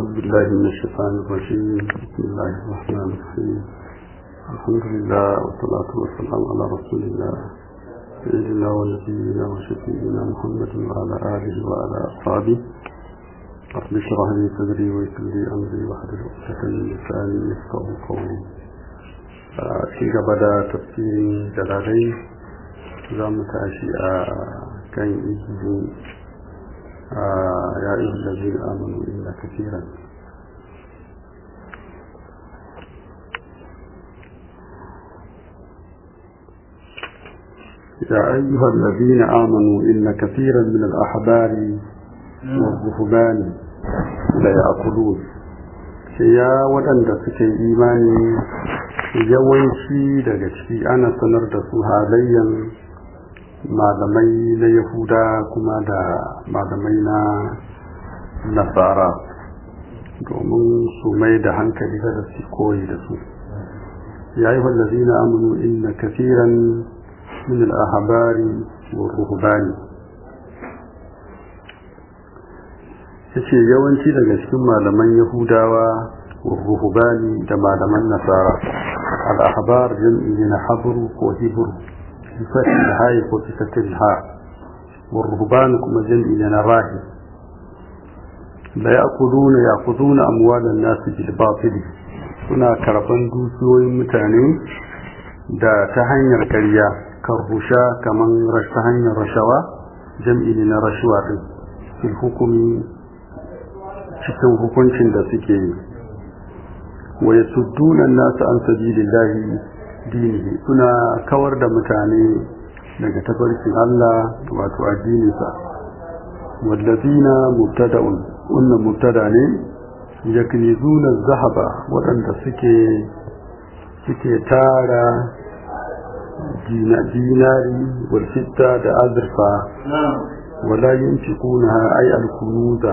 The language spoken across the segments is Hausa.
أعوذ بالله من الشيطان الرجيم بسم الله الرحمن الرحيم الحمد لله والصلاة والسلام على رسول الله سيدنا ونبينا وشفينا محمد وعلى آله وعلى أصحابه رب اشرح لي صدري ويسر لي أمري واحلل عقدة من لساني يفقهوا قولي في بدا تفسير جلالين زام تعشي كان إجدي يا أيها الذين آمنوا إلا كثيرا يا أيها الذين آمنوا إن كثيرا من الأحبار والرهبان لا يأكلون يا waɗanda suke imani yawanci daga ciki ana sanar da su halayyan malamai na yahuda kuma da malamai na nasara domin su mai da hankali da su koyi da su ya yi wallazi na amunu inna kafiran min al'ahabari wa ruhubani ya ce yawanci daga cikin malaman yahudawa wa ruhubani da malaman nasara al'ahabar jam'i na habru ko hibru بفتح الهاء وبفتح الهاء والرهبان كما جمع لنا راهب لا يأكلون يأخذون أموال الناس بالباطل suna karban dukiyoyin mutane da ta hanyar karya kan rusha kamar ta hanyar rashawa jam'i ne na rashuwa din fil hukumi cikin hukuncin da suke yi wa yasudduna nasu an sabilillahi dinihi suna kawar da mutane daga tafarkin Allah wato addininsa wallazina mubtada'un wannan mubtada ne yaknizuna zahaba waɗanda suke suke tara dina dinari wal fitta da azurfa wala yunfiquna ay al kunuza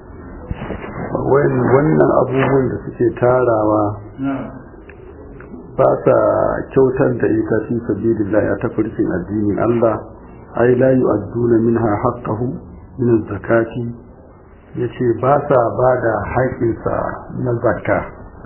wannan abubuwan da suke tarawa ba sa kyautar da ita fi sabilillah a tafarkin addinin Allah ai la yu'adduna minha haqqahu min zakati yace ba sa bada haƙinsa na zakka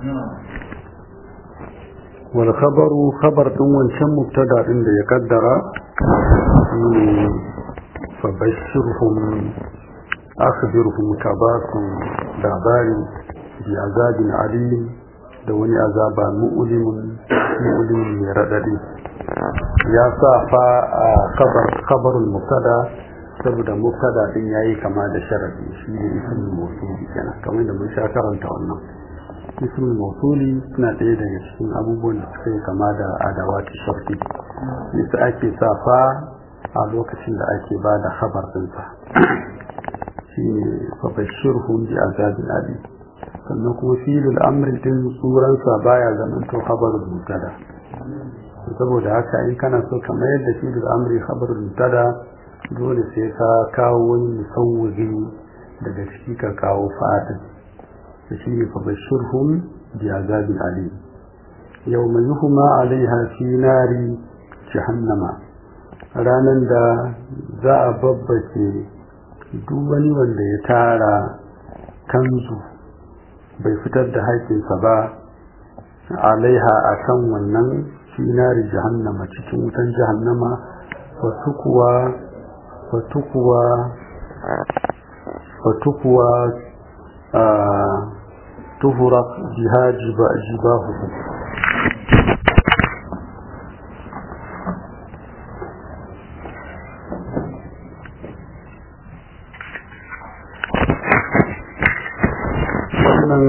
wal khabaru khabar din wancan mubtada din da ya kaddara shine fa bashirhum akhbirhum tabakum labari bi azabin alim da wani azaba mu'ulimin mu'ulimin mai raɗaɗi ya sa fa a kabarul mubtada saboda mubtada din yayi kama da sharadi shi ne ismul mawsuli kenan kamar da mun sha karanta wannan ismul mawsuli suna ɗaya daga cikin abubuwan da suka yi kama da adawati sharti yasa ake sa fa a lokacin da ake ba da khabar ɗinsa shi ne fa bashirhum bi azabin alim sannan kuma filin amri din tsuransa baya zaman to khabarul mubtada saboda haka in kana so ka mayar da filin amri khabarul mubtada dole sai ka kawo wani musawwiri daga ciki ka kawo fadin da shi ne fa bashirhum bi azabin alim yawma yuhma alaiha fi nari jahannama ranan da za a babbace duk wani wanda ya tara kanzu bai fitar da haƙinsa ba alaiha a kan wannan finari jahannama cikin wutan jahannama fatukuwa fatukuwa fatukuwa a tuhura jiha jibahu wannan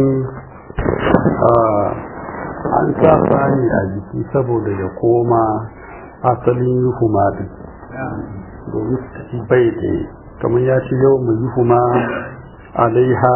an sa bani a jiki saboda ya koma asalin yuhuma din domin su bai da kamar ya ce yau mai yuhuma alaiha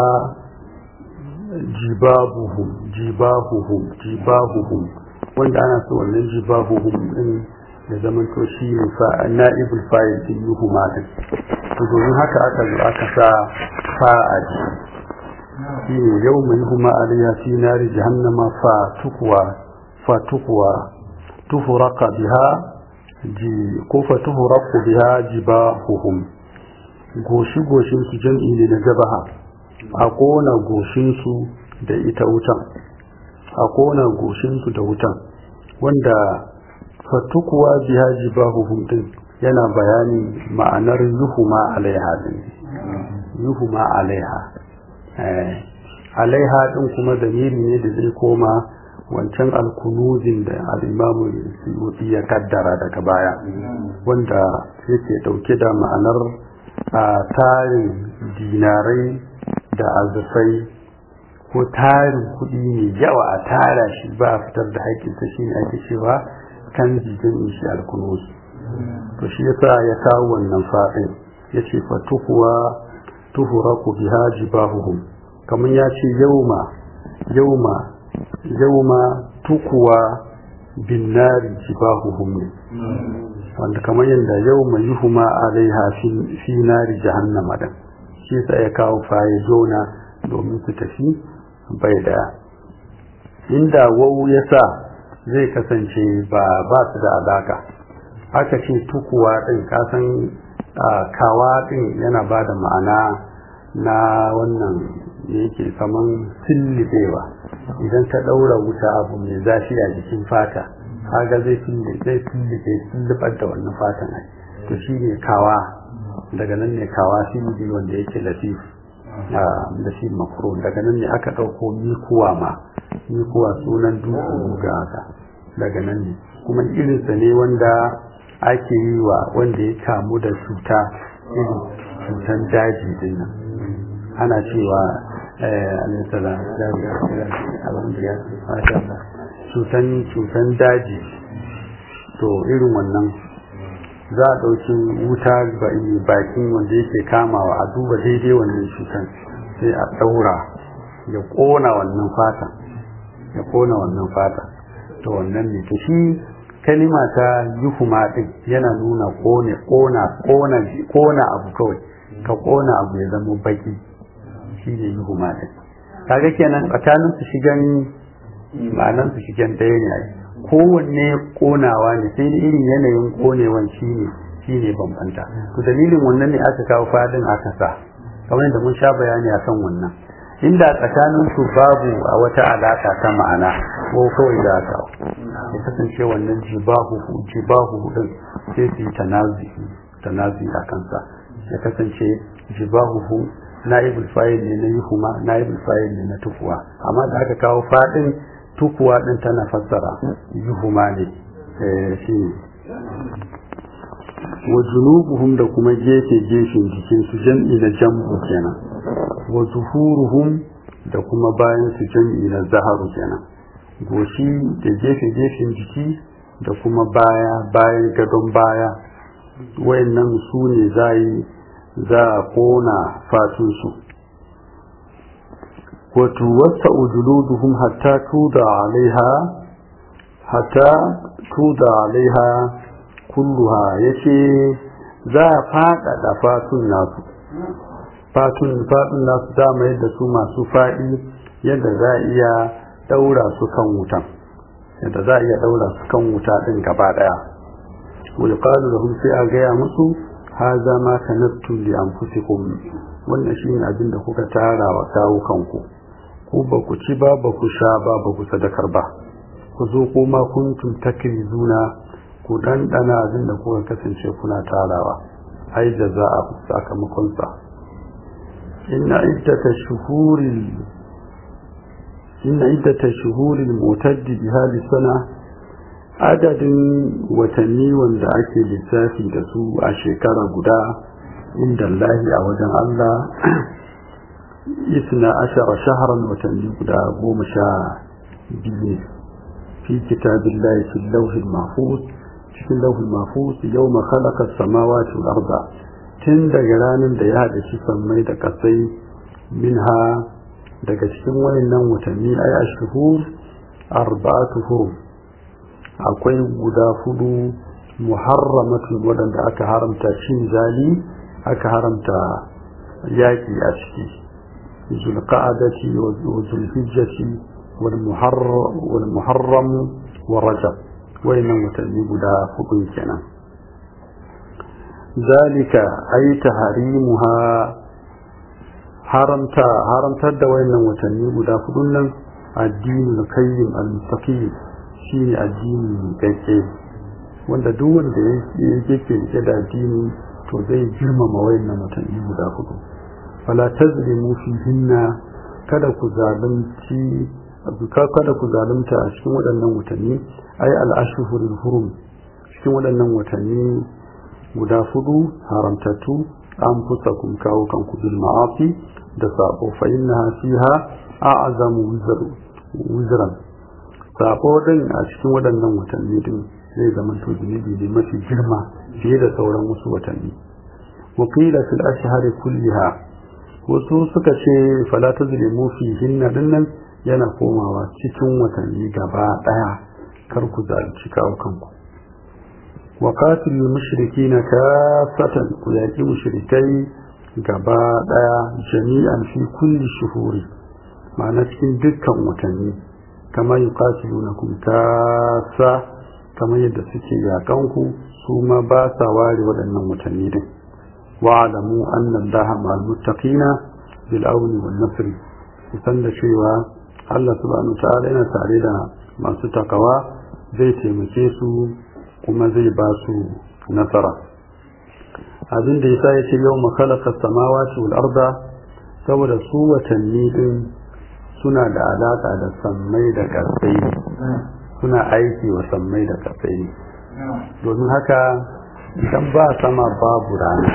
jibahuhum jibahuhum jibahuhum wanda ana so wannan jibahuhum din ya zama to shi ne na'ibul fa'il din yuhuma din domin haka aka zo aka sa fa'a jiki shine yau mai huma alaiya fi nari jahannama fa tukwa fa tukwa tuhuraqa biha ji ko fa tuhuraqu biha jibahuhum goshi goshin su jam'i ne na jabaha a kona goshinsu da ita wutan a kona goshinsu da wutan wanda fatukuwa biha jibahuhum din yana bayani ma'anar yuhuma alaiha din yuhuma alaiha alaiha din kuma zamiri ne da zai koma wancan alkunuzin da al'imamu suyuti ya kaddara daga baya wanda yake dauke da ma'anar a tarin dinarai da azufai ko tarin kuɗi mai yawa a tara shi ba a fitar da haƙƙinsa shi ne ake cewa kan jijin shi alkunuz to shi yasa ya kawo wannan fa'in ya ce fa tuhuwa tuhuraku biha jibahuhum kamar ya ce yauma yauma yauma tukuwa bin nari jibahuhum ne wanda kamar yadda yauma yuhuma alaiha fi nari jahannama da shi sa ya kawo faye jona domin su tafi bai daya inda wau ya sa zai kasance ba ba su da alaka aka ce tukuwa din kasan kawa din yana ba da ma'ana na wannan da yake kaman sillibewa idan ka ɗaura wuta abu mai zafi a jikin fata kaga zai zai sillibe sillibar da wannan fatan ai to shi ne kawa daga nan ne kawa sillibe wanda yake latif da shi makro daga nan ne aka ɗauko mikuwa ma mikuwa sunan dutse ga haka daga nan ne kuma irinsa ne wanda ake yi wa wanda ya kamu da cuta irin cutan daji din nan ana cewa alisala cutan cutan daji to irin wannan za a ɗauki wuta bakin wanda yake kamawa a duba daidai wannan cutan sai a ɗaura ya ƙona wannan fata ya ƙona wannan fata to wannan ne to shi kalima ta yuhuma din yana nuna ƙone ƙona ƙona ƙona abu kawai ka ƙona abu ya zama baki shi ne yuhuma din kaga kenan tsakanin su shigan ma'anan su shigan ɗaya ne ai kowanne ƙonawa ne sai da irin yanayin ƙonewan shi ne shi ne bambanta to dalilin wannan ne aka kawo fadin aka sa kamar da mun sha bayani akan wannan inda tsakanin su babu a wata alaka ta ma'ana ko kawai da aka ya kasance wannan jibahu jibahu din sai su yi tanazi tanazi a kansa ya kasance jibahu na'ibul fa'il ne na yuhuma na'ibul fa'il ne na tukuwa amma da aka kawo fadin tukuwa din tana fassara yuhuma ne shi wa junubuhum da kuma gefe gefen jikin su jam'i na jam'u kenan wa zuhuruhum da kuma bayan su jam'i na zaharu kenan goshi da gefe gefen jiki da kuma baya bayan gadon baya wayannan su ne za yi za a kona fatunsu wato wata ujuluduhum hatta tuda alaiha hatta tuda alaiha kulluha yace za a faɗaɗa fatun nasu fatun fatun nasu dama yadda su masu faɗi yadda za a iya ɗaura su kan wutan yadda za a iya ɗaura su kan wuta ɗin gaba ɗaya wani ƙalu da sai a gaya musu haza ma kanattum li anfusikum wannan shine abin da kuka tara wa kawo kanku ku ba ku ci ba ba ku sha ba ba ku sadakar ba ku zo kuma kuntum takrizuna ku dandana abin da kuka kasance kuna tarawa ai da za a sakamakon sa inna iddata shuhuril inna iddata shuhuril mutaddi bi hali sana adadin watanni wanda ake lissafi da su a shekara guda inda Allahi a wajen Allah isna ashara shaharan watanni guda goma sha biyu fi kitabillahi fi lauhin mahfuz cikin lauhin mahfuz yau ma khalaqa samawati wal arda tun daga ranar da ya haɗa shi sammai da kasai minha daga cikin wayannan watanni ay ashhur arba'atu hurum akwai guda hudu muharramatun waɗanda aka haramta cin zali aka haramta yaƙi a ciki zulqa'adati wa zulhijjati wal muharram wa rajab wayannan watanni guda hudu kenan zalika ay tahrimuha haramta haramtar da wayannan watanni guda hudun nan addinin kayyim al-mustaqim shine addini kake wanda duk wanda yake rike da addini to zai girmama wayannan watanni guda hudu fala tazlimu fihinna kada ku zalunci kada ku zalunta a cikin waɗannan watanni ai al-ashhurul hurum cikin waɗannan watanni guda hudu haramtattu an fusa kun kawo kanku bil ma'afi da sabo fa innaha fiha a'zamu wizran sabo din a cikin waɗannan watanni din zai zama to zunubi ne mafi girma fiye da sauran wasu watanni wakila fil ashhari kulliha wasu suka ce fala tazlimu fi hinna dinnan yana komawa cikin watanni gaba daya kar ku zalunci kawo kanku wa qatilul mushrikina kafatan ku yaki mushrikai gaba daya jami'an fi kulli shuhuri ma'ana cikin dukkan watanni kama yuqatilunakum kasa kamar yadda suke yakanku su ma ba sa ware waɗannan watanni din wa'alamu anna allaha ma'al muttaqina bil auni wan nasr kusan da cewa Allah subhanahu ta'ala yana tare da masu takawa zai taimake su kuma zai ba su nasara abin da yasa yace yau makalaka samawati wal arda saboda su watanni din suna da alaka da sammai da ƙasai suna aiki wa sammai da ƙasai domin haka idan ba sama babu rana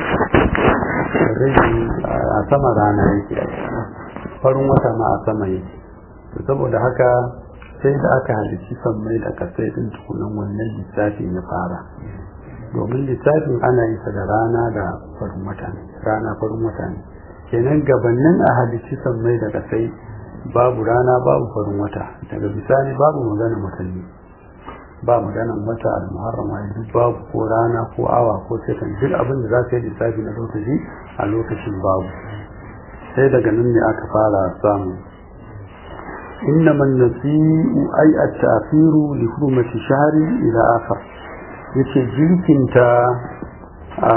a sama rana yake farin wata ma a sama yake saboda haka sai da aka halici sammai da ƙasai din tukunan wannan lissafin ya fara domin lissafin ana yi da rana da farin wata ne rana farin wata ne kenan gabanin a halici sammai da ƙasai babu rana babu farin wata daga bisani babu magana watanni ba maganan wata al-muharrama duk babu ko rana ko awa ko sekan duk abin da za ka yi lissafi na lokaci a lokacin babu sai daga nan ne aka fara samu innama nasi'u ay at-ta'khiru li hurmati shahri ila akhar yace jirkinta a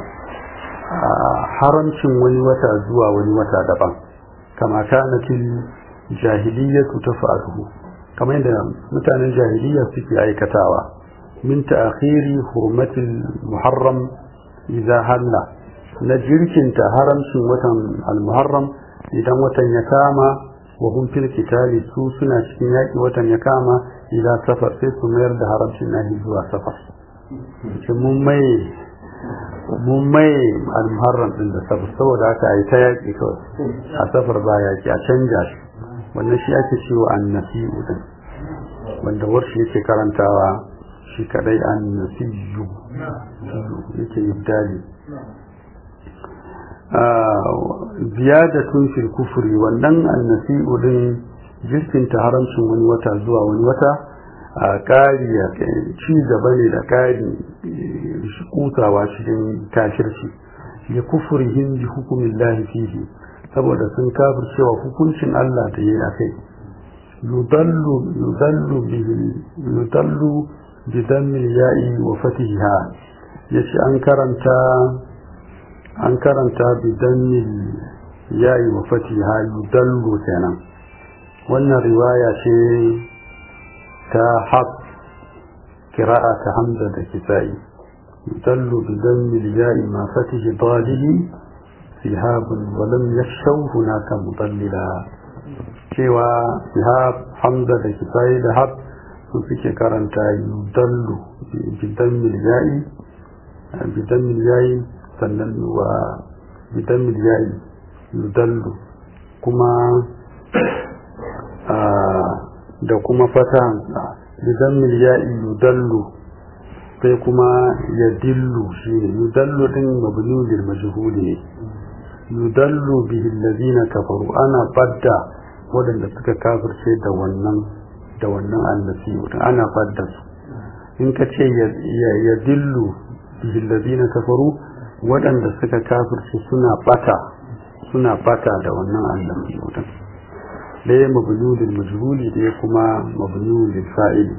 haramcin wani wata zuwa wani wata daban kama kanatil jahiliyatu tafa'aluhu kamar yadda mutanen jahiliya suke aikatawa min ta'khiri hurmatil muharram idza halla na jirkinta haramcin watan al-muharram idan watan ya kama wa hum fil qitali su suna cikin yaki watan ya kama idan safar sai su mayar da haramcin nahi zuwa safar mun mai mun mai al-muharram din da safar saboda haka ai ta yaki kawai a safar ba yaki a canja shi wannan shi ake cewa annasi'u din wanda warshi yake karantawa shi kadai annasiyu yake ibdali ziyadatun fil kufri wannan annasi'u din jirkinta haramcin wani wata zuwa wani wata a ƙari ci gaba ne da ƙari kutawa cikin kashirci ya kufurihim bi hukumin lahi fihi saboda sun kafir cewa hukuncin Allah da yi a kai yudallu yudallu bihi yudallu bi dammil ya'i wa fatiha yace an karanta an karanta bi dammil ya'i wa fatiha yudallu kenan wannan riwaya ce ta haq qira'a ta hamza da kisa'i yudallu bi dammil ya'i ma fatihi dalihi سهاب ولم يخشوا هناك مضللا cewa sihab hamza da kisayi da hab su suke karanta yudallu bidan miliyai bidan miliyai sannan wa bidan miliyai yudallu kuma da kuma fatan bidan miliyai yudallu sai kuma ya dillu shi ne yudallu din mabni lil majhuli ne yudallu bihi allazina kafaru ana badda wadanda suka kafirce da wannan da wannan annabi ana badda su in ka ce ya dillu bihi allazina kafaru wadanda suka kafirce suna bata suna bata da wannan annabi ɗaya mabni lil majhuli ɗaya kuma mabni lil fa'ili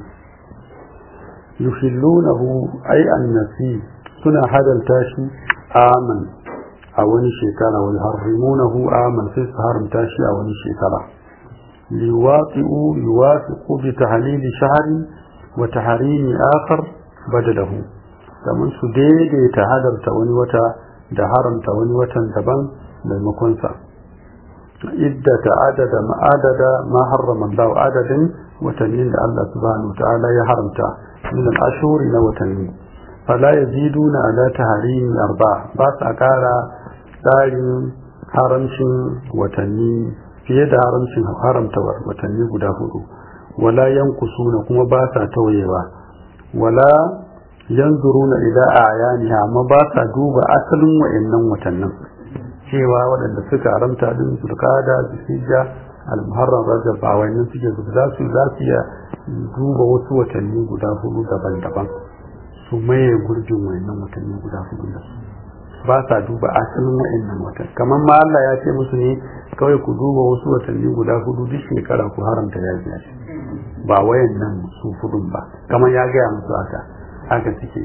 yuhillunahu ay annasi suna hadalta shi aman a wani shekara wani harrimunahu aman sai su haramta shi a wani shekara liwaqi'u yuwafiqu bi tahlili shahri wa tahrimi akhar badalahu kamar su daidaita hadarta wani wata da haramta wani watan daban maimakon sa iddata adada ma adada ma harrama Allah adadin watannin da Allah subhanahu ta'ala ya haramta min al-ashhuri na watanni fala yaziduna ala tahrimi arba ba sa kara tsarin haramcin watanni fiye da haramcin haramta watanni guda hudu wala yankusuna kuma ba sa tauyewa wala yanzuruna ila ayaniha amma ba sa duba asalin wayannan watannin cewa waɗanda suka haramta din zulqada zulhijja al-muharram rajab ba wayannan suke zuba za su za su iya duba wasu watanni guda hudu daban-daban su maye gurbin wayannan watanni guda hudu da su ba sa duba asalin wa'annan watan kamar ma Allah ya ce musu ne kawai ku duba wasu watanni guda hudu duk shekara ku haramta ya biya shi ba wayan nan su hudun ba kamar ya gaya musu haka haka suke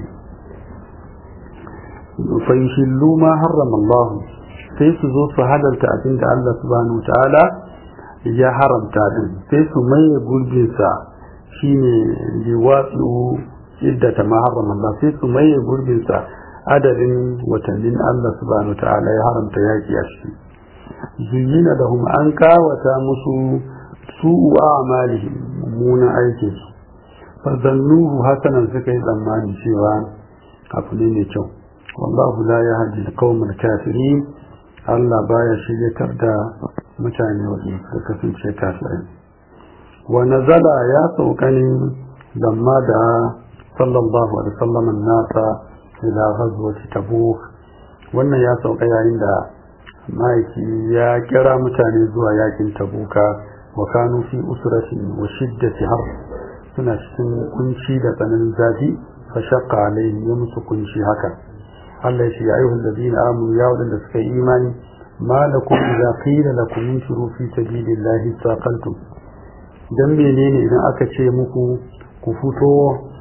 fa yushillu ma harrama Allah sai su zo su halalta abin da Allah subhanahu ta'ala ya haramta din sai su maye gurbin sa shine liwatsu iddata ma harrama Allah sai su maye gurbin sa adadin watannin Allah subhanahu ta'ala ya haramta yaki a ciki zuyyina da hum an kawata musu su'u a'malihim mummunan aikin su fazannuhu hasanan suka yi tsammani cewa abu ne mai kyau wallahu la yahdi al-qawmal kafirin Allah baya shiryatar da mutane wanda suka kasance kafirai wa nazala ya saukani lamma da sallallahu alaihi wasallam nasa ila ghazwati tabuk wannan ya sauka yayin da maiki ya kira mutane zuwa yakin tabuka wa kanu fi usratin wa shiddati har suna cikin kunci da tsananin zafi fa shaqqa alaihim ya musu kunci haka Allah ya ce ya ayyuhal ladina amanu ya wadanda suka yi imani ma lakum idza qila lakum infiru fi sabilillahi saqaltum dan menene idan aka ce muku ku fito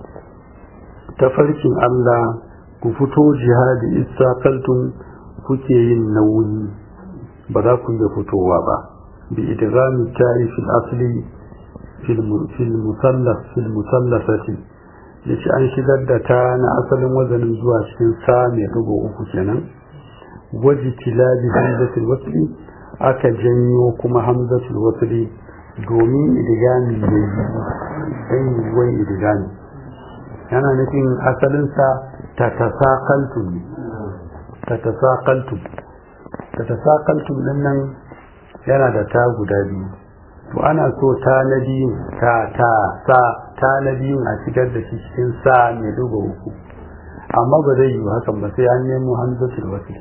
tafarkin Allah ku fito jihadi istaqaltum kuke yin nauyi ba za ku iya fitowa ba bi idghami ta'i fil asli fil musallas fil musallasati yace an shigar da ta na asalin wazanin zuwa cikin sa mai dugo uku kenan waji tilabi hamzatul wasli aka janyo kuma hamzatul wasli domin idgami ne sai wai idgami yana nufin asalinsa ta tasakaltum ta tasakaltum ta tasakaltum din nan yana da ta guda biyu to ana so ta na biyun ta ta sa ta na biyun a shigar da shi cikin sa mai duba uku amma ba zai yi hakan ba sai an nemo hamzatul wasl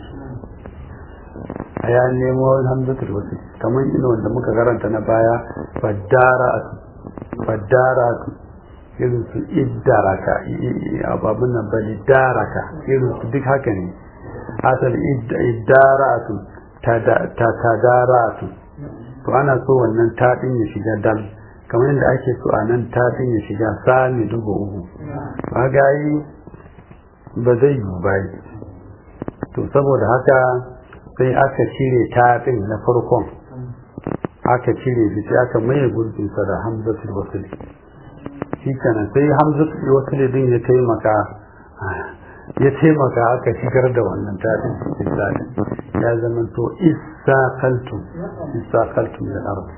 a ya nemo hamzatul wasl kamar ina wanda muka karanta na baya fadaratu fadaratu irin su iddaraka ababun nan bali daraka irin su duk haka ne asali iddaratu tadaratu to ana so wannan taɗin ya shiga dal kamar yadda ake so a nan taɗin ya shiga sami dubu uku ba gayi ba zai yi ba to saboda haka sai aka cire taɗin na farkon aka cire shi sai aka maye gurbinsa da hamzatul wasili shi kenan sai hamzatul wasili din ya taimaka ya taimaka aka shigar da wannan tafin cikin tafin ya zama to isakaltum isakaltum da arba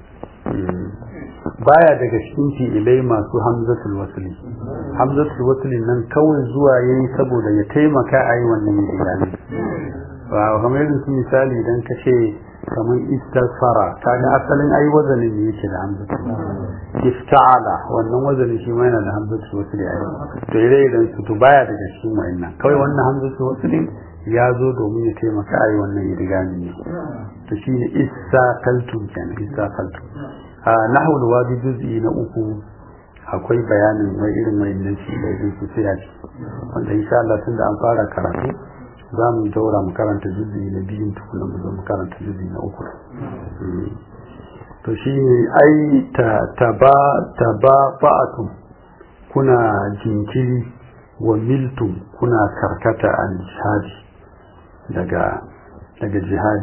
baya daga cikin fi'ilai masu hamzatul wasli hamzatul wasli nan kawai zuwa yayi saboda ya taimaka a yi wannan yidani ba kamar yadda su misali idan ka ce kamar istighfara kaga asalin ai wazanin ne yake da hamzatul ifta'ala wannan wazanin shi ma yana da hamzatul wasli ai to ire idan su to baya daga cikin wa'annan kawai wannan hamzatul wasli ya zo domin ya taimaka ai wannan yidani ne to shine istaqaltum kenan istaqaltum a nahwul wadi juz'i na uku akwai bayanin wai irin wayannan shi da irin su sai wanda insha Allah tunda an fara karatu za mu daura mu karanta juzi na biyun tukuna mu zo mu karanta juzi na uku to shi ne ai ta ba fa'atum kuna jinkiri wa miltum kuna karkata an shadi daga daga jihadi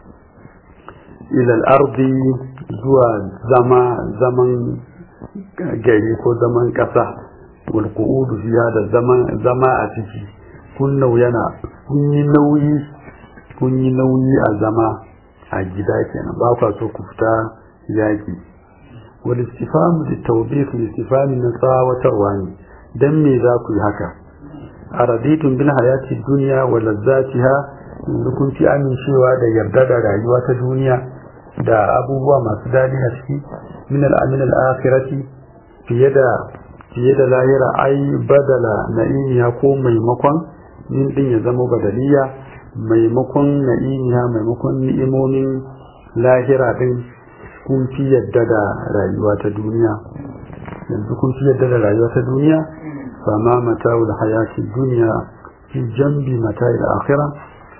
ilal ardi zuwa zama zaman gari ko zaman ƙasa wal qu'udu fiha da zama a ciki kun yana kun yi nauyi kun yi nauyi a zama a gida kenan ba kwa so ku fita yaki wal istifamu da tawbih istifami na tsawatarwa ne dan me za ku yi haka araditun bil hayati dunya wa lazzatiha yanzu kun fi amincewa da yarda da rayuwa ta duniya da abubuwa masu dadi a ciki min al-amin al-akhirati fiye da fiye da lahira ai badala na'imiya ko maimakon min din ya zama badaliya maimakon na'imiya maimakon ni'imomin lahira din kun fi yadda da rayuwa ta duniya yanzu kun fi yadda da rayuwa ta duniya fama mata'ul hayati duniya fi jambi mata'il akhirah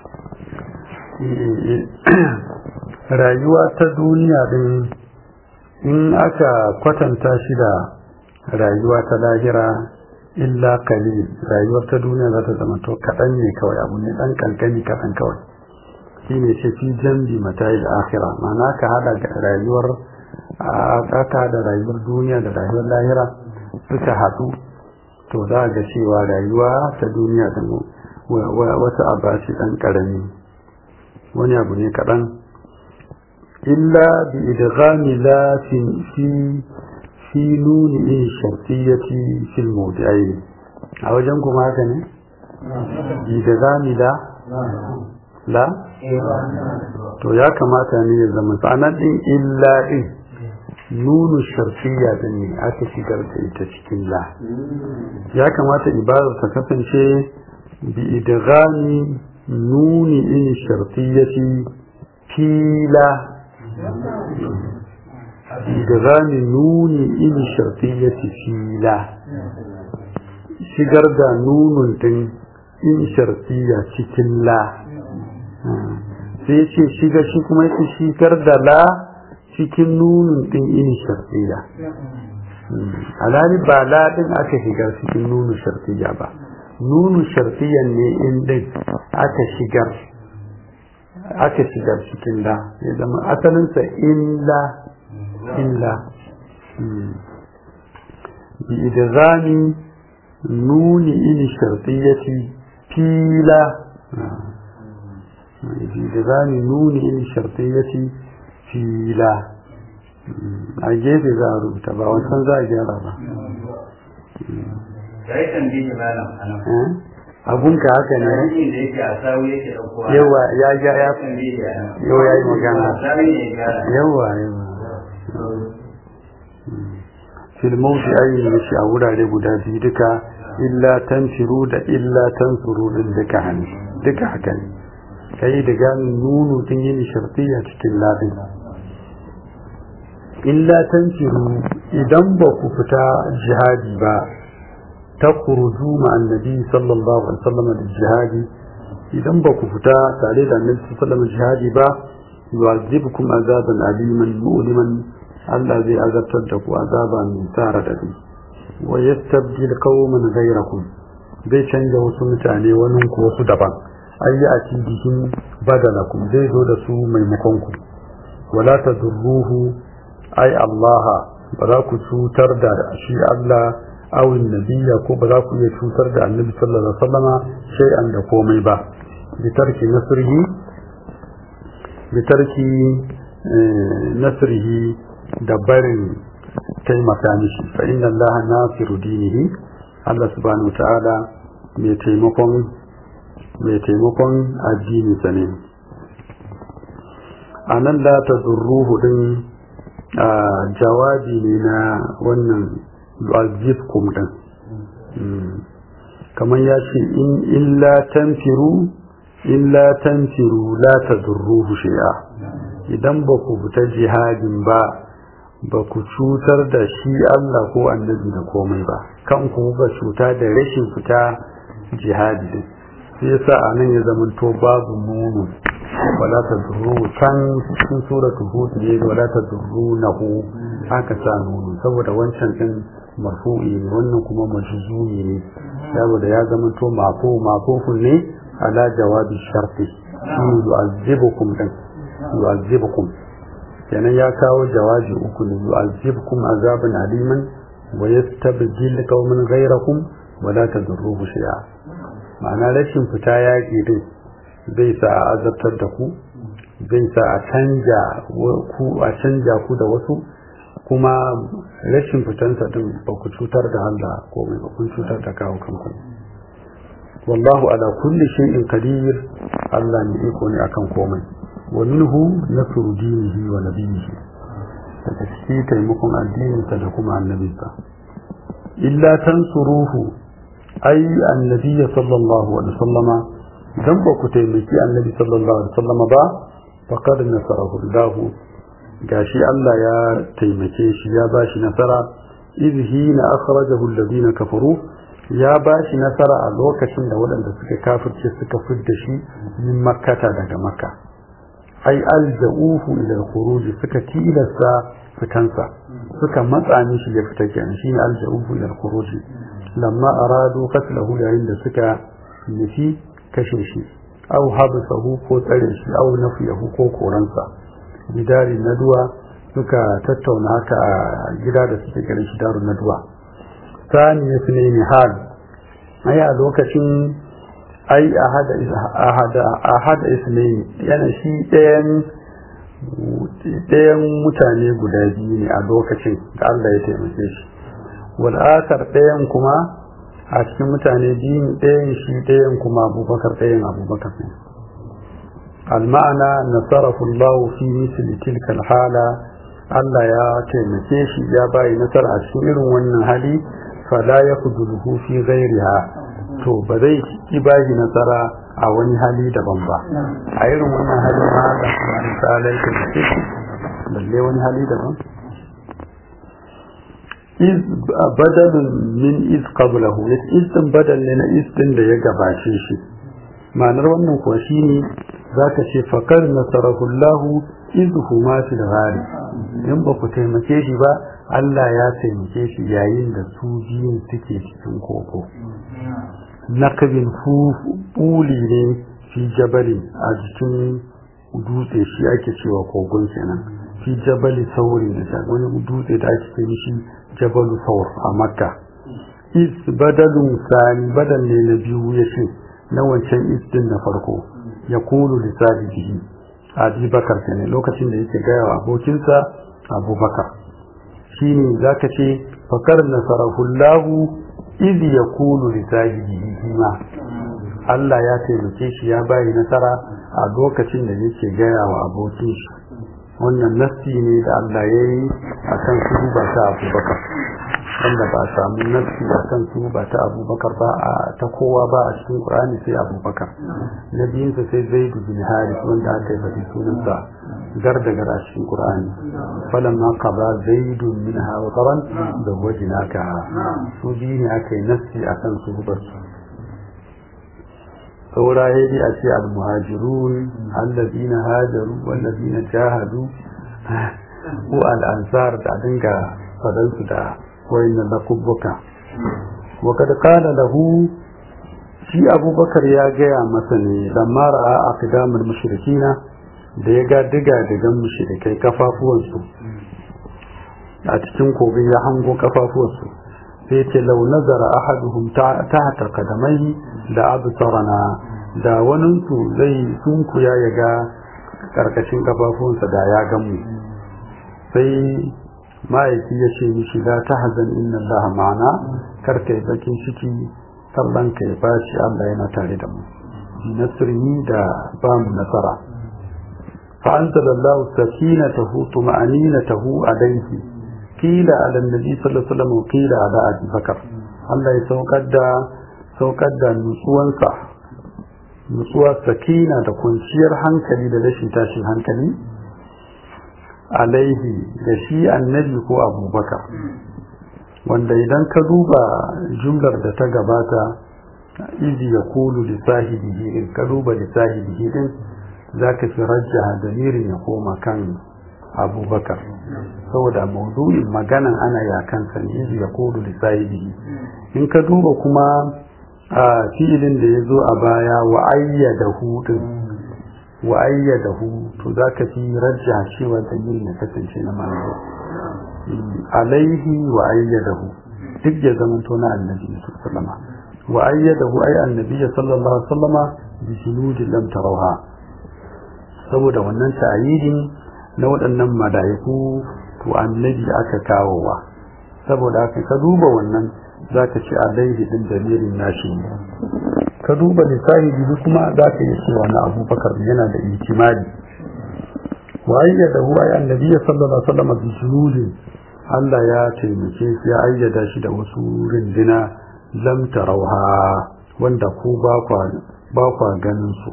rayuwa ta duniya din in aka kwatanta shi da rayuwa ta lahira illa kalil rayuwar ta duniya za ta zama to kaɗan ne kawai abu ne ɗan ƙanƙani kaɗan kawai shi ne ce fi jambi matayi da akhira ma'ana ka hada rayuwar aka da rayuwar duniya da rayuwar lahira suka haɗu to za a ga cewa rayuwa ta duniya da wata abaci ɗan ƙarami wani abu ne kaɗan illa bi idghami la fi fi nuni in shartiyyati fil mawdi'ain a wajen kuma haka ne bi idghami la la to ya kamata ne ya zama sanar din illa din nunu shartiyya din ne aka shigar da ita cikin la ya kamata ibadar ta kasance bi idghami nuni in shartiyyati fila idghami nuni in shartiyyati fila shigar da nunun din in shartiyya cikin la sai ce shiga shi kuma yake shigar da la cikin nunun din in shartiyya alhali ba la din aka shigar cikin nunun shartiyya ba nunu shartiyan ne in din aka shigar aka shigar cikin da ya zama asalinsa illa illa bi idghami nuni in shartiyati fila bi idghami nuni in shartiyati fila a gefe za a rubuta ba wancan za a gyara ba sai tambayi malam anan abunka haka ne da yake a sawu yake daukowa yawa ya ya ya tambayi ya yawa ya yi magana sawu ne ya yawa yawa fil mawdi ayi ne shi a wurare guda biyu duka illa tanfiru da illa tansuru din duka hannu duka haka ne kai da ganin nunu din yin shartiya cikin ladin illa tanfiru idan ba ku fita jihadi ba تخرجوا مع النبي صلى الله عليه وسلم للجهاد idan ba ku fita tare da annabi sallallahu alaihi wasallam jihadi ba yu'azibukum azaban aliman mu'liman Allah zai azabtar da ku azaba mai tsara da wa yastabdil qauman ghayrakum zai canja wasu mutane wani ku wasu daban ayi a cikin badalakum zai zo da su maimakon ku wala tadurruhu ai Allah ba za ku cutar da shi Allah awin nabiya ko ba za ku iya cutar da annabi sallallahu alaihi wasallama shay'an da komai ba bitarki nasrihi bitarki nasrihi da barin taimaka mishi fa inna Allah nasiru dinihi Allah subhanahu wa ta'ala mai taimakon mai taimakon addini sa ne anan la tadurruhu din jawabi ne na wannan yu'azzibkum din kamar ya ce in illa tanfiru illa tanfiru la tadurruhu shay'a idan ba ku fita jihadin ba ba ku cutar da shi Allah ko annabi da komai ba kan ku ba cuta da rashin fita jihadi din sai yasa anan ya zamanto babu nunu wala tadurru can cikin suratul hud ne wala tadurrunahu aka sa nunu saboda wancan din marfu'i ne wannan kuma majzumi ne saboda ya zama to mafu mafufun ne ala jawabi sharti shine yu'azzibukum din yu'azzibukum kenan ya kawo jawabi uku ne yu'azzibukum azaban aliman wa yastabdil qauman ghayrakum wa la tadurruhu shay'a ma'ana rashin fita yaƙi din zai sa a azabtar da ku zai sa a canja ku a canja ku da wasu kuma rashin fitansa din ba ku cutar da Allah komai ba kun cutar da kawo kanku wallahu ala kulli shay'in qadir Allah ne iko ne akan komai wa minhu nasru dinihi wa nabiyhi daga cikin taimakon addininsa da kuma annabinsa illa tansuruhu ai annabi sallallahu alaihi wasallama dan ba ku taimaki annabi sallallahu alaihi wasallama ba faqad nasarahu Allah gashi Allah ya taimake shi ya bashi nasara izhina akhrajahu alladhina kafaru ya bashi nasara a lokacin da waɗanda suka kafirce suka fidda shi min makkata daga makka ai alja'uhu ila al-khuruj suka tilasta fitansa suka matsa mishi ya fita kenan shine alja'uhu ila al-khuruj lamma aradu qatlahu yayin da suka nufi kashe shi aw habsahu ko tsare shi aw nafiyahu ko koransa gidari naduwa suka tattauna haka a gida da suke garin shi darun naduwa sani ya fi ne hal ai a lokacin ai ahada ahada ahada ismail yana shi ɗayan ɗayan mutane guda biyu ne a lokacin da Allah ya taimake shi wal akar ɗayan kuma a cikin mutane biyu ɗayan shi ɗayan kuma abubakar ɗayan abubakar ne المعنى نصره الله في مثل تلك الحالة Allah ya taimake shi ya bayi nasara a cikin irin wannan hali fala ya kuduruhu fi ghairiha to ba zai ki bayi nasara a wani hali daban ba a irin wannan hali ma da kuma misalai ta ce balle wani hali daban iz badalun min iz qablahu iz din badal ne na iz din da ya gabace shi ma'anar wannan kuwa shine zaka ce faqad nasarahullahu iz huma fil ghari in ba ku taimake shi ba Allah ya taimake shi yayin da su biyun suke cikin koko nakabin fuli ne fi jabali a jikin dutse shi ake cewa kogon kenan fi jabali sauri da wani dutse da ake ce mishi jabalu saur a makka is badalun sani badal ne na biyu ya ce na wancan is din na farko ya kulu lissabihi abi bakar ne lokacin da yake gaya wa abokinsa abubakar shi ne za ka ce fakar nasarahullahu izi ya kulu lissabihi ma Allah ya taimake shi ya bayi nasara a lokacin da yake gaya wa abokin shi wannan nassi ne da Allah ya yi a kan su ba ta abubakar wanda ba samu nassi a kan su ba ta abubakar ba a ta kowa ba a cikin ƙur'ani sai abubakar na biyunsa sai zai bin haris wanda aka yi faɗi sunansa gar da gar a cikin ƙur'ani falan ma ka ba zaidun min hawa tsaron da wajen aka su biyu ne aka yi nassi a kan su ba su saura ya yi a ce al-muhajirun allazina hajaru wallazina jahadu ko al-ansar da dinga fadansu da wayannan lakubbuka wa kad qala lahu shi abubakar ya gaya masa ne lamma ra'a aqdamul mushrikina da ya ga diga digan mushrikai kafafuwansu a cikin kogin ya hango kafafuwansu sai ce lau nazara ahaduhum tahta qadamaihi da absarana da waninsu zai sunkuya ya ga karkashin kafafunsa da ya gamu sai ma'aiki ya ce mishi la tahzan inna allaha ma'ana karka yi bakin ciki sallan ka ya bashi Allah yana tare da mu bi nasrihi da ba mu nasara fa anzalallahu sakinatahu tuma'aninatahu alayhi qila ala annabi sallallahu alaihi wasallam qila ala abi bakar Allah ya saukar da saukar da nutsuwansa nutsuwa sakina da kwanciyar hankali da rashin tashin hankali alaihi da shi annabi ko abubakar wanda idan ka duba jumlar da ta gabata izi ya kulu da sahibihi in ka duba da sahibihi din za ka fi rajjaha damirin ya koma kan abubakar saboda maudu'in maganan ana yakan sa izi ya kulu da sahibihi in ka duba kuma a fi'ilin da ya zo a baya wa ayyada hudun wa ayyadahu to zaka fi rajja cewa dalilin ya kasance na manzo alaihi wa ayyadahu duk ya zama to na annabi sallallahu wa ayyadahu ay annabi sallallahu alaihi wasallama bi junudin lam tarawha saboda wannan ta'yidin na waɗannan madaiku to annabi aka kawowa saboda haka ka duba wannan zaka ci alaihi din dalilin nashi ka duba lissahi kuma zaka yi cewa na abubakar yana da ihtimali wa ayyadahu ay annabi sallallahu alaihi wasallama bi junudin Allah ya taimake shi ya ayyada shi da wasu rindina lam tarauha wanda ku ba kwa ba kwa ganin su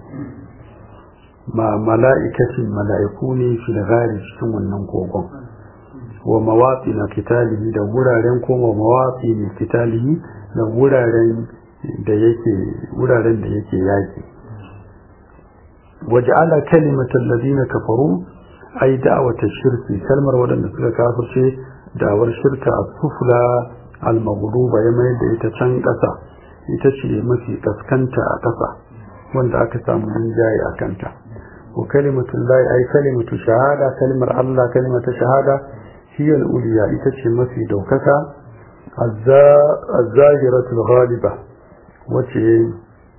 ma mala'ikatin mala'iku ne fi da gari cikin wannan kogon wa mawafi na kitalihi da wuraren koma mawafi na kitalihi da wuraren da yake wuraren da yake yaki waja'ala kalimatal ladina kafaru ay da'wata shirki kalmar wadanda suka kafirce da'awar shirka a sufla al-maghluba ya mai da ita can ƙasa ita ce mafi kaskanta a ƙasa wanda aka samu rinjaye a kanta wa kalimatul lahi ay kalimatu shahada kalimar Allah kalimatu shahada hiya al-uliya ita ce mafi daukaka az-zahiratul ghaliba wace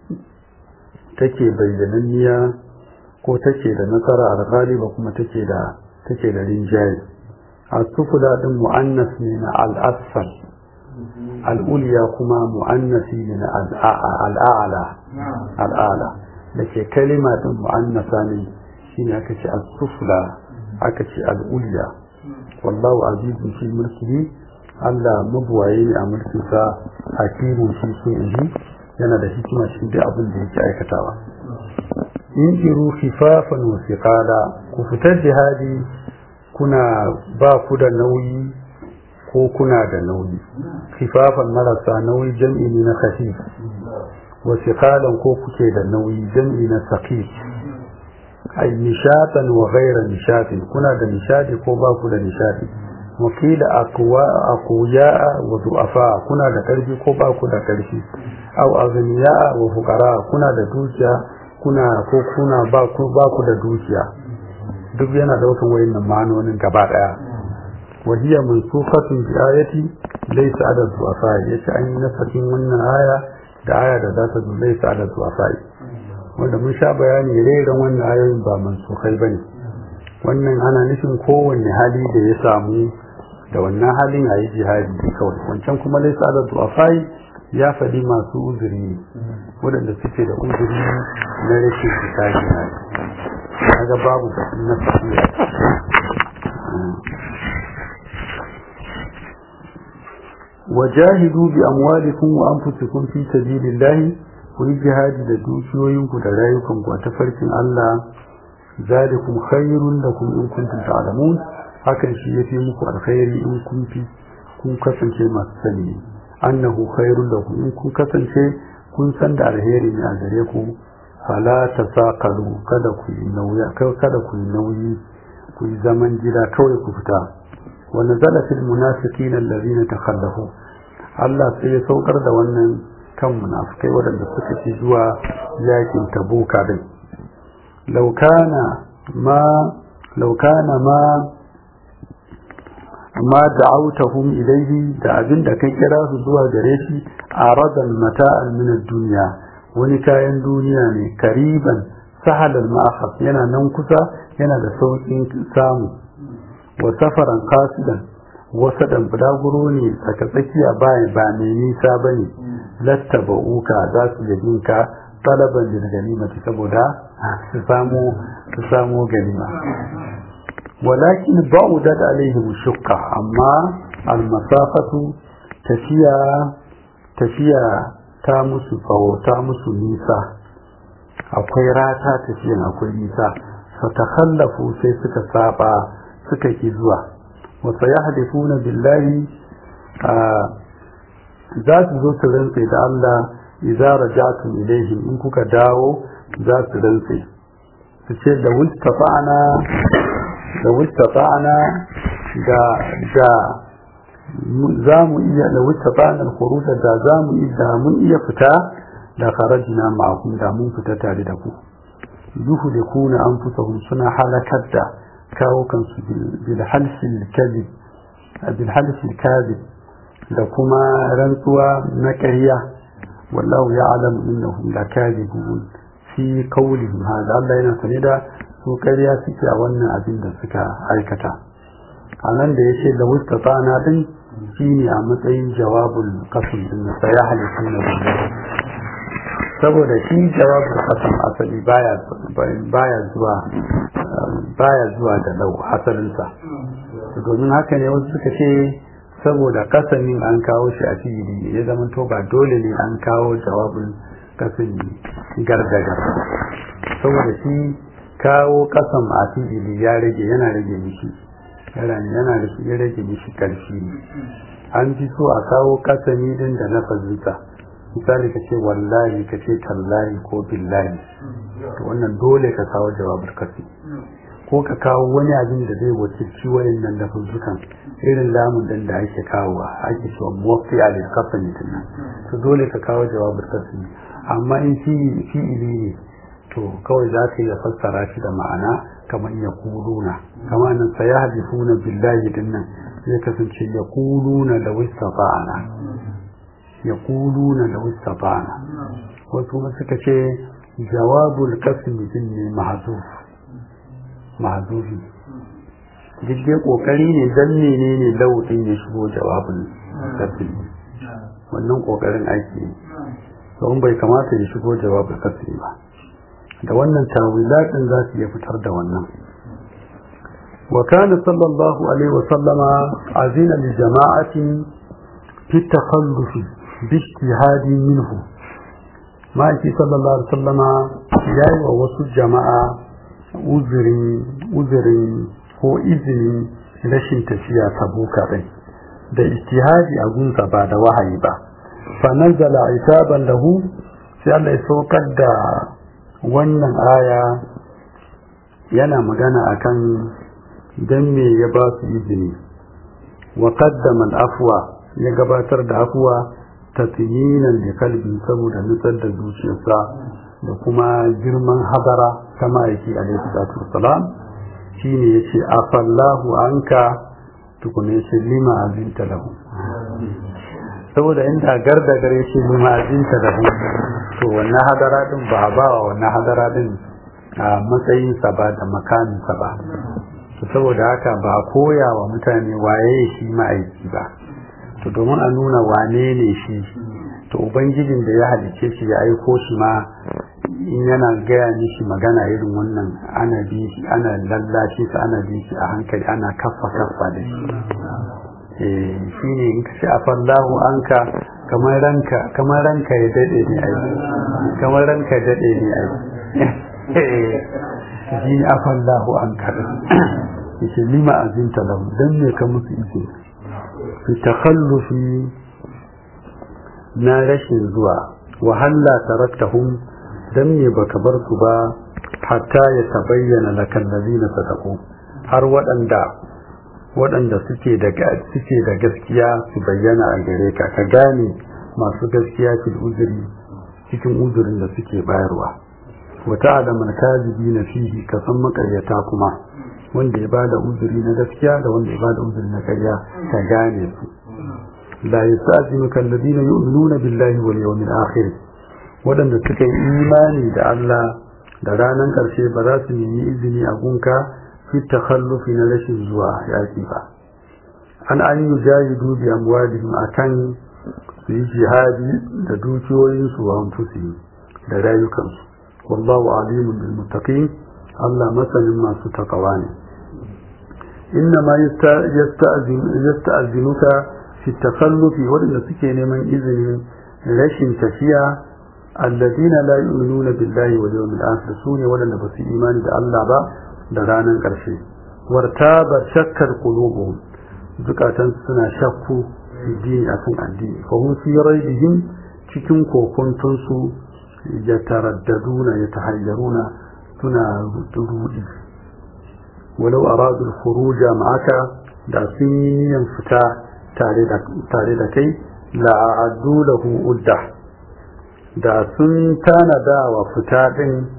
take bayyananniya ko take da nasara al-ghaliba kuma take da take da rinjaye السفلى din mu'annas ne na al'asfal al'uliya kuma mu'annasi ne na al'a'ala al'ala da ke kalima din mu'annasa ne shine aka ce as-sufla aka ce al'uliya wallahu azizun fi mulkihi Allah mabuwaye ne a mulkinsa hakimun shi sun inji yana da hikima shi duk abin da yake aikatawa in jiru khifafan wa thiqala ku fitar jihadi kuna ba ku da nauyi ko kuna da nauyi khifafan marasa nauyi jam'i ne na khafif wa thiqalan ko kuke da nauyi jam'i na saqif ay nishatan wa ghayra nishatin kuna da nishadi ko ba ku da nishadi wakila aqwa aqwiya wa du'afa kuna da karfi ko ba ku da karfi aw aghniya wa fuqara kuna da dukiya kuna ko kuna ba ku ba ku da dukiya duk yana daukan wayannan ma'anonin gaba daya wa hiya mansukhatun bi ayati laysa ala du'afa yace an yi nasakin wannan aya da aya da za ta zo laysa ala du'afa wanda mun sha bayani rairan wannan ayoyin ba mansukai bane wannan ana nufin kowanne hali da ya samu da wannan halin a yi jihadi kawai wancan kuma laisa ala du'afai ya faɗi masu uzuri ne waɗanda suke da uzuri na rashin fita jihadi kaga babu batun na tafiya wajahidu bi amwalikum wa anfusikum fi sabilillahi ku yi jihadi da dukiyoyinku da rayukanku a tafarkin Allah zalikum khairun lakum in kuntum ta'lamun hakan shi yafi muku alkhairi in kun fi kun kasance masu sani annahu khairun lakum in kun kasance kun san da alheri ne a gare ku fala tasaqalu kada ku yi nauyi kada ku yi nauyi ku yi zaman gida kawai ku fita wa nazala fil munafiqin alladhina takhallafu Allah sai ya saukar da wannan kan munafikai waɗanda suka ci zuwa yakin tabuka din لو كان ما لو كان ما ما دعوتهم إليه da abin da kai kira su zuwa gare shi aradan mata'an min ad-dunya wani kayan duniya ne kariban sahalal ma'akhaf yana nan kusa yana da saukin samu wa safaran qasidan wasa dan budaguro ne saka tsakiya ba ba ne nisa bane lattaba'uka za su yabinka talaban da ganimati saboda su samu su samu ganima walakin ba'udat alaihim shukka amma almasafatu tafiya tafiya ta musu tsawo ta musu nisa akwai rata tafiyan akwai nisa fatakhallafu sai suka saba suka ki zuwa wa sayahdifuna billahi za su zo su rantse da Allah idza raja'tum ilayhim in kuka dawo za su rantse su ce da wustafa'ana da wustafa'ana da da za mu iya da wustafa'ana al-khuruj da za mu iya mun iya fita da kharajna ma'akum da mun fita tare da ku yuhlikuna anfusahum suna halakar da kawo kansu bil halfil kadhib bil halfil kadhib da kuma rantsuwa na ƙarya wallahu ya'lam innahum lakadibun fi qawlihim hada Allah yana sane da su ƙarya suke a wannan abin da suka aikata a nan da yace da mustatana din shine a matsayin jawabul qasam din sai ya halifuna billahi saboda shi jawabul qasam asali baya baya zuwa baya zuwa da lau asalinsa domin haka ne wasu suka ce saboda kasamin an kawo shi a fili ya zama to ba dole ne an kawo jawabin kasami gargaga saboda shi kawo kasam a fili ya rage yana rage mishi yana da ya rage mishi karfi ne an fi so a kawo kasami din da na fazuta misali ka ce wallahi ka ce tallahi ko billahi to wannan dole ka kawo jawabin kasi ko ka kawo wani abin da zai wakilci wayannan lafuzzukan irin lamun din da ake kawo ake cewa muwaffi a lissafin nan to dole ka kawo jawabin kasmi amma in fi'ili ne to kawai za ka iya fassara shi da ma'ana kamar ya kuluna kamar nan sai ya hadifuna billahi din nan zai kasance ya kuluna da wistafa'ana ya kuluna da wistafa'ana wasu kuma suka ce jawabul kasmi din ne mahzuf mahzufi duk dai kokari ne dan menene lauɗin ya shigo jawabin kasri wannan kokarin aiki ne don bai kamata ya shigo jawabin kasri ba da wannan tawilatin za su iya fitar da wannan wa kana sallallahu alaihi wa sallama azina li jama'atin fi takhalluf bi ijtihadi minhu ma'aiki sallallahu alaihi wa sallama yayi wa wasu jama'a uzurin ko izinin rashin tafiya tabuka ɗin da ijtihadi a gunsa ba da wahayi ba fa nazala isaban lahu sai Allah ya saukar da wannan aya yana magana akan dan me ya ba su izini wa qaddama al-afwa ya gabatar da afwa tatyinan da kalbi saboda nutsar da zuciyarsa da kuma girman hadara ta ma'aiki alaihi salatu wassalam shine yace afallahu anka tukuna yace lima azinta lahu saboda inda garda gare shi lima azinta lahu to wannan hadara din ba ba wa wannan hadara din a matsayin sa ba da makamin sa ba to saboda haka ba koya wa mutane waye shi ma'aiki ba to domin a nuna wane ne shi to ubangijin da ya halice shi ya aiko shi ma in yana gaya mishi magana irin wannan ana bi shi ana lallashi sa ana bi shi a hankali ana kaffa kaffa da shi eh shine in ka ce afallahu anka kamar ranka kamar ranka ya dade ne ai kamar ranka ya dade ne ai shi afallahu anka yace lima azinta lahu dan ne ka musu ike fi takhallufi na rashin zuwa wahalla taraktahum dan me baka bar su ba hatta ya tabayyana lakal ladina sadaqu har waɗanda waɗanda suke da suke da gaskiya su bayyana a gare ka ka gane masu gaskiya fil uzuri cikin uzurin da suke bayarwa wa ta'lamu al-kadhibina fihi ka san makaryata kuma wanda ya bada uzuri na gaskiya da wanda ya bada uzuri na ƙarya ka gane su la yastazimuka alladhina yu'minuna billahi wal yawmil akhir waɗanda suka yi imani da Allah da ranar ƙarshe ba za su nemi izini a gunka fi takhallufi na rashin zuwa yaƙi ba an an yi jahidu bi amwalihim akan su yi jihadi da dukiyoyinsu wa anfusihim da rayukansu wallahu alimun bil muttaqin Allah masanin masu takawa ne inna ma yasta'zinuka fi takhallufi waɗanda suke neman izinin rashin tafiya alladina la yu'minuna billahi wal yawmil akhir sune wadanda ba su imani da Allah ba da ranar karshe wartaba shakkar qulubuhum zukatan suna shakku dini akan addini fa hum fi raybihim cikin kokuntun su yataraddaduna yatahayyaruna suna rudi walau aradu al-khuruj ma'aka da sun yi niyan fita tare da tare da kai la a'addu lahu uddah da sun tanada wa fita ɗin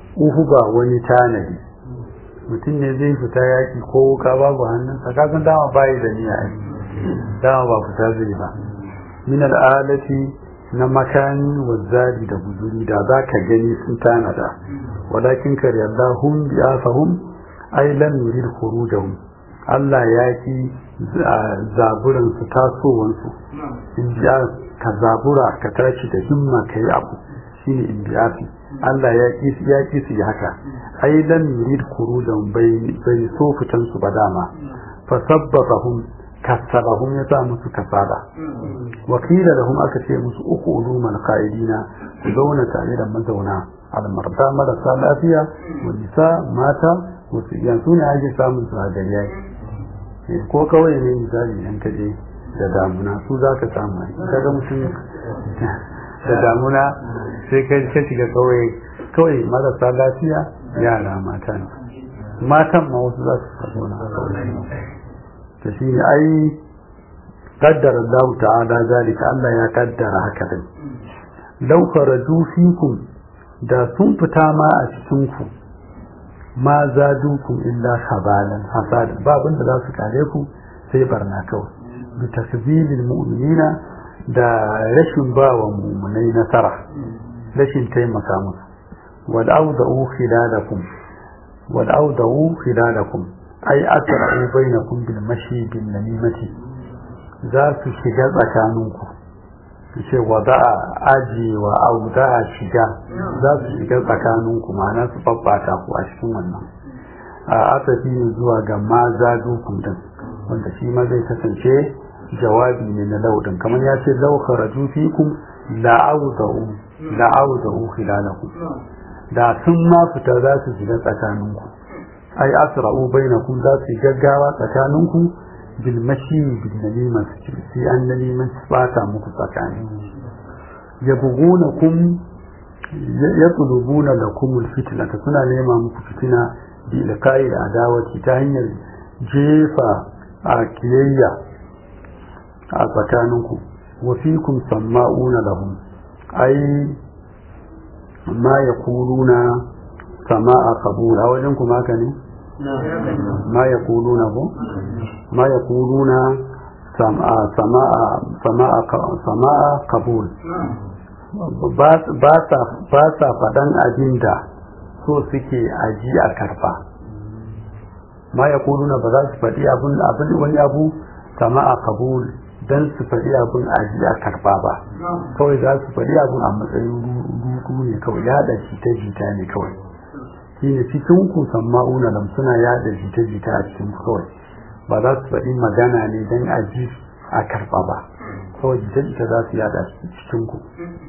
uhu ba wani tanadi mutum ne zai fita yaki ko wuka babu hannunsa kasan dama bayi da niyya dama ba fita zai ba min al'alati na makani wa zadi da guzuri da za ka gani sun tanada walakin kare Allah hum bi afahum ay lam yurid khurujahum Allah ya ki zaburan su tasowan su in biya ka zabura ka tashi da himma kai abu shine in biya Allah ya ki ya ki su haka ay lam yurid khurujahum bai bai so fitan su ba dama fa sabbahum kasabahum ya sa musu kasada wakila lahum aka ce musu uku ulumul qaidina ku zauna tare da mazauna almarda marasa lafiya wa nisa mata wasu yanzu ne ake samun su a gari yaki ko kawai ne misali yan kaje da damuna su za ka samu kaga mutum da damuna sai ka ka shiga kawai kawai marasa lafiya yara mata ne matan ma wasu za su zauna ta shi ne ai kaddara Allah ta'ala zalika Allah ya kaddara haka din law kharaju fikum da sun fita ma a cikin ku ma zadukum illa khabalan hasad babin da za su kare ku sai barna kawai bi takzilil mu'minina da rashin ba wa mu'minai nasara rashin taimaka musu wal awda'u khilalakum wal awda'u khilalakum ai asra'u bainakum bil mashi bin namimati za su shiga tsakaninku ce wa za a aji wa au za a shiga za su shiga tsakaninku ma'ana su babbata ku a cikin wannan a asafi ne zuwa ga ma za dukun din wanda shi ma zai kasance jawabi ne na laudin kamar ya ce lau kharaju fikum la'awda'u la'awda'u khilalakum da sun ma fita za su shiga tsakaninku ai asra'u bainakum za su gaggawa tsakaninku bil mashi bil nalima sai an nalima bata muku tsakani yabghunakum yatlubuna lakum al fitna suna nema muku fitina bi ilqa'i da adawati ta hanyar jefa a kiyayya a tsakaninku wa fikum samma'una lahum ai ma yaquluna sama'a qabul a wajen kuma haka ne ma yaquluna ko ma yaquluna sama'a sama'a sama'a sama'a qabul ba sa ba sa fadan abinda so suke aji a karba ma yaquluna ba za su faɗi abin abin wani abu sama'a qabul dan su faɗi abin aji a karba ba kawai za su faɗi abin a matsayin rudu ne kawai yada jita-jita ne kawai shi ne cikin ku samma'una lam suna yada jita-jita a cikin ku kawai ba za su faɗi magana ne dan aji a karba ba kawai jita-jita za su yada cikin ku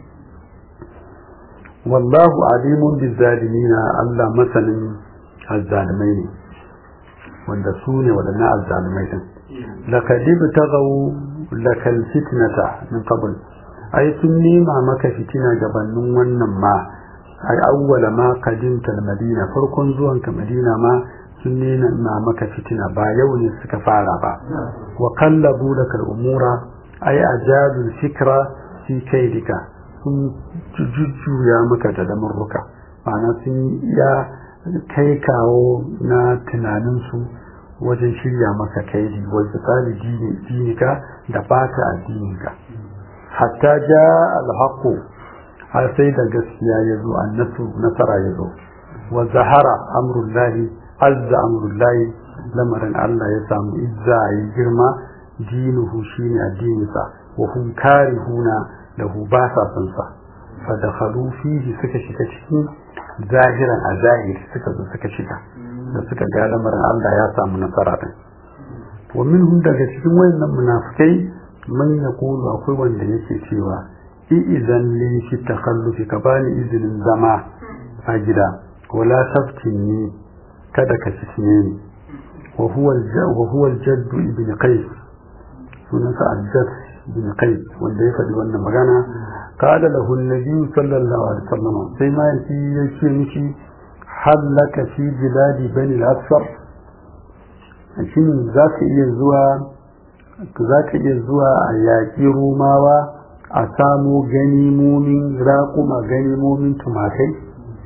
wallahu alimun bizzalimina Allah masanin azzalimai ne wanda su ne waɗannan azzalimai din لقد ابتغوا لك الفتنة من قبل أي سنيما مك فتنة جبنون ونما أي أول ما قدمت المدينة فركن زوان كمدينة ما سنينا ما مك فتنة با يوني سكفارا با وقلبوا لك الأمور أي أجادوا الفكرة في كيدك sun jujjuya maka da damarruka ma'ana sun ya kai kawo na tunaninsu wajen shirya maka kaidi wa tsali dinika da bata addininka hatta ja alhaqu har sai da gaskiya ya zo annasu nasara ya zo wa zahara amrullahi azza amrullahi lamarin Allah ya samu izza yi girma dinuhu shine addininsa wa hum karihuna lahu ba sa son sa fa dakhalu fihi suka shiga cikin zahiran a zahiri suka zo suka shiga da suka ga lamarin Allah ya samu nasara din wa minhum daga cikin wayannan munafikai man yaqulu akwai wanda yake cewa idan li fi takhallufi ka bani izinin zama a gida wala taftini kada ka fitine ni wa huwa wa huwa al-jadd ibn qais sunansa al-jadd ibn qais wanda ya faɗi wannan magana قال له النبي صلى الله عليه وسلم سيما يكي مشي هل لك في بلاد بني الأسفر shin za ka iya zuwa za ka iya zuwa a yaƙi romawa a samo ganimomin raƙuma ganimomin tumakai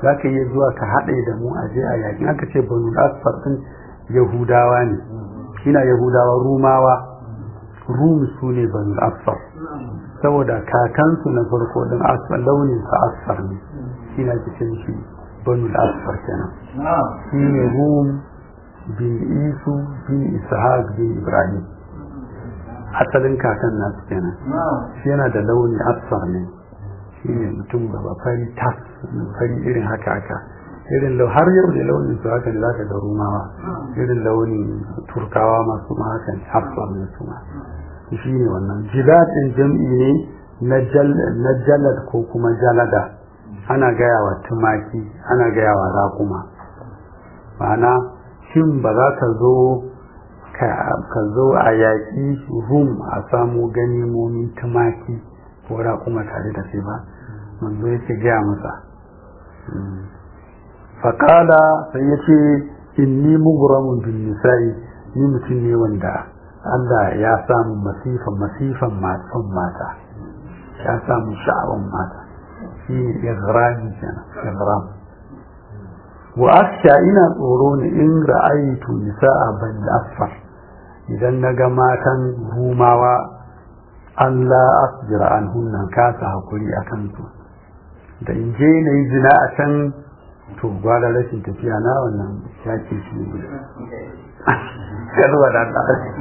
za ka iya zuwa ka haɗe da mu a je a yakin aka ce banu asfar ɗin yahudawa ne ina yahudawa rumawa rum su ne banu asfar saboda kakansu na farko ɗin asfar launin sa asfar ne shi na cikin shi banu asfar kenan shi ne rum bin isu bin ishaq bin ibrahim asalin kakan nasu kenan shi yana da launi asfar ne shi ne mutum gaba fari tas fari irin haka haka irin lau har yau da launin su haka ne za ka ga rumawa irin launin turkawa masu ma haka ne asfar ne su ma shi ne wannan jidaɗin jam'i ne na jalad ko kuma jalada ana gaya wa tumaki ana gaya wa raƙuma ma'ana shin ba za ka zo ka zo a yaƙi rum a samu ganimomin tumaki ko raƙuma tare da sai ba manzo yake gaya masa faƙala sai ya ce inni mughramun bin nisa'i ni mutum ne wanda Allah ya samu masifan masifan matsan mata ya samu sha'awan mata shi ne igrami kenan igram wa aksha ina tsoro ne in ra'aytu nisa'a ban asfar idan naga matan rumawa Allah asjira an hunnan kasa hakuri akan su da in je na yi zina a can to gwada rashin tafiya na wannan ya ce shi ne kalwa da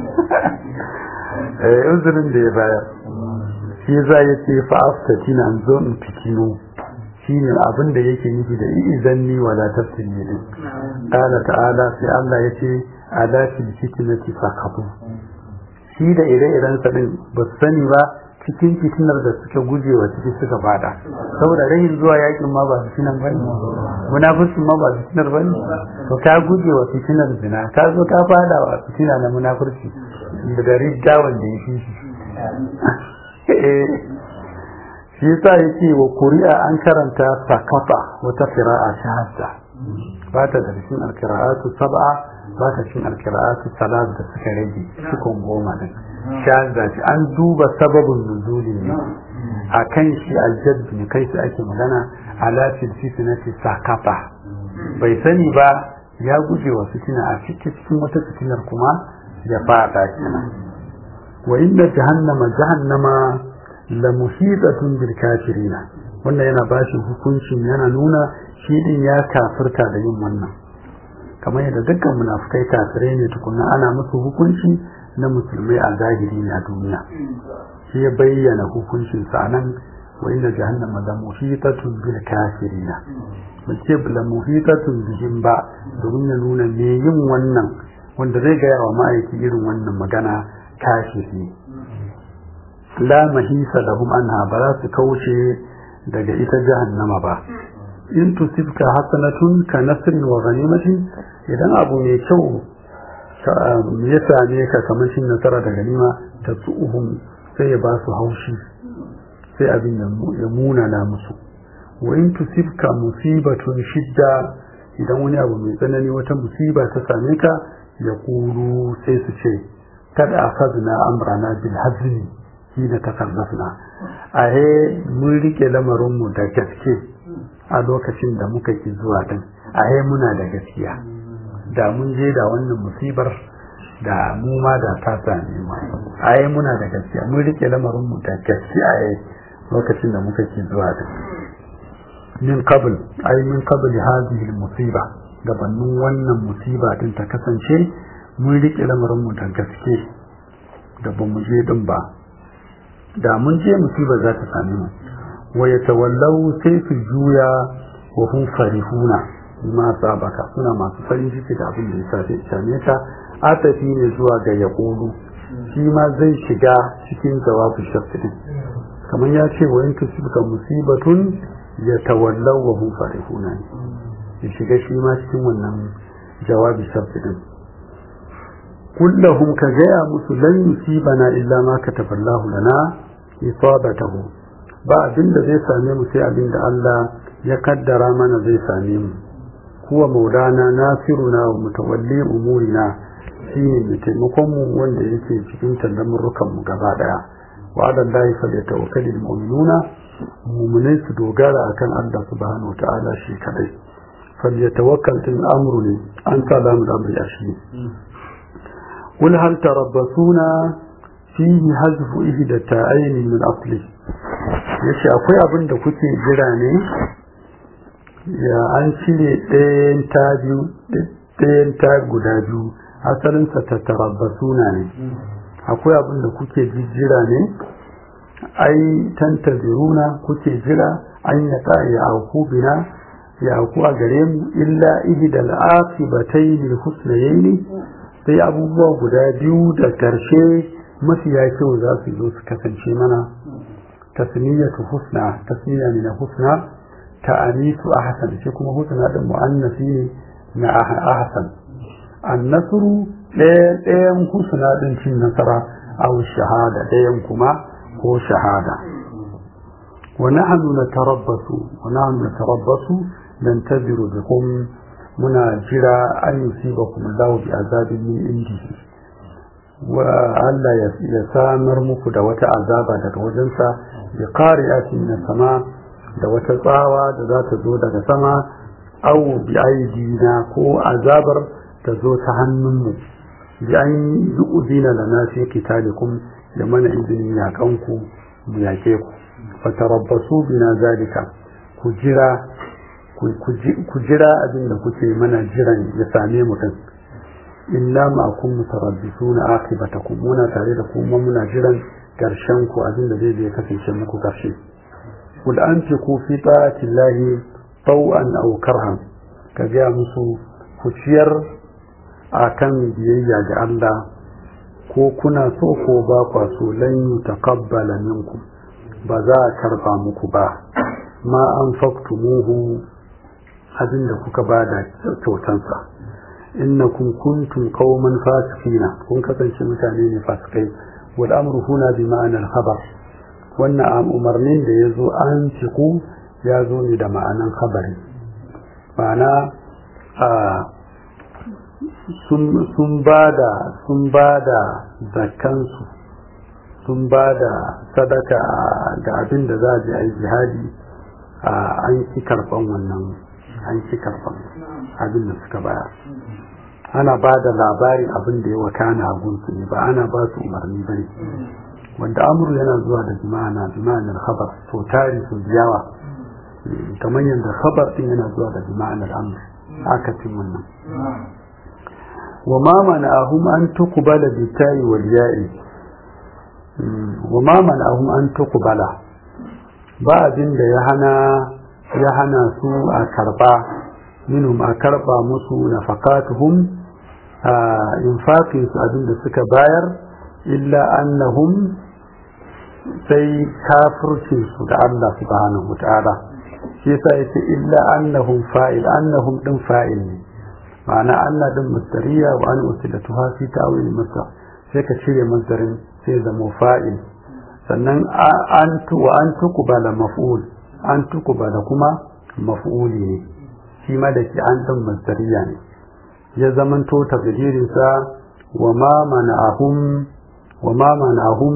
eh uzurin da ya bayar shi za ya ce fa'aftati na zo in fitino shi ne abin da yake nufi da izanni wala tafsiri din qala ta'ala sai Allah ya ce ala fil fitnati faqatu shi da ire-iren sa din ba sani ba cikin fitinar da suka guje wa ciki suka fada saboda rahin zuwa yakin ma ba fitinar ba ne munafurcin ma ba fitinar ba ne to ka guje wa fitinar zina ka zo ka fada wa fitina na munafurci da ridda wanda ya fi shi shi yasa yake wa kuri'a an karanta sakata wata qira'a shahada ba ta da cikin alqira'atu sab'a ba ta cikin alqira'atu salat da suka rage cikin goma din shahada ce an duba sababin nuzuli ne akan shi aljadd ne kai su ake magana ala fil fitnati sakata bai sani ba ya guje wa fitina a cikin wata fitinar kuma ya fada kenan wa inna jahannama jahannama la muhitatun bil kafirina wannan yana bashi hukuncin yana nuna shi din ya kafirta da yin wannan kamar yadda dukkan munafukai kafirai ne tukunna ana musu hukunci na musulmai a zahiri ne a duniya shi ya bayyana hukuncin sa nan wa inna jahannama la muhitatun bil kafirina bace la muhitatun bihim ba domin ya nuna me yin wannan wanda zai gaya wa ma'aiki irin wannan magana kafiri la mahisa lahum anha ba za su kauce daga ita jahannama ba in tusibka hasanatun ka nasrin wa ghanimatin idan abu mai kyau ya same ka kamar shin nasara da ganima ta tsuhum sai ya ba su haushi sai abin ya munana musu wa in tusibka musibatun shidda idan wani abu mai tsanani wata musiba ta same ka ya kuru sai su ce kada akhadna amrana bil hazmi hina takarrafna ahe mun rike lamarin mu da gaske a lokacin da muka ki zuwa din ahe muna da gaskiya da mun je da wannan musibar da mu ma da ta same mu ahe muna da gaskiya mun rike lamarin mu da gaske ahe lokacin da muka ki zuwa din min qabl ay min qabl hadhihi al musiba gabanin wannan musiba din ta kasance mun rike lamarin mu da gaske da ba mu je din ba da mun je musibar za ta same mu wa yatawallau sai su juya wa hum farihuna ma sabaka suna masu farin ciki da abin da ya sace same ta atafi ne zuwa ga yaqulu shi ma zai shiga cikin jawabu shafi kamar ya ce wa in tusibka musibatun yatawallau wa hum farihuna ya shiga shi ma cikin wannan jawabi shafi din kullahum ka gaya musu lan yusibana illa ma kataballahu lana isabatahu ba abin da zai same mu sai abin da Allah ya kaddara mana zai same mu kuwa maulana nasiruna wa mutawalli umurina shine mai taimakon mu wanda yake cikin tandamurrukan mu gaba daya wa ala Allahi falyatawakkalul mu'minuna mumunai su dogara akan Allah subhanahu ta'ala shi kadai falyatawakkal din amru ne an salamu da amri ashi قل هل تربصون فيه حذف إحدى التائين من أصله yace akwai abin da kuke jira ne ya an cire ɗayan ta biyu ɗayan ta guda biyu asalinsa ta tarabbasuna ne akwai abin da kuke jira ne ai tantaziruna kuke jira an ya ta ya auku bina ya auku a gare mu illa ihdal aqibatayn husnayayn sai abubuwa guda biyu da karshe mafiya kyau za su zo su kasance mana tasmiyatu husna tasmiya ne na husna ta'anisu ahsan shi kuma husna din mu'annasi ne na ahsan annasru ɗayan husna din cin nasara aw shahada ɗayan kuma ko shahada wa nahnu natarabbasu wa nahnu natarabbasu nantaziru bikum muna jira an yusibakum Allahu bi azabin min indihi wa Allah ya samar muku da wata azaba daga wajensa bi qari'atin min sama da wata tsawa da za ta zo daga sama aw bi aidina ko azabar ta zo ta hannunmu bi an yu'zina lana fi qitalikum da mana izinin yakanku mu yake ku fatarabbasu bina zalika ku jira ku jira abin da kuke mana jiran ya same mu din illa ma kun mutarabbisuna aqibatakum muna tare da kuma muna jiran karshen ku abin da zai kasance muku karshe kul anfiqu fi ta'ati llahi taw'an aw karhan ka ga musu ku ciyar akan biyayya ga Allah ko kuna so ko ba kwa so lan yutaqabbala minkum ba za a karba muku ba ma an faktumuhu abin da kuka ba da kyautansa innakum kuntum qauman fasikina kun kasance mutane ne fasikai wal amru huna bi ma'anar khabar wannan umarnin da ya zo an ciku ya zo ne da ma'anan khabari ma'ana sun ba da sun ba da zakansu sun ba da sadaka ga abin da za a je a yi jihadi an ki karban wannan an ki karban abin da suka bayar ana ba da labarin abin da ya wakana a gunsu ne ba ana ba su umarni ba ne wanda amur yana zuwa da jima'ana jima'anar khabar to tari su yawa kamar yadda khabar din yana zuwa da jima'anar amur akasin wannan wa ma mana'ahum an tuqbala bi ta'i wal ya'i wa ma mana'ahum an tuqbala ba abin da ya hana ya hana su a karba minhum a karba musu nafaqatuhum a infaqin su abin da suka bayar illa annahum sai kafircin su da Allah subhanahu wataala shi yasa yace illa annahum fa'il annahum din fa'il ne ma'ana Allah din masdariya wa an usilatuha fi ta'wil masdar sai ka cire masdarin sai zama fa'il sannan an tu wa an tuqbala maf'ul an tuqbala kuma maf'uli ne shi ma da ke an din masdariya ne ya zamanto tafsirin sa wa ma mana'ahum wa ma mana'ahum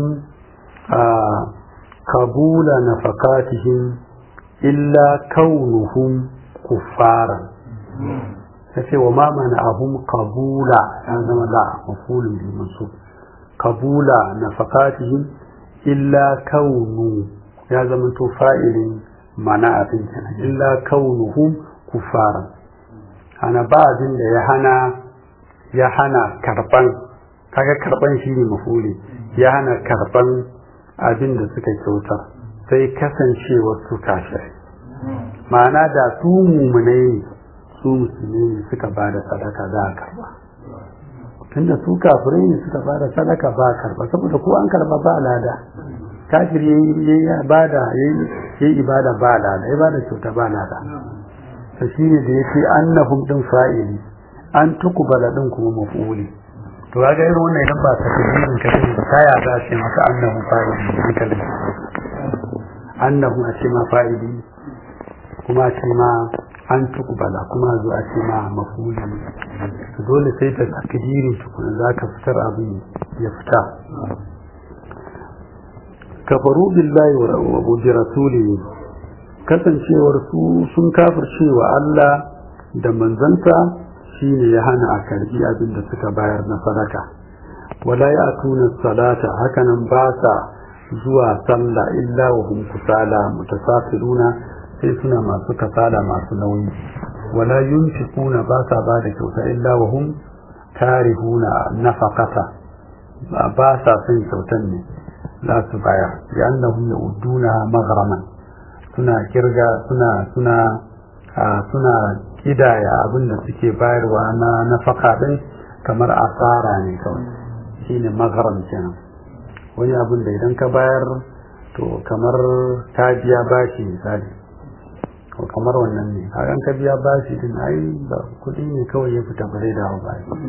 kabula nafaqatihim illa kaunuhum kuffaran yace wa ma mana'ahum kabula ya zama la maf'ulun bi mansub kabula nafaqatihim illa kaunu ya zama to fa'ilin mana'atin kenan illa kaunuhum kuffaran ana ba abin da ya hana ya hana karban kaga karban shine mafuli ya hana karban abin da suka kyautar sai kasancewar su kashirai ma'ana da su mumunai su musulmi ne suka ba da sadaka za a karba tunda su kafirai ne suka ba da sadaka ba a karba saboda ko an karba ba lada kafir yayi ibada yayi ibada ba lada ibada kyauta ba lada to shine da yake annahum din fa'ili an tukubala din kuma maf'uli to ga irin wannan idan ba ta tabbinin ka din ta ya za ce maka annahum fa'ili hankalin annahum a ce ma fa'ili kuma a ce ma an tukubala kuma zo a ce ma maf'uli to dole sai ta takdirin tukuna za ka fitar abin ya fita kafaru billahi wa bi rasulihi kasancewar su sun kafircewa Allah da manzanta shine ya hana a karbi abin da suka bayar na sadaka wala ya tuna salata hakanan ba sa zuwa sallah illa wa hum kusala mutasafiruna sai suna masu kasala masu nauyi wala yunfiquna ba sa ba da kyauta illa wa hum karihuna nafaqata ba sa son kyautan ne za su bayar li'annahum ya'uduna maghraman suna kirga suna suna suna kidaya abin da suke bayarwa na nafaka din kamar asara ne kawai shine maghram kenan wani abin da idan ka bayar to kamar ta biya bashi misali ko kamar wannan ne hakan ka biya bashi din ai ba kudi ne kawai ya fita bare da ba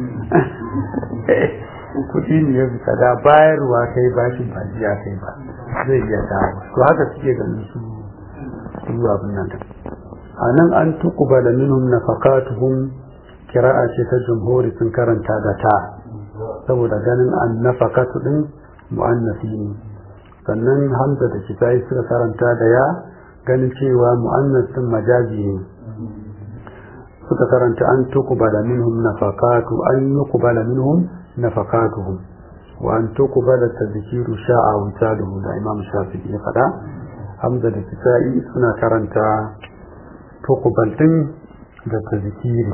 kudi ne ya fita da bayarwa kai bashin ba biya kai ba zai iya dawo to haka suke ganin su su abin nan a nan an tuqbala minhum nafaqatuhum kira'a ce ta jumhuri sun karanta da ta saboda ganin an nafaqatu din mu'annasi ne sannan hamza da kitai suka karanta da ya ganin cewa mu'annas din majazi ne suka karanta an tuqbala minhum nafaqatu an yuqbala minhum nafaqatuhum wa an tuqbala tadhkiru sha'a wa taluhu da imam shafi'i ya fada hamza da kitai suna karanta tuqbal din da tadhkiri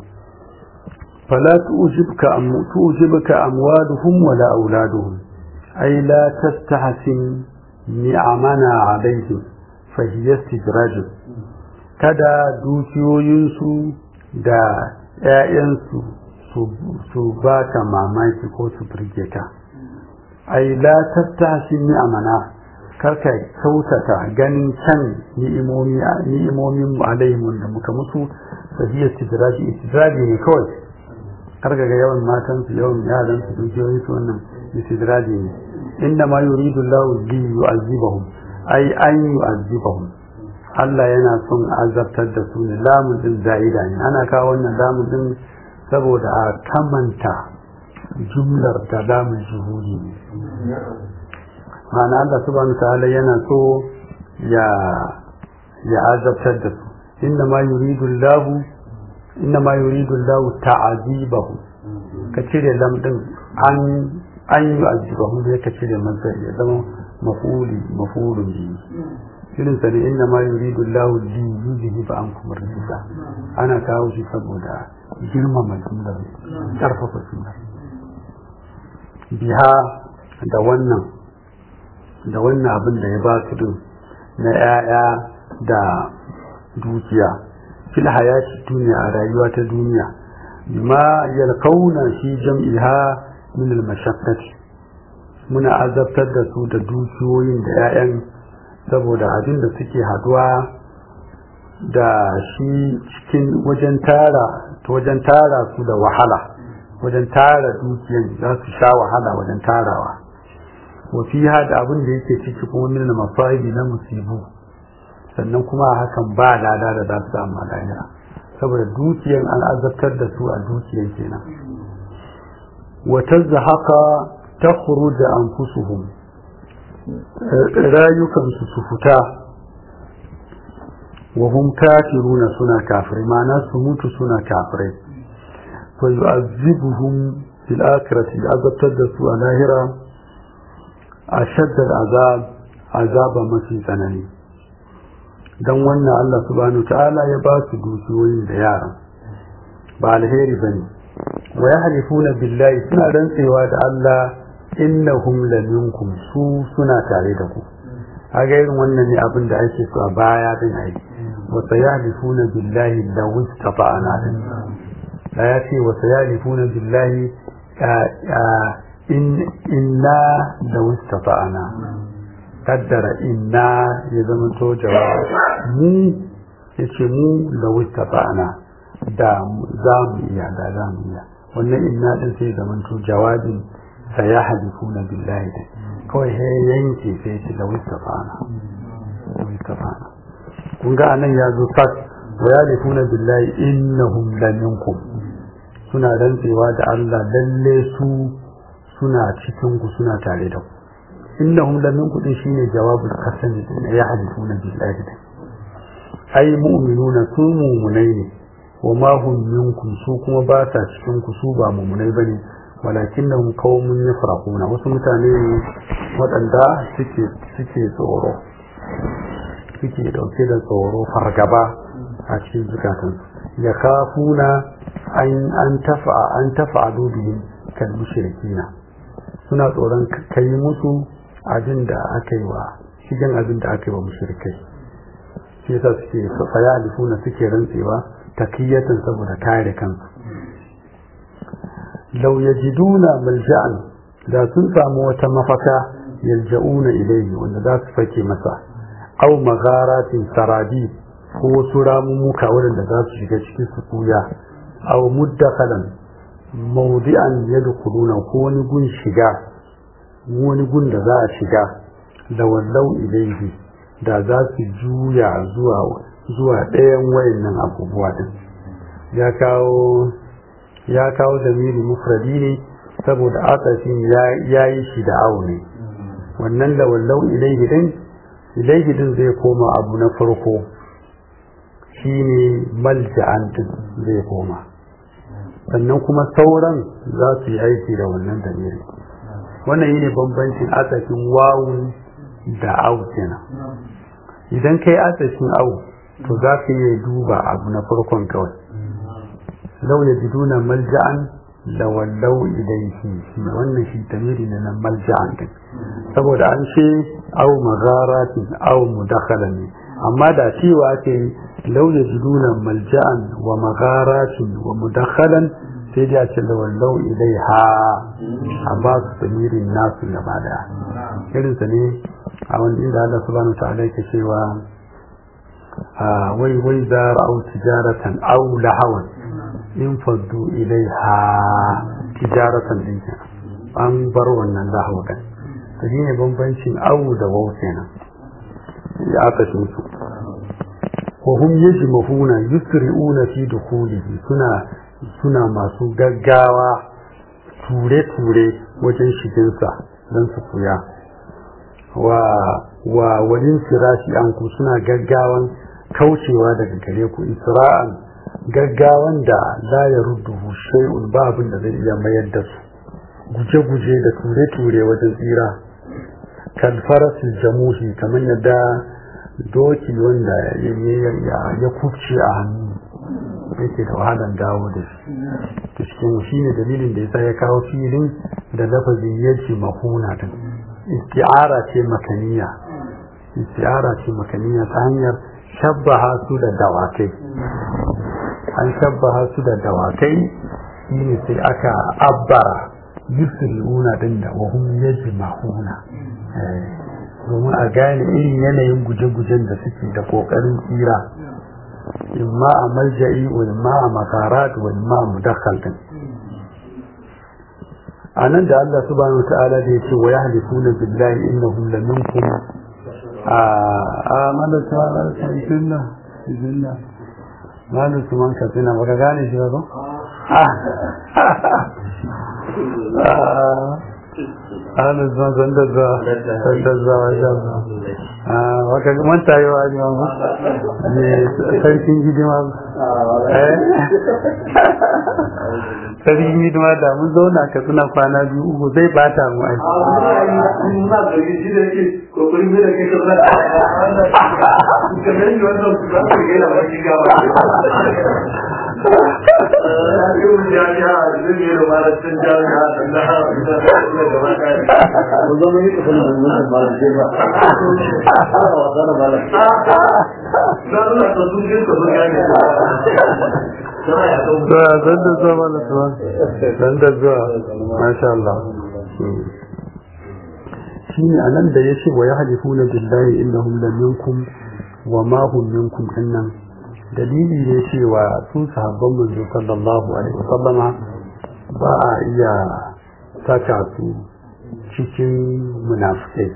فلا تعجبك أم تعجبك أموالهم ولا أولادهم أي لا تستحسن نعمنا عليهم فهي استدراج kada dukiyoyinsu da ‘ya'yansu su ba ka mamaki ko su birge ka ai la tattashi ni'amana karka kyautata ganin can ni'imomin alaihimun da muka musu sahiyar istidraji istidraji ne kawai karka ga yawan matansu yawan yaransu dukiyoyinsu wannan istidraji ne inda ma yuridu Allah li yu'azzibahum ai an yu'azzibahum Allah yana son azabtar da su ne lamun din za'ida ne ana kawo wannan lamun din saboda a kamanta jumlar da lamun juhudi ne ma'ana Allah subhanahu ta'ala yana so ya ya azabtar da su inna ma yuridu Allah inna ma yuridu Allah ta'azibahu ka cire lam din an an yu'azzibahum da ka cire masa ya zama mafuli mafulun bihi irin sa ne inna ma yuridu Allah li yuzhiba ankum rijsa ana kawo shi saboda girmama jumlar karfafa jumlar biha da wannan da wannan abin da ya ba su din na ‘ya'ya da dukiya fil hayati duniya a rayuwa ta duniya bima yalkauna shi jam'iha min al-mashaqqati muna azabtar da su da dukiyoyin da ‘ya'yan saboda abin da suke haduwa da shi cikin wajen tara wajen tara su da wahala wajen tara dukiyan za su sha wahala wajen tarawa wafiha da abin da yake ciki kuma min mafaibi na musibu sannan kuma hakan ba lada da za su samu lahira saboda dukiyan an azabtar da su a dukiyan kenan wa tazhaqa takhruj anfusuhum rayukan su su fita wa hum kafiruna suna kafirai ma'ana su mutu suna kafirai fa yu'azzibuhum fil akhirati azabtar da su a lahira أشد العذاب عذاب mafi tsanani don wannan Allah subhanahu ta'ala ya ba su dukiyoyin da yaran ba alheri bane wa yahlifuna billahi suna rantsewa da Allah innahum laminkum su suna tare da ku kaga irin wannan ne abin da ake so a baya din ai wa sayahlifuna billahi law istata'ana din da ya ce wa sayahlifuna billahi in inna da wastata'ana kaddara inna ya zama to jawabi mu yace mu da wastata'ana da za mu iya da za mu iya wannan inna din sai zama to jawabin sai ya hadifuna billahi da kawai he yanke sai ce da wastata'ana da wastata'ana kun ga anan ya zo fat wa yalifuna billahi innahum laminkum suna rantsewa da Allah lalle su suna cikin ku suna tare da ku innahum lam yanqudin shine jawabul qasam ya halifuna billahi ai mu'minuna su mu'minai ne wa ma hum minkum su kuma ba sa cikin ku su ba mu'minai bane walakinnahum qaumun yafrahuna wasu mutane ne waɗanda suke suke tsoro suke dauke da tsoro fargaba a cikin zukatansu ya kafuna an an tafa an tafa'alu bihim kal mushrikina suna tsoron kai musu abin da aka yi wa shigen abin da aka yi wa mushrikai shi yasa suke faya alifuna suke rantsewa takiyatan saboda kare kansu law yajiduna malja'an da sun samu wata mafaka yalja'una ilayhi wanda za su fake masa aw magharatin sarabi ko wasu ramumuka waɗanda za su shiga cikin su kuya aw muddakhalan mawdi'an yadkhuluna ko wani gun shiga wani gun da za a shiga da wallau ilaihi da za su juya zuwa zuwa ɗayan wayannan abubuwa din ya kawo ya kawo zamiri mufradi ne saboda akashin ya yi shi da awo ne wannan da wallau ilaihi din ilaihi din zai koma abu na farko shine malja'an din zai koma sannan kuma sauran za su yi aiki da wannan damiri wannan yi ne bambancin asashin wawun da au kenan idan kai asashin au to za ka iya duba abu na farkon kawai lau ya jiduna malja'an da wallau ilaihi shi wannan shi damiri ne na malja'an din saboda an ce au magharatin au mudakhala ne amma da cewa ke lau ya jiduna malja'an wa magharatin wa mudakhalan sai dai a ce da wallau ilaiha a ba su damirin nasu gaba daya irinsa ne a wanda inda Allah subhanahu wa ta'ala yake cewa wai wai za ra'au tijaratan aw lahawan in faddu ilaiha tijaratan din an bar wannan lahawa kan to shine bambancin aw da waw kenan ya aka shi su wa hum yajmahuna yusri'una fi dukhulihi suna suna masu gaggawa ture-ture wajen shiginsa don su kuya wa wa wajen firashi an ku suna gaggawan kaucewa daga gare ku isra'an gaggawan da la ya rudduhu shay'un ba abin da zai iya mayar da su guje-guje da ture-ture wajen tsira kan farasin jamuhi kamar yadda doki wanda ya kubce a hannu yake da wahalar dawo da shi ta cikin shi ne dalilin da yasa ya kawo filin da lafazin yaji mahuna din isti'ara ce makaniya isti'ara ce makaniya ta hanyar shabbaha su da dawakai an shabbaha su da dawakai shi ne sai aka abbara yusri'una din da wahum yaji mahuna domin a gane irin yanayin guje-gujen da suke da kokarin tsira imma a malja'i wa imma a makarat wa imma a mudakhal din anan da Allah subhanahu wa ta'ala da yace wa yahlifuna billahi innahum la minkum a amana ta'ala sayyidina sayyidina malu tuman ka tuna baka gane shi ba ko ana zuwa zanda zuwa zanda zuwa wajen zuwa waka manta yi wa ne wa ne sarkin hidima eh sarkin hidima da mun zauna ka suna kwana biyu uku zai bata mu ai zuwa zan da zuwa mana zuwa zan da zuwa masha Allah shi ne a nan da ya ce wa ya halifu na billahi innahum la minkum wa ma hum minkum dinnan dalili ne cewa su sahabban manzo sallallahu alaihi wasallama ba a iya saka su cikin munafikai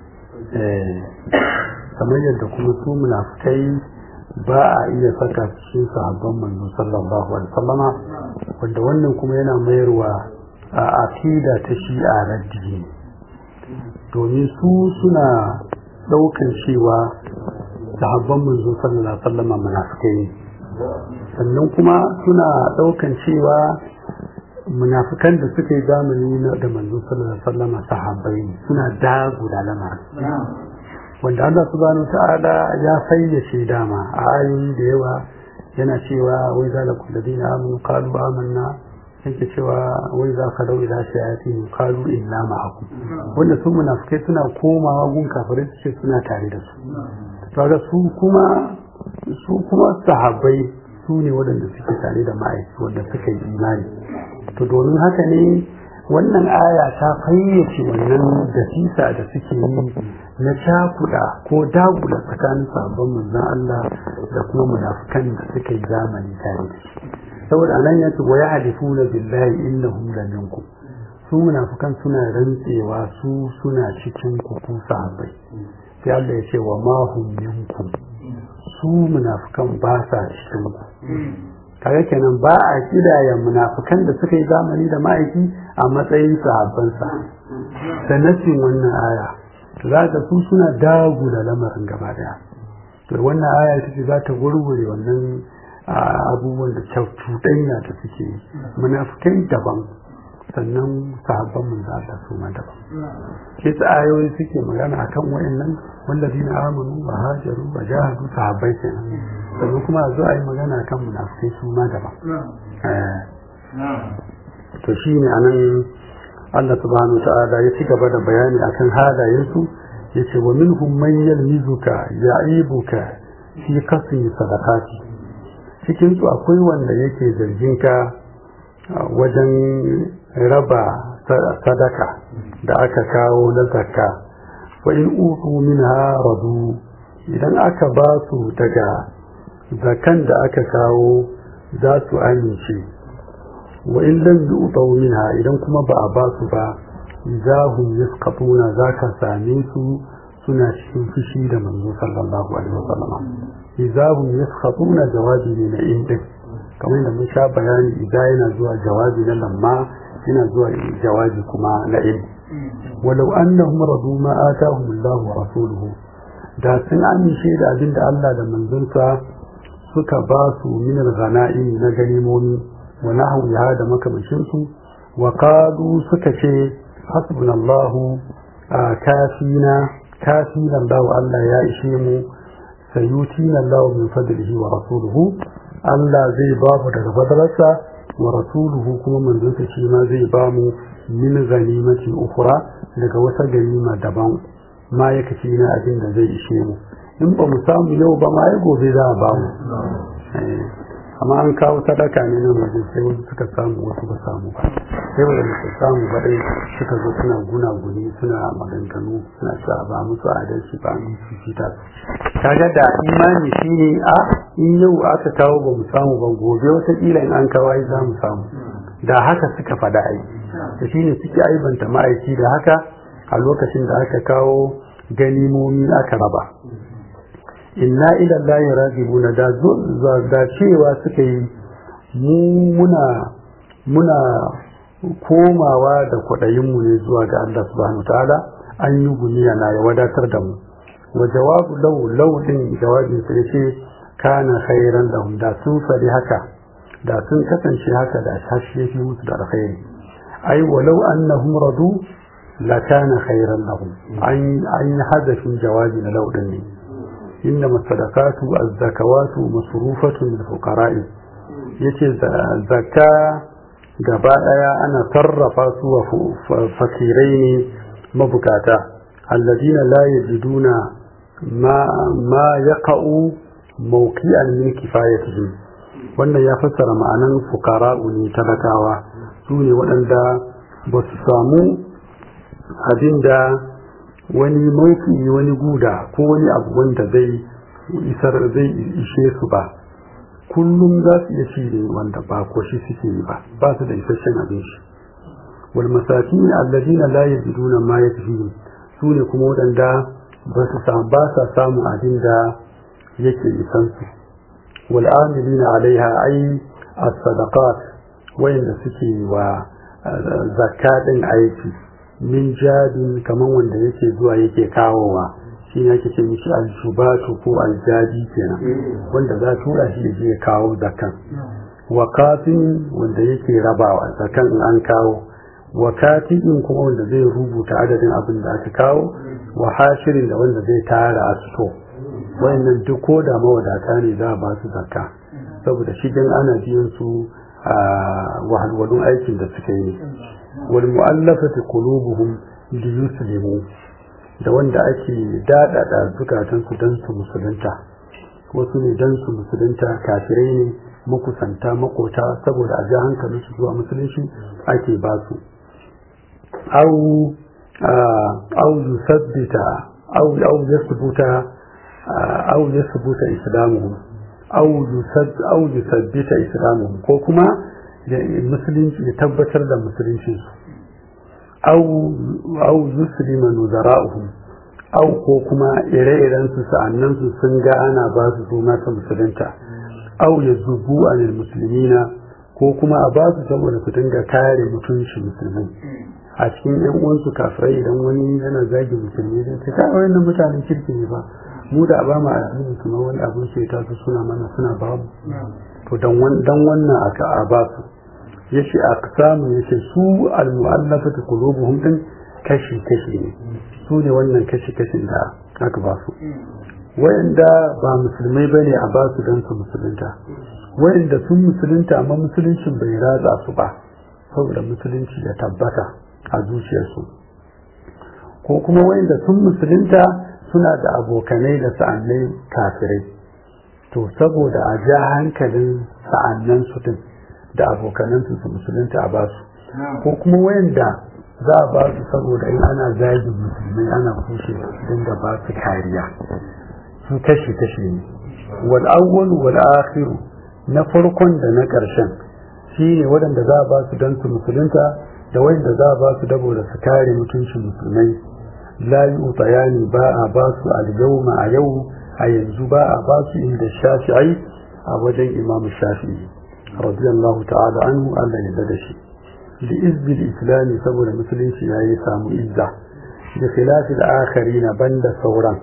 kamar yadda kuma su munafikai ba a iya saka cikin sahabban manzo sallallahu alaihi wasallama wanda wannan kuma yana mayarwa a aqida ta shi'a raddi domin su suna ɗaukan cewa sahabban manzo sallallahu alaihi wasallam munafikai ne sannan kuma suna ɗaukan cewa munafikan da suka yi zamani da manzo sallallahu alaihi wasallam sahabbai ne suna dagula lamarin wanda Allah subhanahu ta'ala ya fayyace dama a ayoyi da yawa yana cewa wai zalakum ladina amanu qalu amanna yake cewa wai za ka dau ila shayatin qalu inna ma'akum wanda su munafikai suna komawa gun kafirai su ce suna tare da su kaga su kuma su kuma sahabbai su ne waɗanda suke tare da ma'aiki wanda suka yi imani to domin haka ne wannan aya ta fayyace wannan dasisa da suke yi na cakuɗa ko dagula tsakanin sabon manzon Allah da kuma munafukan da suka yi zamani tare da shi saboda anan ya ce wa ya halifuna billahi innahum la minkum su munafukan suna rantsewa su suna cikin ku ku sahabbai sai Allah ya ce wa ma hum minkum su munafukan ba sa cikin ku kaga kenan ba a kidaya munafukan da suka yi zamani da ma'aiki a matsayin sahabbansa da nasin wannan aya to za ka su suna dagula lamarin gaba daya to wannan aya ita ce za ta gurgure wannan abubuwan da cuɗanya da suke munafukai daban sannan sahabban mun za ta suma daban ke ta ayoyi suke magana akan wayannan wallazina amanu wa hajaru wa jahadu sahabbai kenan sannan kuma a zo a yi magana kan munafukai su ma daban to shi ne anan Allah subhanahu ta'ala ya ci gaba da bayani akan halayensu ya ce wa minhum man yalmizuka ya'ibuka fi kasri sadaqati cikin su akwai wanda yake zargin ka wajen raba sadaka da aka kawo na zakka wa in utu minha radu idan aka ba su daga zakan da aka kawo za su amince wa in lam yu'taw minha idan kuma ba a ba su ba idahum yasqatuna zaka same su suna cikin fushi da manzo sallallahu alaihi wasallam idahum yasqatuna jawabi ne na indin kamar da mun sha bayani idan yana zuwa jawabi na lamma yana zuwa jawabi kuma na in walau annahum radu ma atahum Allah wa rasuluhu da sun amince da abin da Allah da manzonsa suka ba su min al-ghanaim na ganimomi wa nahwiha da makamashin su wa qalu suka ce hasbunallahu kafina kafina Allah Allah ya ishe mu sayutina Allah min fadlihi wa rasuluhu Allah zai ba mu daga fadalarsa wa rasuluhu kuma manzonsa shi ma zai ba mu min ganimati ukhra daga wata ganima daban ma ya kace na abin da zai ishe mu in ba mu samu yau ba ma ya gobe za a ba mu amma an kawo sadaka ne na waje sai wasu suka samu wasu ba samu ba sai wanda su samu ba dai suka zo suna guna guni suna maganganu suna cewa ba musu adalci ba mu fifita kaga da imani shine a in yau aka kawo ba mu samu ba gobe wataƙila in an kawo ai za mu samu da haka suka faɗa ai da shine suke aibanta ma'aiki da haka a lokacin da aka kawo ganimomi aka raba inna ila Allah ragibuna da da cewa suka yi mu muna muna komawa da kwaɗayin mu ne zuwa ga Allah subhanahu ta'ala an yi guniya na ya wadatar da mu wa jawabu law law din jawabin sa yace kana khairan lahum da sun fadi haka da sun kasance haka da shashi yafi musu da alkhairi ai walau annahum radu la kana khairan lahum an an hadafin jawabi na law din ne إنما الصدقات الزكوات مصروفة للفقراء yace zakka gaba daya ana sarrafa su wa fakirai ne mabukata alladina la yajiduna ma ma yaqa'u mawqi'an min kifayatihim wannan ya fassara ma'anan fuqara'u ne talakawa su ne waɗanda ba su samu abinda wani mauki wani guda ko wani abu wanda zai isar zai ishe su ba kullum za su iya ci ne wanda ba ko shi suke yi ba ba su da isasshen abinci wal masakin alladina la yajiduna ma yakfihim su ne kuma waɗanda ba su samu ba sa samu abin da yake isan su wal amilina alaiha ai as-sadaqat wayanda suke wa zakka din aiki min jadin kamar wanda yake zuwa yake kawowa shi ne ake ce mishi aljubatu ko aljadi kenan wanda za tura shi je ya kawo zakan wa kafin wanda yake rabawa zakan in an kawo wa katibin kuma wanda zai rubuta adadin abin da aka kawo wa hashirin da wanda zai tara a sto wayannan duk ko da mawadata ne za a ba su zakka saboda shigen ana biyan su a wahalwalun aikin da suka yi wal mu'allafati qulubuhum li yuslimu da wanda ake dadada zukatan su dan su musulunta wasu ne dan su musulunta kafirai ne makusanta makota saboda a ji hankalin su zuwa musulunci ake ba su au au yusabbita au au yasbuta au yasbuta islamuhum au yusab au yusabbita islamuhum ko kuma musulunci ya tabbatar da musulunci su au au yuslima nuzara'uhum au ko kuma ire-iren su sa'annan su sun ga ana ba su su mata musulunta au ya zubu anil musulmina ko kuma a ba su saboda su dinga kare mutunci musulmai a cikin yan uwansu kafirai idan wani yana zagi musulmi zai ce kai wayannan mutanen kirki ne ba mu da ba mu addini kuma wani abin sai ta su suna mana suna babu to dan wannan aka a ba su yace aqsamu yace su al mu'allafatu qulubuhum din kashi kashi ne su ne wannan kashi kashin da aka ba su wayanda ba musulmai bane a ba su dan su musulunta wayanda sun musulunta amma musuluncin bai ratsa su ba saboda musulunci ya tabbata a zuciyarsu ko kuma wayanda sun musulunta suna da abokanai da sa'annai kafirai to saboda a ja hankalin sa'annan su din da abokanan su su musulunta a basu ko kuma wayanda za a basu saboda in ana zagi musulmai ana kushe su dinga ba su kariya su kashi kashi ne wal awwal wal akhir na farkon da na karshen shine waɗanda za a ba su dan su musulunta da wanda za a ba su dabo da su kare mutuncin musulmai la yu'tayani ba a ba su al-yawma a yau a yanzu ba a ba su inda shafi'i a wajen imam shafi'i radiyallahu ta'ala anhu Allah ya da shi li izbil islami saboda musulunci yayi samu izza da khilafil akharina banda sauran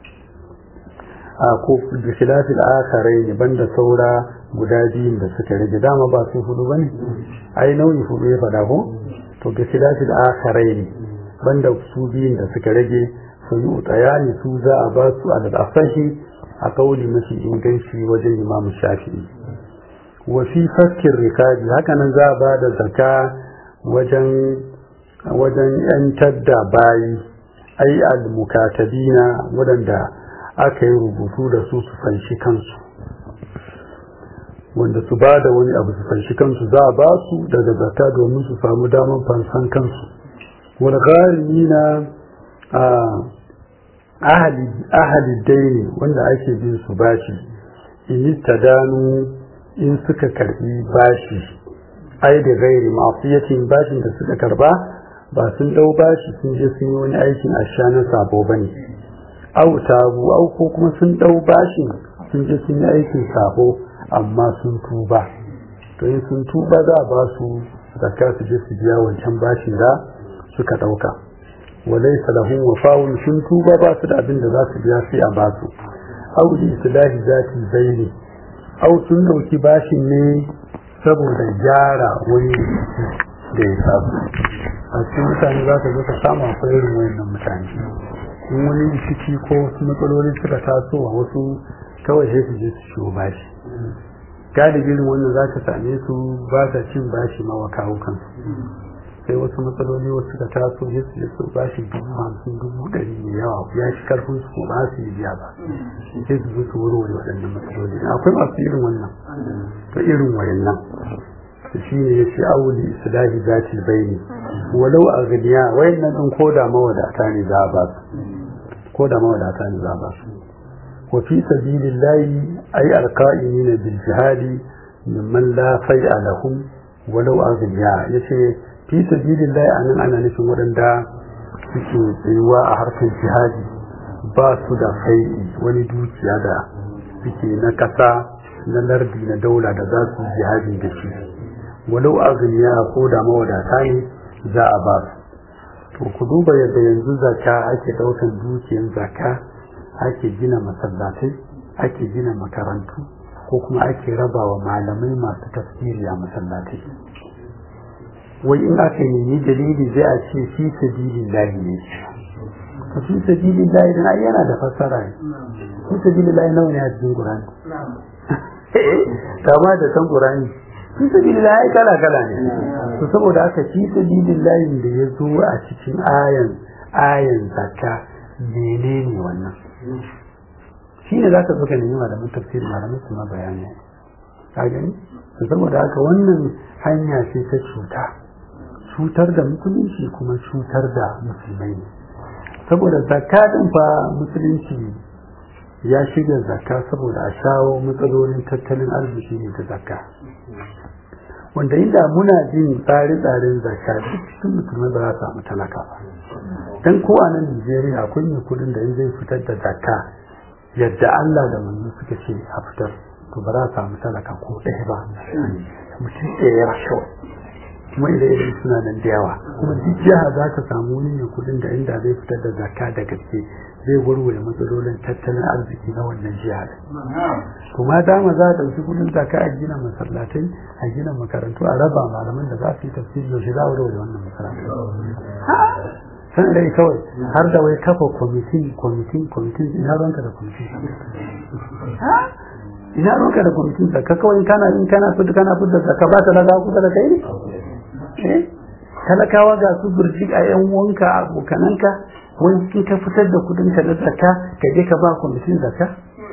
a ko da khilafil akharin banda saura guda biyun da suka rage dama ba su hudu bane ai nauyi hudu ya fada ko to bi khilafil akharin banda su biyun da suka rage su yi utayani su za a ba su al asahi a kauli mafi inganci wajen imamu shafi'i wa fi fakkin rikabi hakanan za a ba da zaka wajen wajen yantar da bayi ai al mukatabina wadanda aka yi rubutu da su su fanshi kansu wanda su ba da wani abu su fanshi kansu za a ba su daga zaka domin su samu damar fansan kansu wal gharimina ahli ahli daini wanda ake bin su bashi in tadanu in suka karbi bashi ai da gairi mafiyatin bashin da suka karba ba sun dau bashi sun je sun yi wani aikin asha na sabo bane au tabu au ko kuma sun dau bashin sun je sun yi aikin sabo amma sun tuba to in sun tuba za a ba su zakka su je su biya wancan bashin da suka dauka walaysa lahum wafa'un sun tuba ba su da abin da za su biya sai a ba su au li islahi zati zaini au sun dauki bashin ne saboda gyara wani da ya samu a cikin mutane za ka zo ka samu akwai irin wayannan mutane in wani rikici ko wasu matsaloli suka taso a wasu kawai sai su je su ciwo bashi galibin wannan za ka same su ba sa cin bashi ma wa kawo kansu sai wasu matsaloli wasu suka taso sai su je su bashi dubu hamsin dubu ɗari mai yawa ya shi karfin su ba su yi biya ba sai su zo su warware waɗannan matsaloli akwai masu irin wannan to irin wayannan shi ne ya ce auli islahi zati baini walau a ganiya wayannan ɗin ko da mawadata ne za a ba su ko da mawadata ne za a ba su wa fi sabilillahi ay alqa'imina bil jihadi mimman la fai'a lahum walau a ganiya yace fi sabilillahi anan ana nufin waɗanda suke tsayuwa a harkar jihadi ba su da fai'i wani dukiya da suke na ƙasa na lardi na daula da za su jihadi da shi walau agniya ko da mawadata ne za a ba to ku duba yadda yanzu zaka ake daukan dukiyar zaka ake gina masallatai ake gina makarantu ko kuma ake rabawa malamai masu tafsiri a masallatai wai in aka nemi dalili zai a ce fi sabilillahi ne ka fi sabilillahi dan ai yana da fassara ne fi sabilillahi nawa ne a cikin Qur'ani kama da san Qur'ani fi sabilillahi ai kala kala ne to saboda haka fi sabilillahi da ya zo a cikin ayan ayan zakka menene wannan shi ne za ka zo ka nemi malaman tafsir malaman su ma bayani ka gani to saboda haka wannan hanya ce ta cuta cutar da musulunci kuma cutar da musulmai ne saboda zakka din fa musulunci ya shiga zakka saboda a shawo matsalolin tattalin arziki ne ta zakka wanda inda muna jin tsare-tsaren zakka duk cikin musulmai ba za su samu talaka ba dan ko a nan Najeriya akwai mai kudin da in zai fitar da zakka yadda Allah da manzo suka ce a fitar to ba za a samu talaka ko ɗaya ba mutum ɗaya ya rasho kuma idan idan suna nan da yawa kuma duk jiha za ka samu wani mai kudin da inda zai fitar da zakka da gaske zai warware matsalolin tattalin arziki na wannan jiha kuma dama za a ɗauki kudin zakka a gina masallatai a gina makarantu a raba malaman da za su yi tafsiri yaushe za a warware wannan makarantu san rai kawai har da wai kafa kwamitin kwamitin kwamitin ina ranka da kwamitin ina ranka da kwamitin zakka kawai kana in kana fita kana fita zakka ba talaka kusa da kai ne talakawa ga su burji a yan wanka abokananka wani in ka fitar da kudin ka na zakka ka je ka ba kwamitin zakka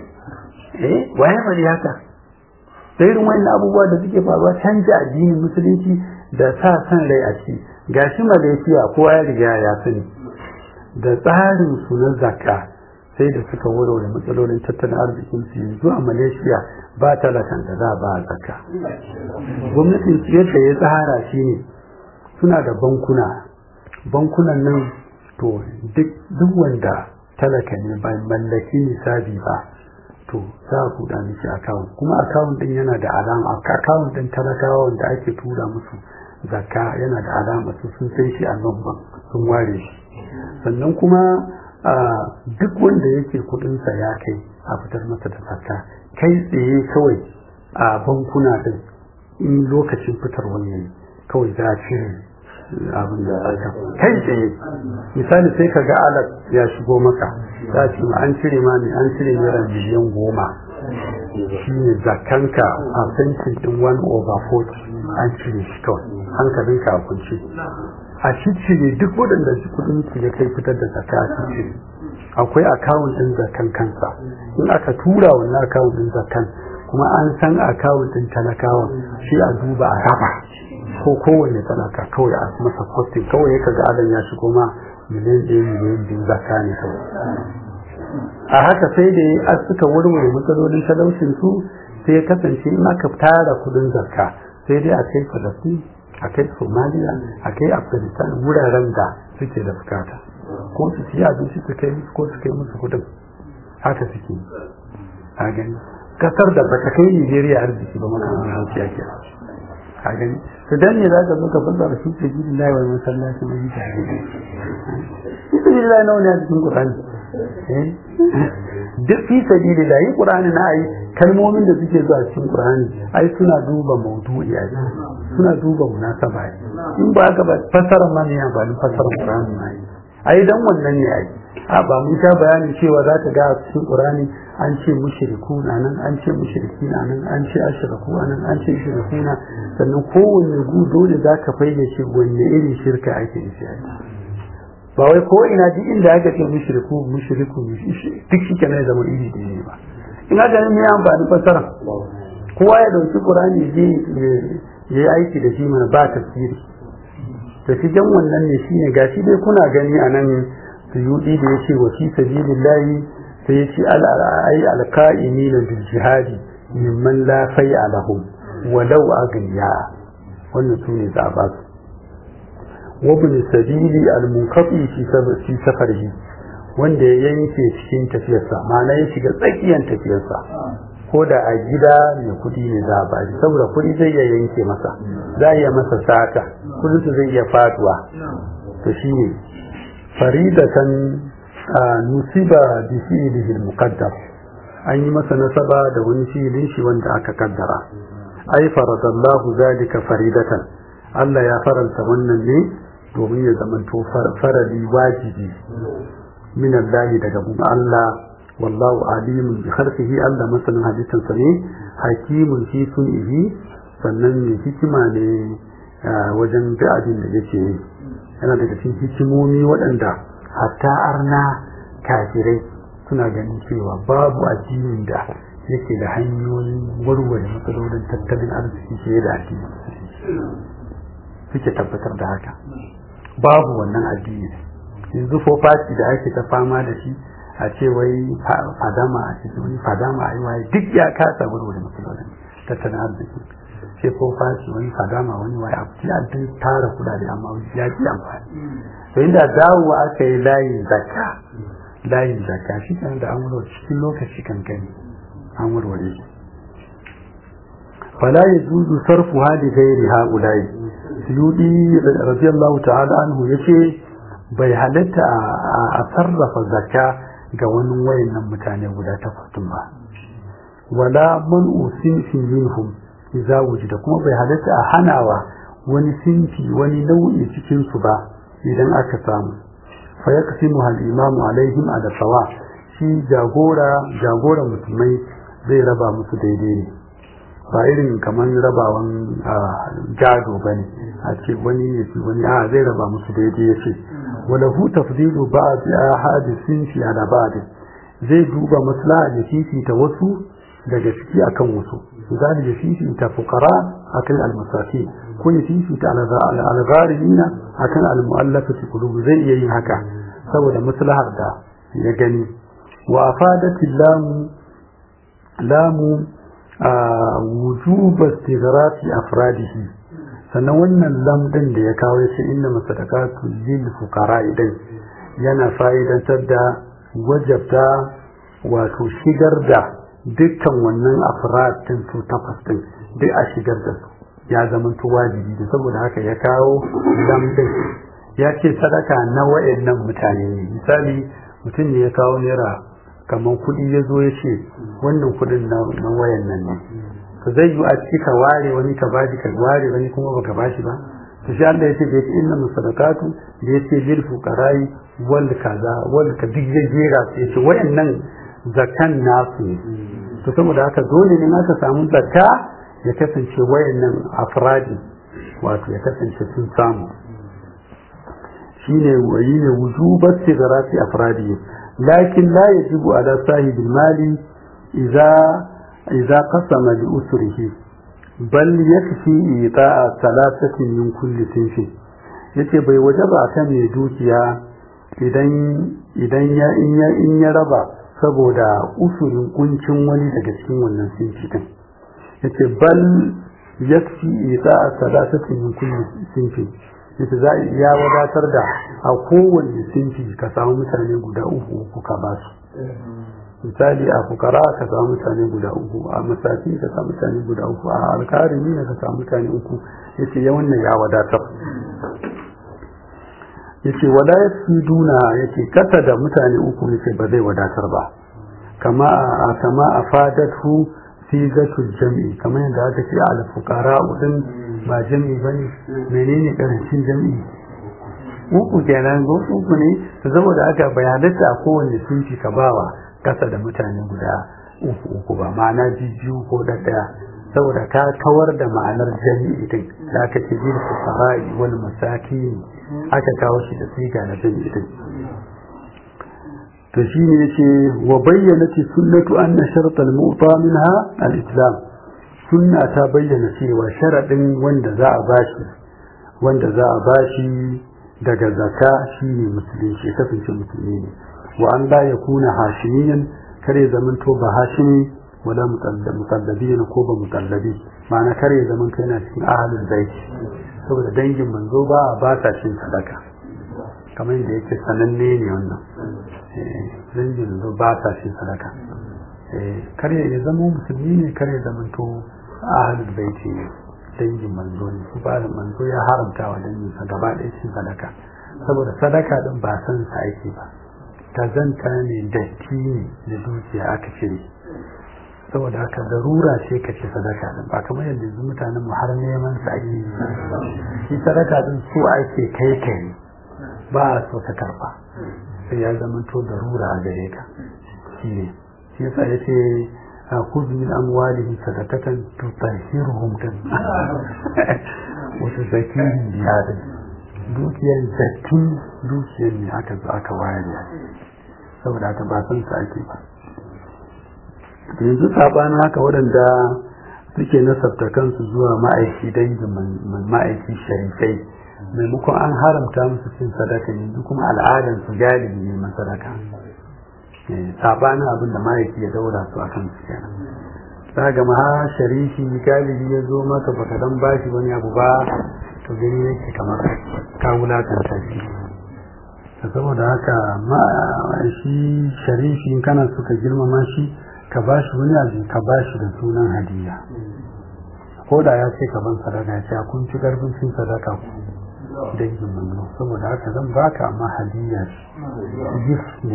eh waye bari haka da irin wani abubuwa da suke faruwa canja addinin musulunci da sa san rai a ciki gashi malaysia kowa ya riga ya sani da tsarin su na zakka sai da suka warware matsalolin tattalin arzikin su yanzu a malaysia ba talakan da za ba zakka gwamnatin su yadda ya tsara shi ne suna da bankuna bankunan nan to duk wanda talaka ne ba mallaki nisabi ba to za a buɗa miki akawun kuma akawun din yana da alama akawun din talakawa wanda ake tura musu zakka yana da alama su sun san shi a nan sun ware shi sannan kuma duk wanda yake kudinsa ya kai a fitar masa da zakka kai tsaye kawai a bankuna din in lokacin fitar wani kawai za a cire abin da aka kai tsaye misali sai ka ga alat ya shigo maka za ce ma an cire ma ne an cire naira miliyan goma shi ne zakanka a sentin din 1 over 40 an cire shi kawai hankalinka a kunce a ciccire duk waɗanda kudin su ya kai fitar da zakka a ciccire akwai akawun din zakan kansa in aka tura wannan akawun din zakan kuma an san akawun din talakawa shi a duba a raba ko kowanne talaka kawai a masa kwastin kawai ya ga adam ya shigo ma miliyan ɗaya miliyan biyu zakka ne kawai a haka sai da ya suka warware matsalolin talaucin su sai ya kasance in aka tara kudin zakka sai dai a kai falastin a kai somaliya a kai afghanistan wuraren da suke da bukata ko su siya abinci su kai ko su kai musu kudin haka suke a gani kasar da bata kai nigeria arziki ba makamantar hanciya ke a gani to dan ne za ka zo ka fasa da shi gidi lai wani masallaci mai gida fi sabilillah nawa ne a cikin qur'ani duk fi sabilillah yi qur'ani na ai kalmomin da suke zuwa cikin qur'ani ai suna duba maudu'i ai suna duba munasaba in ba haka ba fasara ma ne ba ni fasara qur'ani ma ai dan wannan ne ai a ba mun sha bayani cewa za ka ga cikin qur'ani an ce mushriku na nan an ce mushriki na nan an ce ashraku nan an ce shirku na sannan kowanne gu dole za ka fayyace wanne irin shirka ake nufi ba wai ko ina duk inda aka ce mushriku mushriku duk shi kenan zama iri da ne ba ina ganin me amfani fasara kowa ya dauki qur'ani je ya yi aiki da shi mana ba tafsiri to shi jan wannan ne shine gashi dai kuna gani a nan suyudi da yace wa fi sabilillahi sai yace al ai al qa'imina bil jihadi mimman la fai'a lahum walau aghniya wannan sune za ba su wa bin sabili al munqati fi fi safarihi wanda ya yanke cikin tafiyarsa ma'ana ya shiga tsakiyar tafiyarsa ko da a gida mai kuɗi ne za a ba shi saboda kuɗi zai iya yanke masa za a iya masa sata kuɗinsu zai iya faduwa to shi ne faridatan nusiba bi fi'lihi al-muqaddar an yi masa nasaba da wani fi'ilin shi wanda aka kaddara ai faradallahu zalika faridatan Allah ya faranta wannan ne domin ya zamanto farali wajibi min Allah daga Allah wallahu alimun bi khalqihi Allah masanin halittarsa ne hakimun fi sun'ihi sannan mai hikima ne wajen da abin da yake yi yana daga cikin hikimomi waɗanda hatta arna kafirai suna ganin cewa babu addinin da yake da hanyoyin warware matsalolin tattalin arziki fiye da addini suke tabbatar da haka babu wannan addini yanzu fofaci da ake ta fama da shi a ce wai fadama a ce wani fadama a yi waye duk ya kasa warware matsalolin tattalin arziki sai fofaci wani fadama wani waye a ci an tara kudade amma ya ki amfani to inda dawowa aka yi layin zakka layin zakka shi kan da an warware cikin lokaci kankani an warware shi fala yajuzu sarfu hadi ghairi haula'i suyudi radiyallahu ta'ala anhu yace bai halatta a sarrafa zakka ga wani wayannan mutane guda takwas ba wala man usinfi minhum idza wujida kuma bai halatta a hanawa wani sinfi wani nau'i cikin su ba idan aka samu fa yaqsimu al imamu alaihim ala sawa shi jagora jagora musulmai zai raba musu daidai ne ba irin kamar rabawan gado ba ne a ce wani ne fi wani a zai raba musu daidai ya ce wala hu tafdilu ba'd ahadisin fi ala ba'd zai duba maslaha ya fifita wasu daga ciki akan wasu misali ya fifita fuqara akan almasakin ko ya fifita al-gharimina akan al-mu'allafati qulub zai iya yin haka saboda maslahar da ya gani wa afadati lamu lamu wujuba istighrafi afradihi sannan wannan lamdin da ya kawo shi inna masadaqatu lil fuqara idan yana fa'idantar da wajabta wato shigar da dukkan wannan afrad din su takwas din duk a shigar da su ya zama to wajibi da saboda haka ya kawo lamdin ya ce sadaka na wayannan mutane ne misali mutum ne ya kawo naira kamar kuɗi ya zo ya ce wannan kuɗin na wayan nan ne to zai yi a ciki ka ware wani ka bashi ka ware wani kuma baka bashi ba to shi Allah ya ce da yake inna musadaqatu da yace lil fuqara'i wal kaza wal ka duk ya jera su yace wayannan zakan nasu ne to saboda haka dole ne aka samu zakka ya kasance wayannan afradi wato ya kasance sun samu shine wayi ne wujubat sigarati afradi لكن لا يجب على صاحب المال إذا إذا قسم لأسره بل يكفي إيطاء ثلاثة من كل صنف yace bai waje ba kan mai dukiya idan idan ya in ya in ya raba saboda usulin kuncin wani daga cikin wannan sinfi din yace bal yakfi ita salatati min kulli sinfi yace za ya wadatar da a kowanne sinfi ka samu mutane guda uku uku ka ba su misali a fukara ka samu mutane guda uku a masafi ka samu mutane guda uku a alkarimi ka samu mutane uku yace ya wannan ya wadatar yace wala duna yace kasa da mutane uku yace ba zai wadatar ba kama a kama a fadatu sigatul jam'i kamar yadda aka ce al fuqara din ba jam'i bane menene karancin jam'i uku kenan go uku ne to saboda haka bayanata a kowanne sunci ka bawa kasa da mutane guda uku uku ba ma'ana biyu ko da daya saboda ka kawar da ma'anar jami'i din da aka ce bil fuqara'i wal masakin aka kawo shi da siga na jami'i din to shine yace wa bayyanat sunnatu anna shart al mu'ta minha al islam sunna ta bayyana cewa sharadin wanda za a bashi wanda za a bashi daga zaka shine musulunci kasance musulmi ne wa an la yakuna hashimiyan kare zamanto ba hashimi wala mutallabi ne ko ba mutallabi ma'ana kare zaman kai na cikin ahalin baiti saboda dangin manzo ba ba ta cin sadaka kamar yadda yake sananne ne wannan dangin manzo ba ta cin sadaka kare ya zama musulmi ne kare zaman to ahalin baiti ne dangin manzo ne su ba manzo ya haramta wa dangin sa gaba ɗaya cin sadaka saboda sadaka din ba san sa ake ba kazanta ne datti ne da dukiya aka cire saboda haka darura ce ka ce sadaka din ba kamar yadda yanzu mutanen mu har neman sa ake yi shi sadaka din so ake kai kai ba a so ka karba sai ya zama to darura a gare ka shi ne shi yasa yace خذ من أموالهم صدقة تطهرهم دم وتزكيهم بهذا dukiyar zattun dukiyar ne aka zo aka wayar ya saboda aka ba san sa ake ba yanzu sabanin haka waɗanda suke nasabta kansu zuwa ma'aiki dangin ma'aiki sharifai maimakon an haramta musu cin sadaka yanzu kuma al'adar su galibi neman sadaka sabanin abin da ma'aiki ya daura su a kan su kenan za ga ma sharifi galibi ya zo maka baka dan bashi wani abu ba to gani yake kamar ka wulakanta shi saboda haka ma shi sharifi in kana so ka girmama shi ka bashi wani abu ka bashi da sunan hadiya ko da ya ce ka ban sadaka ya ce kun ci karfin cin sadaka ku dangin manzo saboda haka zan baka amma hadiya gift ne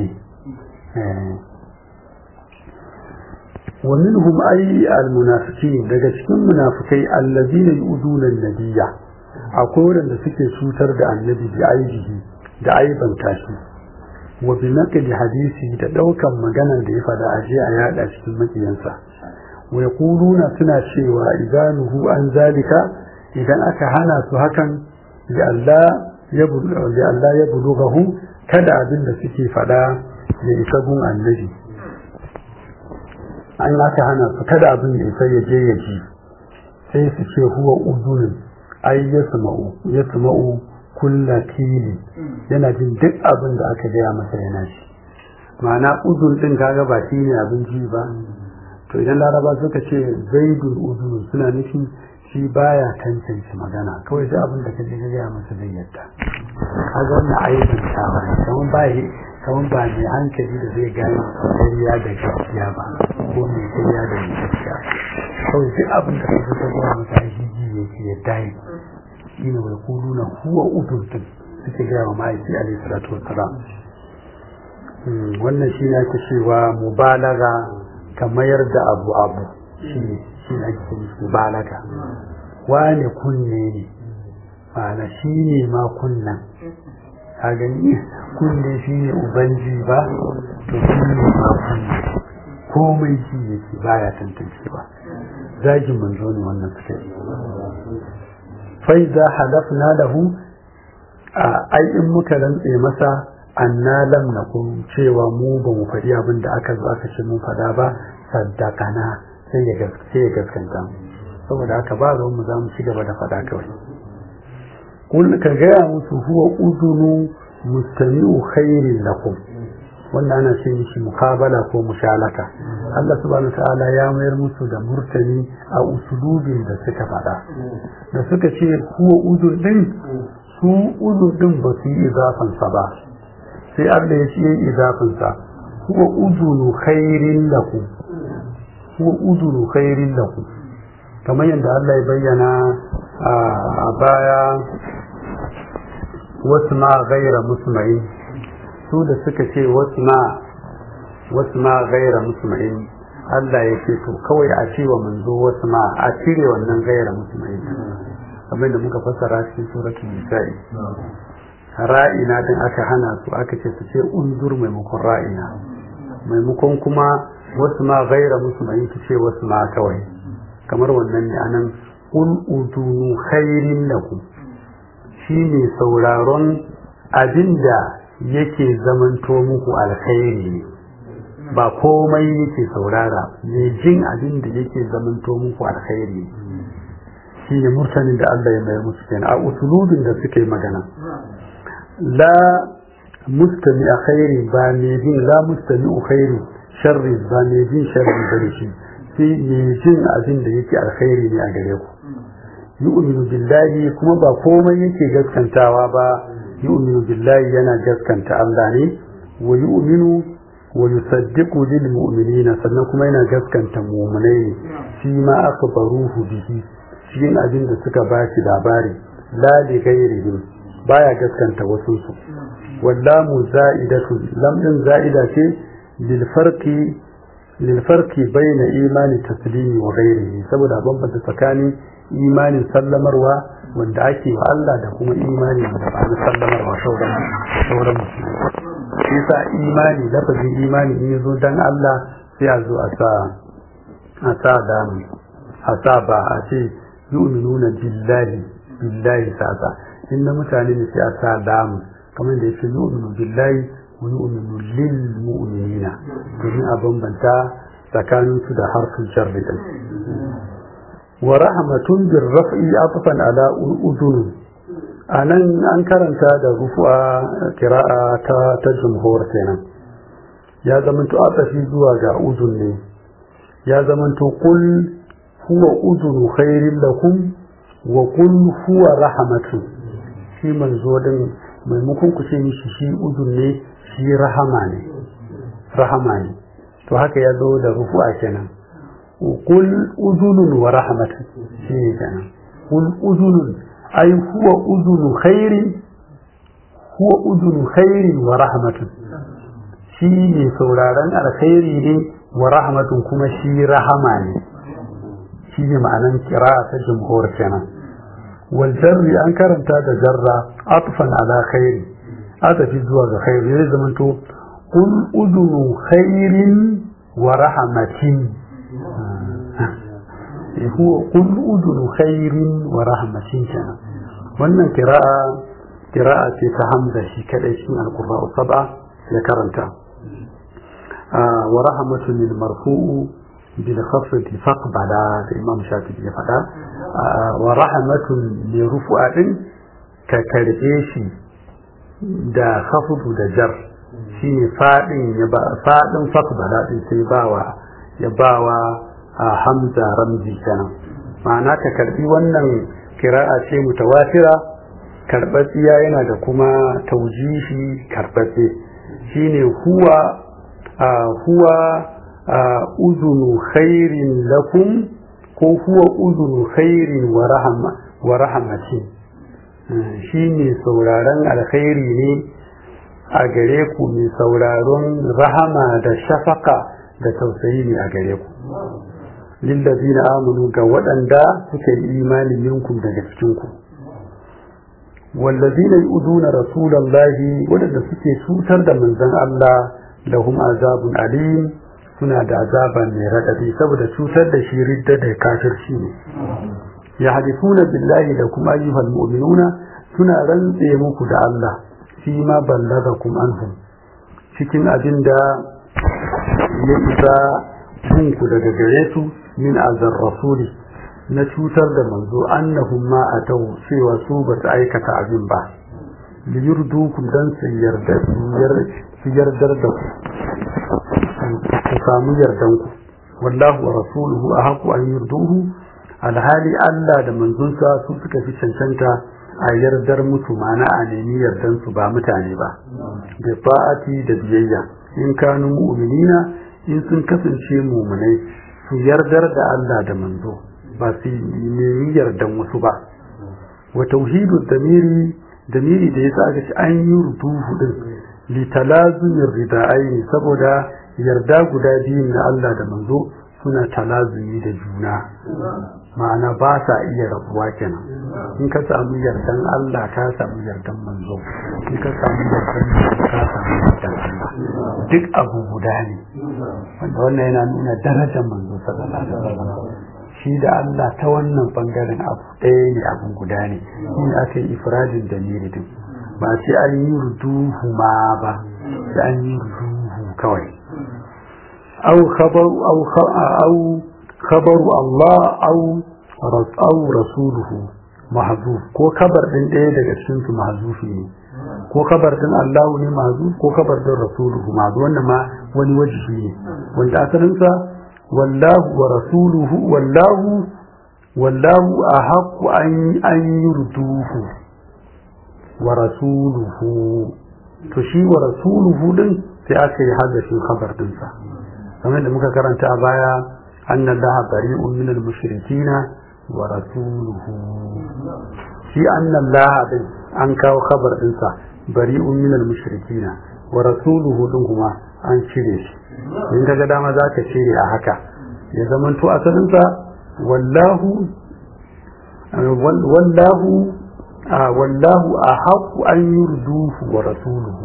ومنهم أي المنافقين daga cikin munafikai allazina yu'duna an-nabiyya akwai wanda suke cutar da annabi bi aibihi da aiban tashi wa bi naqli hadisi da daukan maganar da ya fada aje a yada cikin makiyansa wa yaquluna suna cewa idanuhu an zalika idan aka hana su hakan li Allah ya li Allah ya bulughahu kada abin da suke fada ya isa gun annabi an aka hana su kada abin da isa ya je ya ji sai su ce huwa uzunin ai ya sama'u ya sama'u kulla kili yana jin duk abin da aka gaya masa yana shi ma'ana uzun din kaga ba shi ne abin ji ba to idan laraba suka ce zaidul uzun suna nufin shi baya tantance magana kawai duk abin da ka je ka gaya masa zai yadda kaga wannan aibin tawa kamar ba kamar ba mai hankali da zai gane ƙarya da gaskiya ba ko mai ƙarya da mai gaskiya kawai duk abin da ka ta gaya masa shi ji yake ya dai ina wai kulu na huwa udurtun suke gaya wa ma'aiki alaihi salatu wassalam wannan shi ne ake cewa mubalaga ka mayar da abu abu shi ne shi ne ake cewa mubalaga wane kunne ne ma'ana shi ne ma kunnan a gani kunne shi ne ubanji ba to shi ne ma kunne komai shi yake baya tantance ba zagin manzo ne wannan suka yi fai za halafna lahu a ai in muka rantse masa anna lam nakum cewa mu ba mu faɗi abin da aka zo aka ce mun faɗa ba saddaqana sai ya sai ya gaskanta saboda haka ba ruwan mu za mu ci gaba da faɗa kawai kun ka gaya musu huwa udunu mustami'u khairin lakum wannan ana ce mishi mukabala ko mushalaka Allah subhanahu ta'ala ya mayar musu da murtani a usulubin da suka faɗa da suka ce huwa udur din su udur din ba su yi izafan sa ba sai Allah ya ce yi izafan sa huwa udunu khairin lakum huwa udunu khairin lakum kamar yadda Allah ya bayyana a baya wasu ma gaira musma'in su da suka ce wasu ma wasu ma gaira musma'in Allah ya ce to kawai a ce wa manzo wasu ma a cire wannan gaira musma'in kamar da muka fassara cikin suratul nisa'i ra'ina din aka hana su aka ce su ce unzur maimakon ra'ina maimakon kuma wasu ma gaira musma'in su ce wasu ma kawai kamar wannan ne anan qul udunu khairin lakum shine sauraron abinda yake zamanto muku alkhairi ne ba komai yake saurara ne jin abinda yake zamanto muku alkhairi shine murtanin da Allah ya mai musu kenan a usulubin da suke magana la mustami a khairi ba ne jin la mustami a khairi sharri ba ne jin sharri bane shi sai ne jin abin da yake alkhairi ne a gare ku yu'minu billahi kuma ba komai yake gaskantawa ba yu'minu billahi yana gaskanta Allah ne wa yu'minu wa yusaddiqu lil mu'minina sannan kuma yana gaskanta mu'minai ne shi ma akbaruhu bihi cikin abin da suka ba shi labari la li ghairihim baya gaskanta wasu su wallamu za'idatu lam din za'ida ce lil farqi lil farqi bayna imani taslimi wa ghairihi saboda bambanta tsakanin imanin sallamarwa wanda ake wa Allah da kuma imani da ba na sallamarwa sauran sauran musulmi shi sa imani lafazin imani in yazo dan Allah sai a zo a sa a sa damu a sa ba a ce yu'minuna billahi billahi sasa in na mutane ne sai a sa damu kamar da yake yu'minu billahi wa yu'minu lil mu'minina domin a bambanta tsakanin su da harfin sharri din wa rahmatun bir raf'i atfan ala udun anan an karanta da rufu'a kira'a ta ta jumhur kenan ya zamanto atafi zuwa ga udun ne ya zamanto qul huwa udunu khairin lakum wa qul huwa rahmatun shi manzo din maimakon ku ce mishi shi udun ne shi rahama ne rahama ne to haka ya zo da rufu'a kenan qul udunun wa rahmatun shi ne kenan qul udunun ay huwa udunu khairin huwa udunu khairin wa rahmatun shi ne sauraron alkhairi ne wa rahmatun kuma shi rahama ne shi ne ma'anan kira ta jumhur kenan wal jarri an karanta da jarra atfan ala khairi atafi zuwa ga khairi zai zama to qul udunu khairin wa rahmatin huwa qul udunu khairin wa rahmatin kenan wannan kira'a kira'a ce ta hamza shi kadai shi alqur'an sab'a ya karanta wa rahmatun lil marfu'u bil khafdi faqbala da imam shafi'i ya faɗa wa rahmatun li rufu'a din ka karbe shi da khafdu da jar shine fadin ya ba fadin faqbala din sai bawa ya bawa hamza ramzi kenan ma'ana ka karbi wannan kira'a ce mutawatira karɓaɓɓiya yana da kuma taujihi karɓaɓɓe shine huwa huwa uzunu khairin lakum ko huwa uzunu khairin wa rahmatin shine sauraron alkhairi ne a gare ku mai sauraron rahama da shafaka da tausayi ne a gare ku lillazina amanu ga waɗanda suka yi imani minkum daga cikinku wallazina yu'duna rasulallahi waɗanda suke cutar da manzon Allah lahum azabun alim suna da azaba mai raɗaɗi saboda cutar da shi ridda da kafirci ne ya hadithuna billahi da kuma ayyuhal mu'minuna suna rantse muku da Allah fi ma ballagakum anhum cikin abin da ya isa ku daga gare su min azar rasuli na cutar da manzo annahum ma atau cewa su ba su aikata abin ba li yurdukum dan su yarda su yardar da ku ku samu yardan ku wallahu wa rasuluhu ahaqu an yurduhu alhali Allah da manzonsa su suka fi cancanta a yardar musu mana a nemi yardan su ba mutane ba da fa'ati da biyayya in kanu mu'minina in sun kasance mu'minai su yardar da Allah da manzo ba su nemi yardan wasu ba wa tauhidu damiri damiri da yasa aka ce an yi rutuhu din li talazumin rida'ai saboda yarda guda biyu na Allah da manzo suna talazumi da juna ma'ana ba sa iya rabuwa kenan in ka samu yardan Allah ka samu yardan manzo in ka samu yardan manzo ka samu yardan Allah duk abu guda ne wanda wannan yana nuna darajar manzo sallallahu alaihi wasallam shi da Allah ta wannan bangaren abu ɗaya ne abun guda ne in aka yi ifradin da din ba sai an yi ruduhu ma ba sai an yi ruduhu kawai au khabaru au au khabaru Allah au au rasuluhu mahzuf ko kabar din ɗaya daga cikin su mahzufi ne ko kabar din Allah ne mahzuf ko kabar din rasuluhu mahzuf wannan ma wani wajibi ne wanda asalin sa wallahu wa rasuluhu wallahu wallahu ahaqqu an an yurduhu wa rasuluhu to shi wa rasuluhu din sai aka yi hadashin khabar din sa kamar da muka karanta a baya anna allaha bari'un min al-mushrikina wa rasuluhu shi annan laha din an kawo khabar dinsa bari'un minal mushrikina wa rasuluhu din kuma an cire shi in kaga dama za ka cire a haka ya zaman to asalinsa wallahu wallahu wallahu a haƙu an yurduhu wa rasuluhu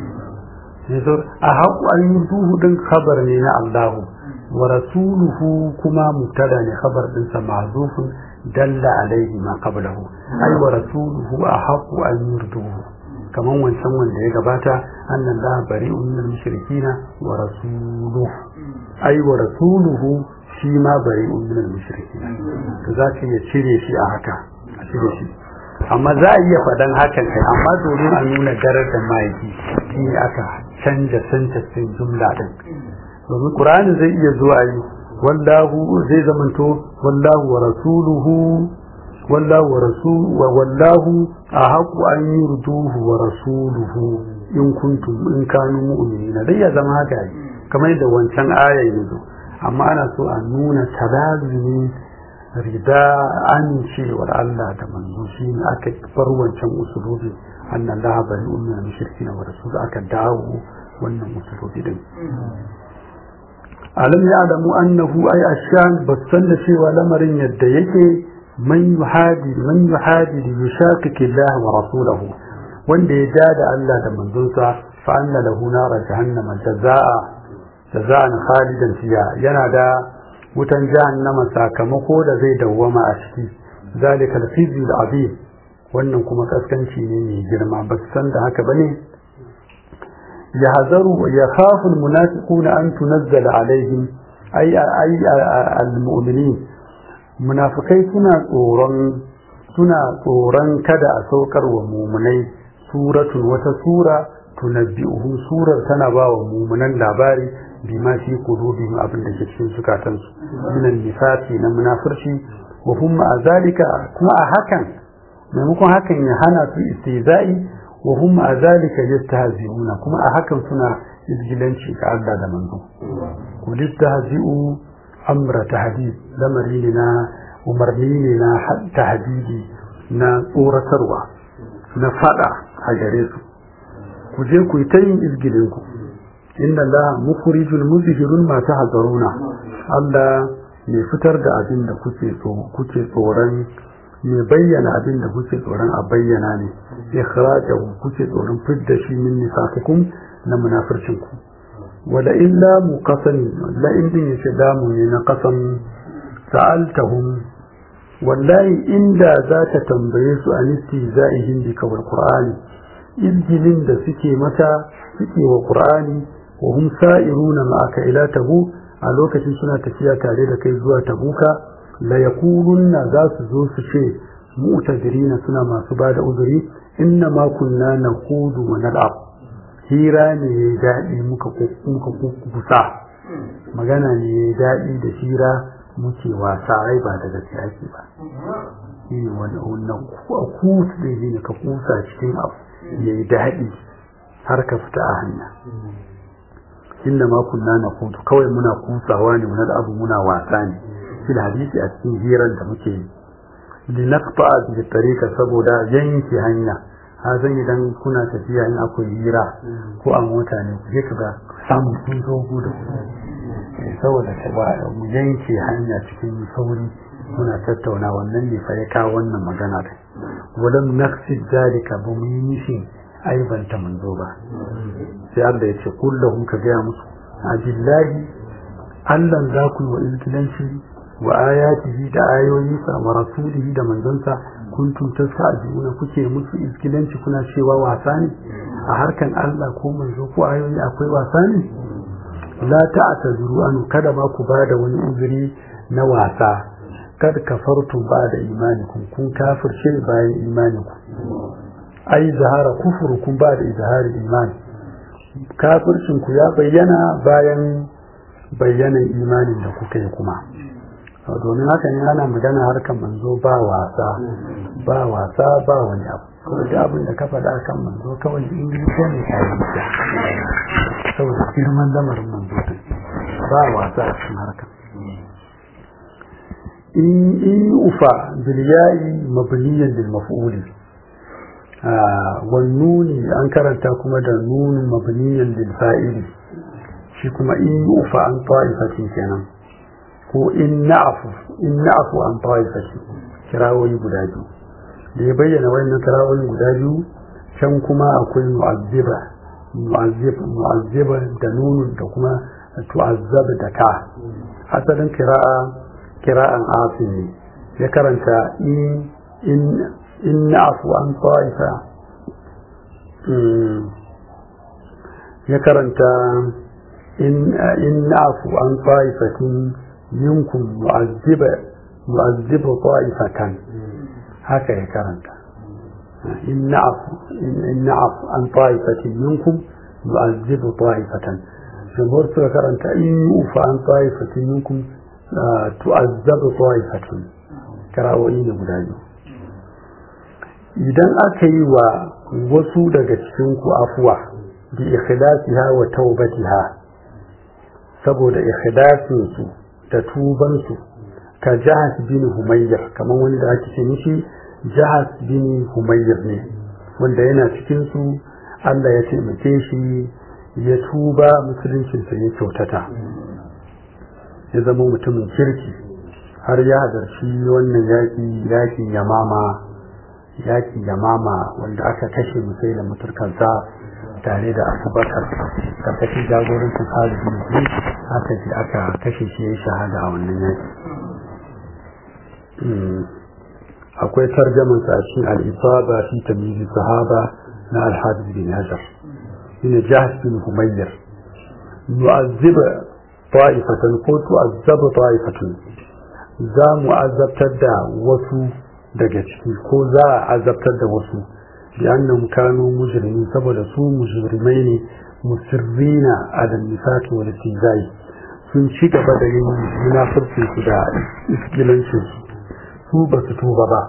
a haƙu an yurduhu din khabar ne na Allahu wa rasuluhu kuma mubtada ne khabar dinsa ma'zufun dalla alaihi ma qablahu ay wa rasuluhu a haƙu an yurduhu kaman wancan wanda ya gabata annan la bari'un min mushrikina wa rasuluhu ay wa rasuluhu shi ma bari'un min mushrikina to za ka iya cire shi a haka a cire shi amma za a iya faɗan hakan kai amma domin a nuna darajar mahaifi shi ne aka canja santasin jumla ɗin domin ƙur'ani zai iya zuwa yi wallahu zai zamanto wallahu wa rasuluhu wallahu wa rasulu wa wallahu a haƙu an yi ruduhu wa rasuluhu in kuntum in kanu mu'minina dai ya zama haka yi kamar yadda wancan ayan ya zo amma ana so a nuna talazumi rida amincewar Allah da manzo shi ne aka bar wancan usulubi annan la bari umma mushrikina wa rasul aka dawo wannan usulubi din alam ya'lamu annahu ay ashan basan da cewa lamarin yadda yake man yuhadi man yuhadi yushaqiqi Allah wa rasulahu wanda ya ja da Allah da manzonsa fa anna lahu nara jahannama jazaa jazaan khalidan fiha yana da wutan jahannama sakamako da zai dawwama a ciki zalika al-khizy al-azim wannan kuma kaskanci ne mai girma ba san da haka bane ya hazaru ya khafu al-munafiquna an tunazzala alaihim ay ay al-mu'minin munafikai suna tsoron suna tsoron kada a saukar wa mumunai suratun wata sura tunabbi'uhum surar tana ba wa mumunan labari bima fi qulubihim abin da ke cikin zukatansu min nifaqi na munafirci wa hum ma zalika kuma a hakan maimakon hakan ya hana su istizai wa hum ma zalika yastahzi'una kuma a hakan suna izgilanci ga Allah da manzo kul istahzi'u amra tahdid lamari ne na umarni ne na tahdidi na tsoratarwa na fada a gare su ku je ku yi ta yin izgilinku inna Allah mukhrijul muzhirun ma tahzaruna Allah mai fitar da abin da kuke so kuke tsoron mai bayyana abin da kuke tsoron a bayyana ne ikhrajahu kuke tsoron fidda shi min nifaqikum na munafircin ku wala illa muqasan la in din yace damu ne na qasan sa'altahum wallahi inda za ta tambaye su an istiza'ihim bi kawal qur'ani izgilin da suke mata suke wa qur'ani wa hum sa'iruna ma'aka ila tabu a lokacin suna tafiya tare da kai zuwa tabuka la yaqulunna za su zo su ce mu'tadirina suna masu bada uzuri inna ma kunna naqudu wa nal'ab hira ne ya daɗi muka muka kusa magana ne ya daɗi da hira muke wasa ai ba da gaske ake ba shi ne wannan kusa da ne ka kusa cikin abu ya yi daɗi har ka fita a hanya inda ma kunna na kutu kawai muna kusawa ne muna da abu muna wasa ne fil hadisi a cikin hirar da muke yi linaqta bi tariqa saboda yanke hanya ha zan idan kuna tafiya in akwai hira ko a mota ne ku je ka ga samu sun zo da ku saboda mu yanke hanya cikin sauri muna tattauna wannan ne fa ya kawo wannan magana da walam naqsid zalika ba mu yi nishin aibanta manzo ba sai Allah ya ce kullahum ka gaya musu abillahi Allah za ku yi wa izgilanci wa ayatihi da ayoyinsa wa rasulihi da manzonsa kuntum tasta'jiluna kuke musu izgilanci kuna cewa wasa ne a harkan Allah ko manzo ko ayoyi akwai wasa ne la ta'tazuru an kada ba ku bada wani uzuri na wasa kad kafartum ba'da imanikum kun kafirce bayan imaninku ai zahara kufurukum ba'da izhari iman kafircin ku ya bayyana bayan bayyanan imanin da kuka yi kuma domin haka ne ana magana harkar manzo ba wasa ba wasa ba wani abu kawai da abin da ka faɗa kan manzo kawai ingilishi ne ka yi saboda girman lamarin manzo ba wasa a cikin harkar in in ufa bil ya'i mabniyan lil maf'uli wan nuni an karanta kuma da nun mabniyan lil fa'ili shi kuma in ufa an ta'ifatin kenan ko in na'afu in na'afu an ta'ifati kirawoyi guda biyu da ya bayyana wannan kirawoyi guda biyu can kuma akwai mu'azziba mu'azzib mu'azziba da nunun da kuma tu'azzab da ka asalin kira'a kira'an asim ne ya karanta in in in na'afu an ta'ifa ya karanta in in na'afu an ta'ifatin minkum mu'azziba mu'azziba ta'ifatan haka ya karanta in na'afu in na'afu an ta'ifatin minkum mu'azziba ta'ifatan jamhur suka karanta in ufa an ta'ifatin minkum tu'azzabu ta'ifatun karawoyi ne guda biyu idan aka yi wa wasu daga cikin ku afuwa bi ikhlasiha wa taubatiha saboda ikhlasin su da tuban su ka jahas bin humayyar kamar wani da ake ce mishi jahas bin humayyar ne wanda yana cikin su Allah ya taimake shi ya tuba musuluncinsa ya kyautata ya zama mutumin kirki har ya hadarci wannan yaƙi yaƙin yamama yaƙin yamama wanda aka kashe musai da muturkansa tare da abubakar karkashin jagorancin khalid bin walid aka ji aka kashe shi ya shahada a wannan yaƙi akwai tarjaman sa a cikin al-isaba fi tamyiz sahaba na al-hadith bin hajar shine jahsh bin humayyar yu'azziba ta'ifatan ko tu'azzaba ta'ifatan za mu azabtar da wasu daga ciki ko za a azabtar da wasu bi annahum kanu mujrimin saboda su mujrimai ne musirrina ala nifaqi wal istizai sun ci gaba da yin munafurci su da iskilancin su su ba su tuba ba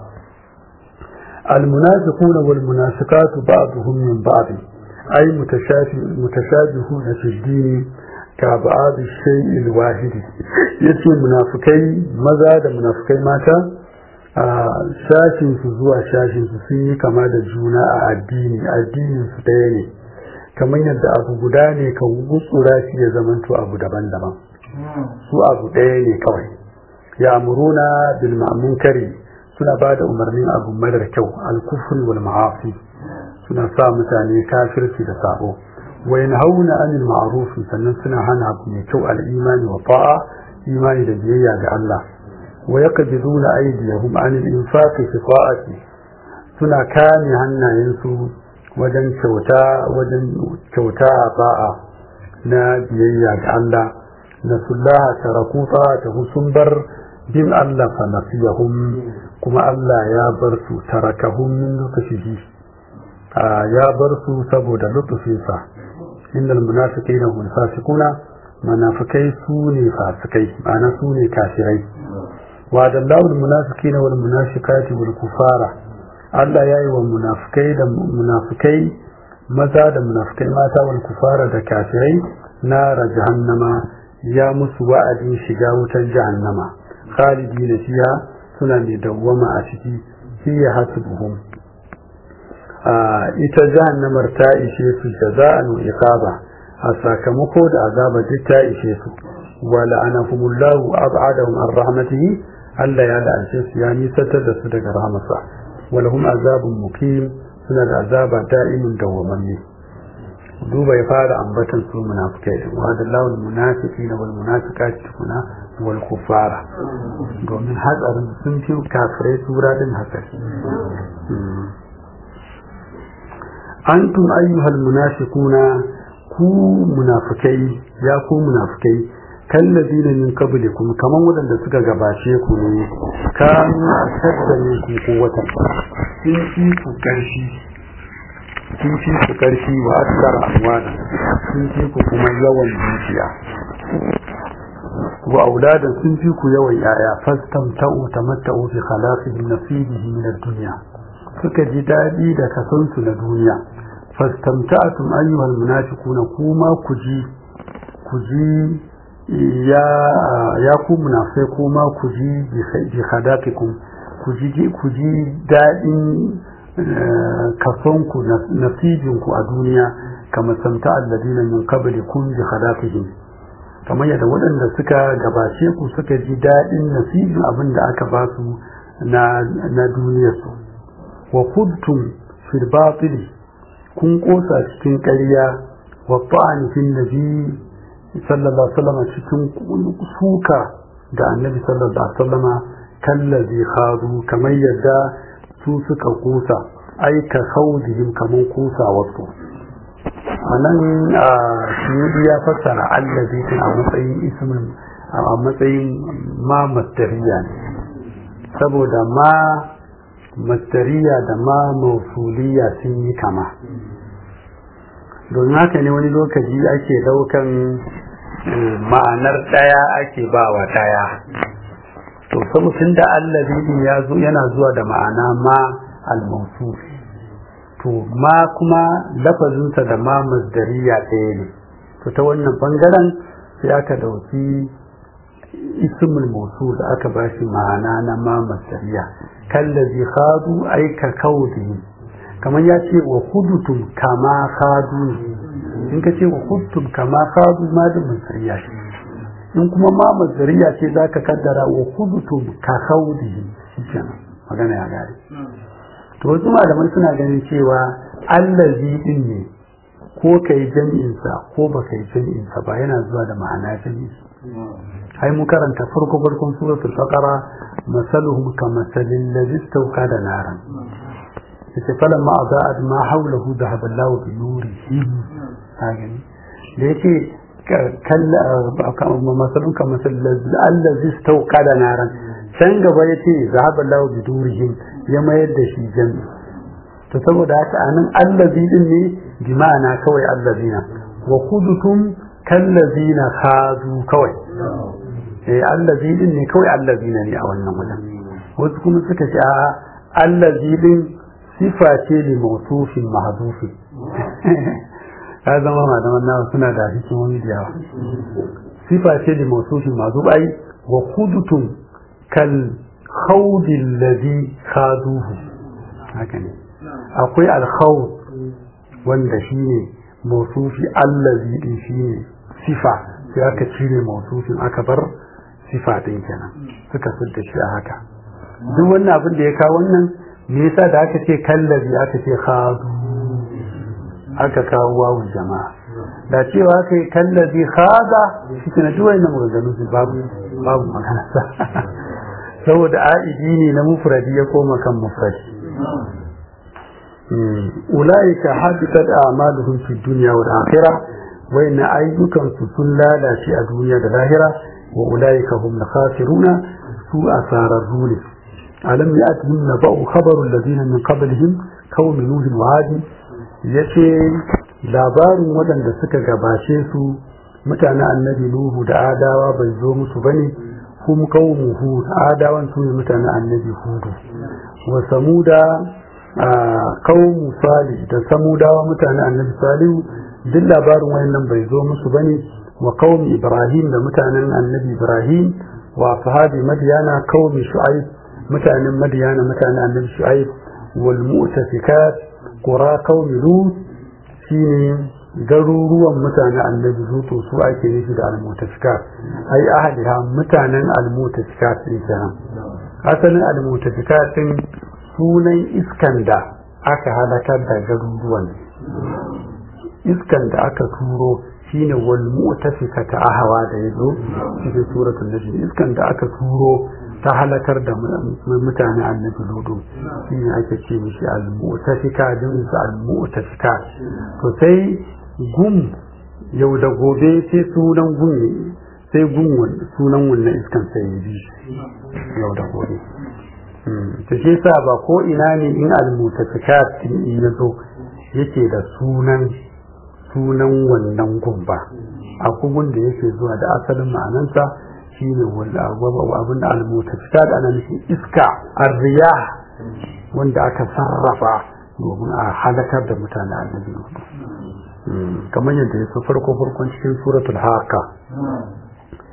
المنافقون والمنافقات بعضهم من بعض أي متشابهون في الدين ka ba'adu shay'il wahidi yace munafikai maza da munafikai mata a shashin su zuwa shashin su sun yi kama da juna a addini addinin su ɗaya ne kamar yadda abu guda ne ka gutsura shi ya zamanto abu daban-daban su abu ɗaya ne kawai ya muruna bil ma'munkari suna ba da umarnin abu marar kyau al-kufri wal ma'asi suna sa mutane kafirci da sabo وينهون عن المعروف sannan suna hana abu mai kyau al'imani wa ta'a imani da biyayya ga Allah wa yaqbiduna aydiyahum an al-infaqi fi ta'ati suna kame hannayensu wajen kyauta wajen kyauta a ta'a na biyayya ga Allah nasullaha taraku ta'atahu sun bar bin Allah fa nasiyahum kuma Allah ya bar su tarakahum min lutfihi ya bar su saboda lutfinsa إن المنافقين هم الفاسقون منافقي سوني فاسقي أنا سوني كافري وعد الله المنافقين والمنافقات والكفار Allah ya yi wa munafukai da munafukai maza da munafukai mata wal kufara da kafirai nara jahannama ya musu wa'adin shiga wutar jahannama khalidi na fiya suna mai dawwama a ciki hiya hasbuhum ita jahannamar ta ishe su jaza'an wa iqaba a sakamako da azaba duk ta ishe su wa la'anahumullahu ab'adahum an rahmatihi Allah ya la'ance su ya nisantar da su daga rahmatsa wa lahum azabun muqim suna da azaba da'imin dawwamanne duba ya fara ambatan su munafikai wa hadallahu almunafiqina wal munafiqati tukuna wal kuffara domin hatsarin sun fi kafirai tura din hatsari antum ayyuhal munafiquna ku munafikai ya ku munafikai kallazina min qablikum kaman wadanda suka gabace ku ne kanu ashadda minkum quwwatan sun fi ku karfi sun fi ku karfi wa akthar amwana sun fi ku kuma yawan dukiya wa auladan sun fi ku yawan yaya fastamta'u tamatta'u fi khalaqihim nasibihi min ad-dunya suka ji daɗi da kasansu na duniya fastamta'atum ayyuhal munafiquna kuma ku ji ku ji ya ya ku munafai kuma ku ji bi khadaqikum ku ji ku ji dadin kasonku nasibinku a duniya kama samta alladina min qablikum bi khadaqihim kamar yadda waɗanda suka gabace ku suka ji daɗin nasibin abin da aka ba su na na duniyarsu wa kuntum fil batili kun kosa cikin ƙarya wa ta'ani fil nabi sallallahu alaihi wasallam cikin suka da annabi sallallahu alaihi wasallam kallazi khadu kamar yadda su suka kusa aika khawdihim kamar kusa wasu anan a shi ya fassara allazi a matsayin ismin a matsayin ma mastariya ne saboda ma mastariya da ma mausuliya sun yi kama domin haka ne wani lokaci ake daukan ma'anar ɗaya ake ba wa ɗaya to saboda da allazi ya zo yana zuwa da ma'ana ma al-mawsuf to ma kuma lafazinsa da ma masdariya ɗaya ne to ta wannan bangaren sai aka dauki ismul mawsul aka bashi ma'ana na ma masdariya kallazi khadu ay ka kaudi kamar ya ce wa hudutum kama khadu in ka ce wa hudutum kama khadu ma da masdariya in kuma ma masdariya ce zaka kaddara wa hudutum ka kaudi kenan magana ya gare to wasu malamai suna ganin cewa allazi din ne ko kai jami'insa ko ba kai jami'insa ba yana zuwa da ma'ana jami'i ai mu karanta farko farkon suratul baqara masaluhum kamasalil ladzi istawqada naran yace falan ma aza'at ma hawlahu dhahaba Allahu bi nurihi hagan da yake kalla masalun kamasalil ladzi istawqada naran can gaba yace dhahaba Allahu bi nurihim ya mayar da shi jami to saboda haka anan allazi din ne bi ma'ana kawai allazina wa kudutum kallazina khadu kawai eh allazi din ne kawai allazina ne a wannan wajen wasu kuma suka ce a allazi din sifa ce li mawsufin mahdufi ya zama malaman nawa suna da hikimomi da yawa sifa ce li mawsufin mahduf ai wa kudutum kal khawdin ladhi khaduhu haka ne akwai alkhawd wanda shine mausufi allazi din shine sifa sai aka cire mausufin aka bar sifa din kenan suka fidda shi a haka duk wannan abin da ya kawo wannan me yasa da aka ce kallazi aka ce khadu aka kawo wawu jama'a da cewa aka yi kallazi khada shi ne duk wannan maganganu babu babu magana saboda a'idi ne na mufradi ya koma kan mufradi ulaika habitat a'maluhum fi dunya wal akhirah wa inna ayyukan su sun lalace a duniya da lahira wa ulaika hum khasiruna su asararru ne alam ya'tihim naba'u khabaru alladhina min qablihim qawmi nuh wa adi yace labarin waɗanda suka gabace su mutanen annabi nuhu da adawa bai zo musu bane hum qawmu hud adawan su ne mutanen annabi hudu wa samuda qawmu salih da samudawa mutanen annabi salihu duk labarin wayannan bai zo musu bane wa qawmi ibrahim da mutanen annabi ibrahim wa ashabi madyana qawmi shu'aib mutanen madyana mutanen annabi shu'aib wal mu'tafikat qura qawmi lut shine garuruwan mutanen annabi lutu su ake nufi da almutafikat ai ahadiha mutanen almutafikat din kenan asalin almutafikat din sunan iskan da aka halakar da garuruwan iskan da aka turo shine wal mu'tafikata ahwa da yazo cikin suratul najm iskan da aka turo ta halakar da mutane annabi lutu shine ake ce mishi al-mu'tafika din al-mu'tafika to sai gum yau da gobe sai sunan gum sai gum sunan wannan iskan sai ya bi yau da gobe to shi yasa ba ko ina ne in al-mutafikat in ya zo yake da sunan sunan wannan gum ba a kugun da yake zuwa da asalin ma'anansa shine wanda abin da al-mutafikat ana nufin iska arriya wanda aka sarrafa domin a halakar da mutane annabi kamar yadda ya so farko farkon cikin suratul haka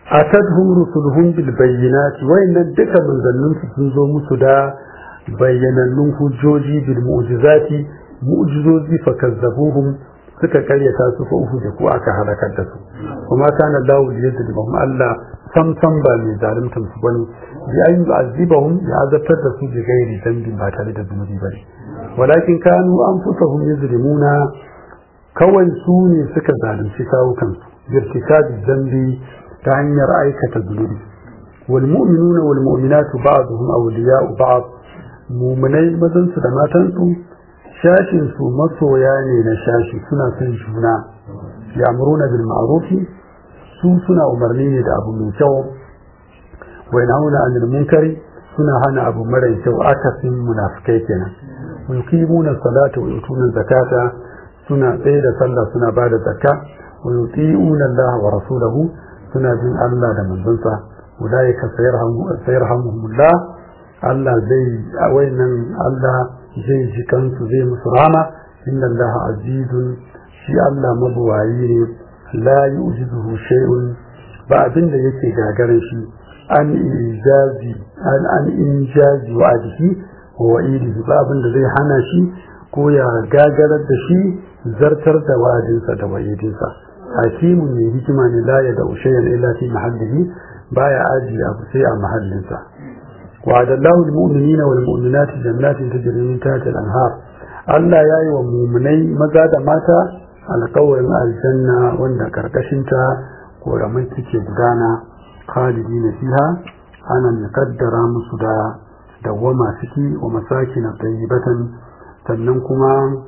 atadhum rusuluhum bil bayyinati wayannan duka manzannin su sun zo musu da bayyanannun hujjoji bil mu'jizati mu'jizozi fa kazzabuhum suka karyata su fa uhu da ku aka halakar da su kuma kana dawo da yadda ba Allah sam sam ba mai zaluntar su bane bi an yu'azzibahum ya azabtar da su bi gairi dambi ba tare da zunubi bane walakin kanu anfusahum yuzlimuna kawai su ne suka zalunci kawukan su birtikabi dambi ta hanyar aikata zunubi wal mu'minuna wal mu'minatu ba'dhum awliya'u ba'd mu'minai mazan su da matan su shashin su masoya ne na shashi suna son juna ya'muruna bil ma'ruf su suna umarni ne da abu mai kyau wa yanhauna 'anil munkari suna hana abu mara kyau akasin munafikai kenan wa yuqimuna salata wa yutuna zakata suna tsaye da sallah suna bada zakka wa yuti'una Allah wa rasulahu suna bin Allah da manzonsa ulaika sayarhamuhumullah Allah zai wayannan Allah zai ji kansu zai musu rama inna Allah azizun shi Allah mabuwayi ne la yu'jizuhu shay'un ba abin da yake gagarin shi an ijazi an an injazi wa adihi wa wa'idihi ba abin da zai hana shi ko ya gagarar da shi zartar da wa'adinsa da wa'idinsa hakimun ne hikima ne la ya da ushayan illa fi mahallihi baya aji abu sai a mahallinsa وعد الله المؤمنين والمؤمنات جنات تجري من تحت الأنهار Allah ya yi wa mumunai maza da mata alkawarin aljanna wanda karkashinta koramai suke gudana khalidi na fiha ana mai kaddara musu da dawwama ciki wa masaki na tayyibatan sannan kuma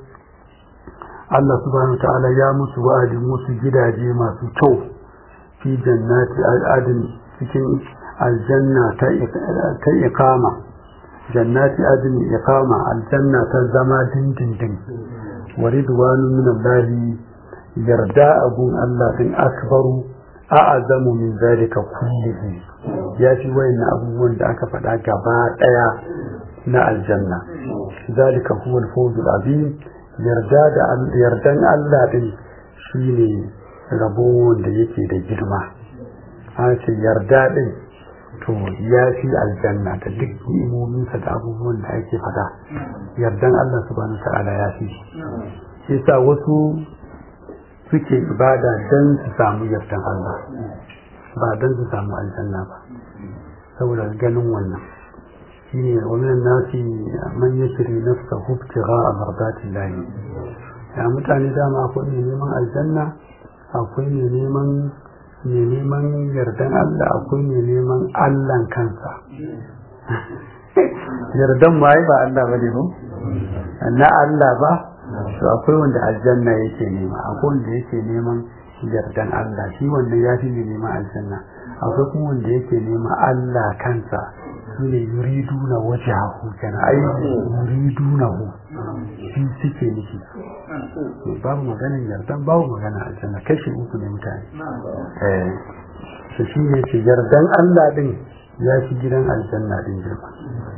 Allah subhanahu ta'ala ya musu wa'adin musu gidaje masu kyau fi jannati al'adin cikin aljanna ta ikama jannati adin ikama aljanna ta zama dindindin wa ridwanu min Allah yarda abun Allah din akbaru a'azamu min zalika kullihi ya fi wayan abubuwan da aka faɗa gaba ɗaya na aljanna zalika huwa al-fawzul azim yarda da yardan Allah din shine rabo da yake da girma an ce yarda din to ya fi aljanna da duk imominsa da abubuwan da ake fada yardan Allah subhanahu ta'ala ya fi shi sa wasu suke ibada don su samu yardan Allah ba don su samu aljanna ba saboda ganin wannan shine wannan nasi man yashri nafsa hubtira a mardatin lahi ya mutane dama akwai ne neman aljanna akwai ne neman mai neman yardan Allah akwai mai neman Allahn kansa yardan ma ba Allah ba ne na Allah ba to akwai wanda aljanna yake nema akwai wanda yake neman yardan Allah shi wanda ya fi neman aljanna akwai kuma wanda yake nema Allah kansa su ne yuriduna wajahu kana ai yuriduna hu shi suke nufi babu maganin yardan babu magana aljanna kashi uku ne mutane eh shi shi ne ce yardan Allah din ya fi gidan aljanna din girma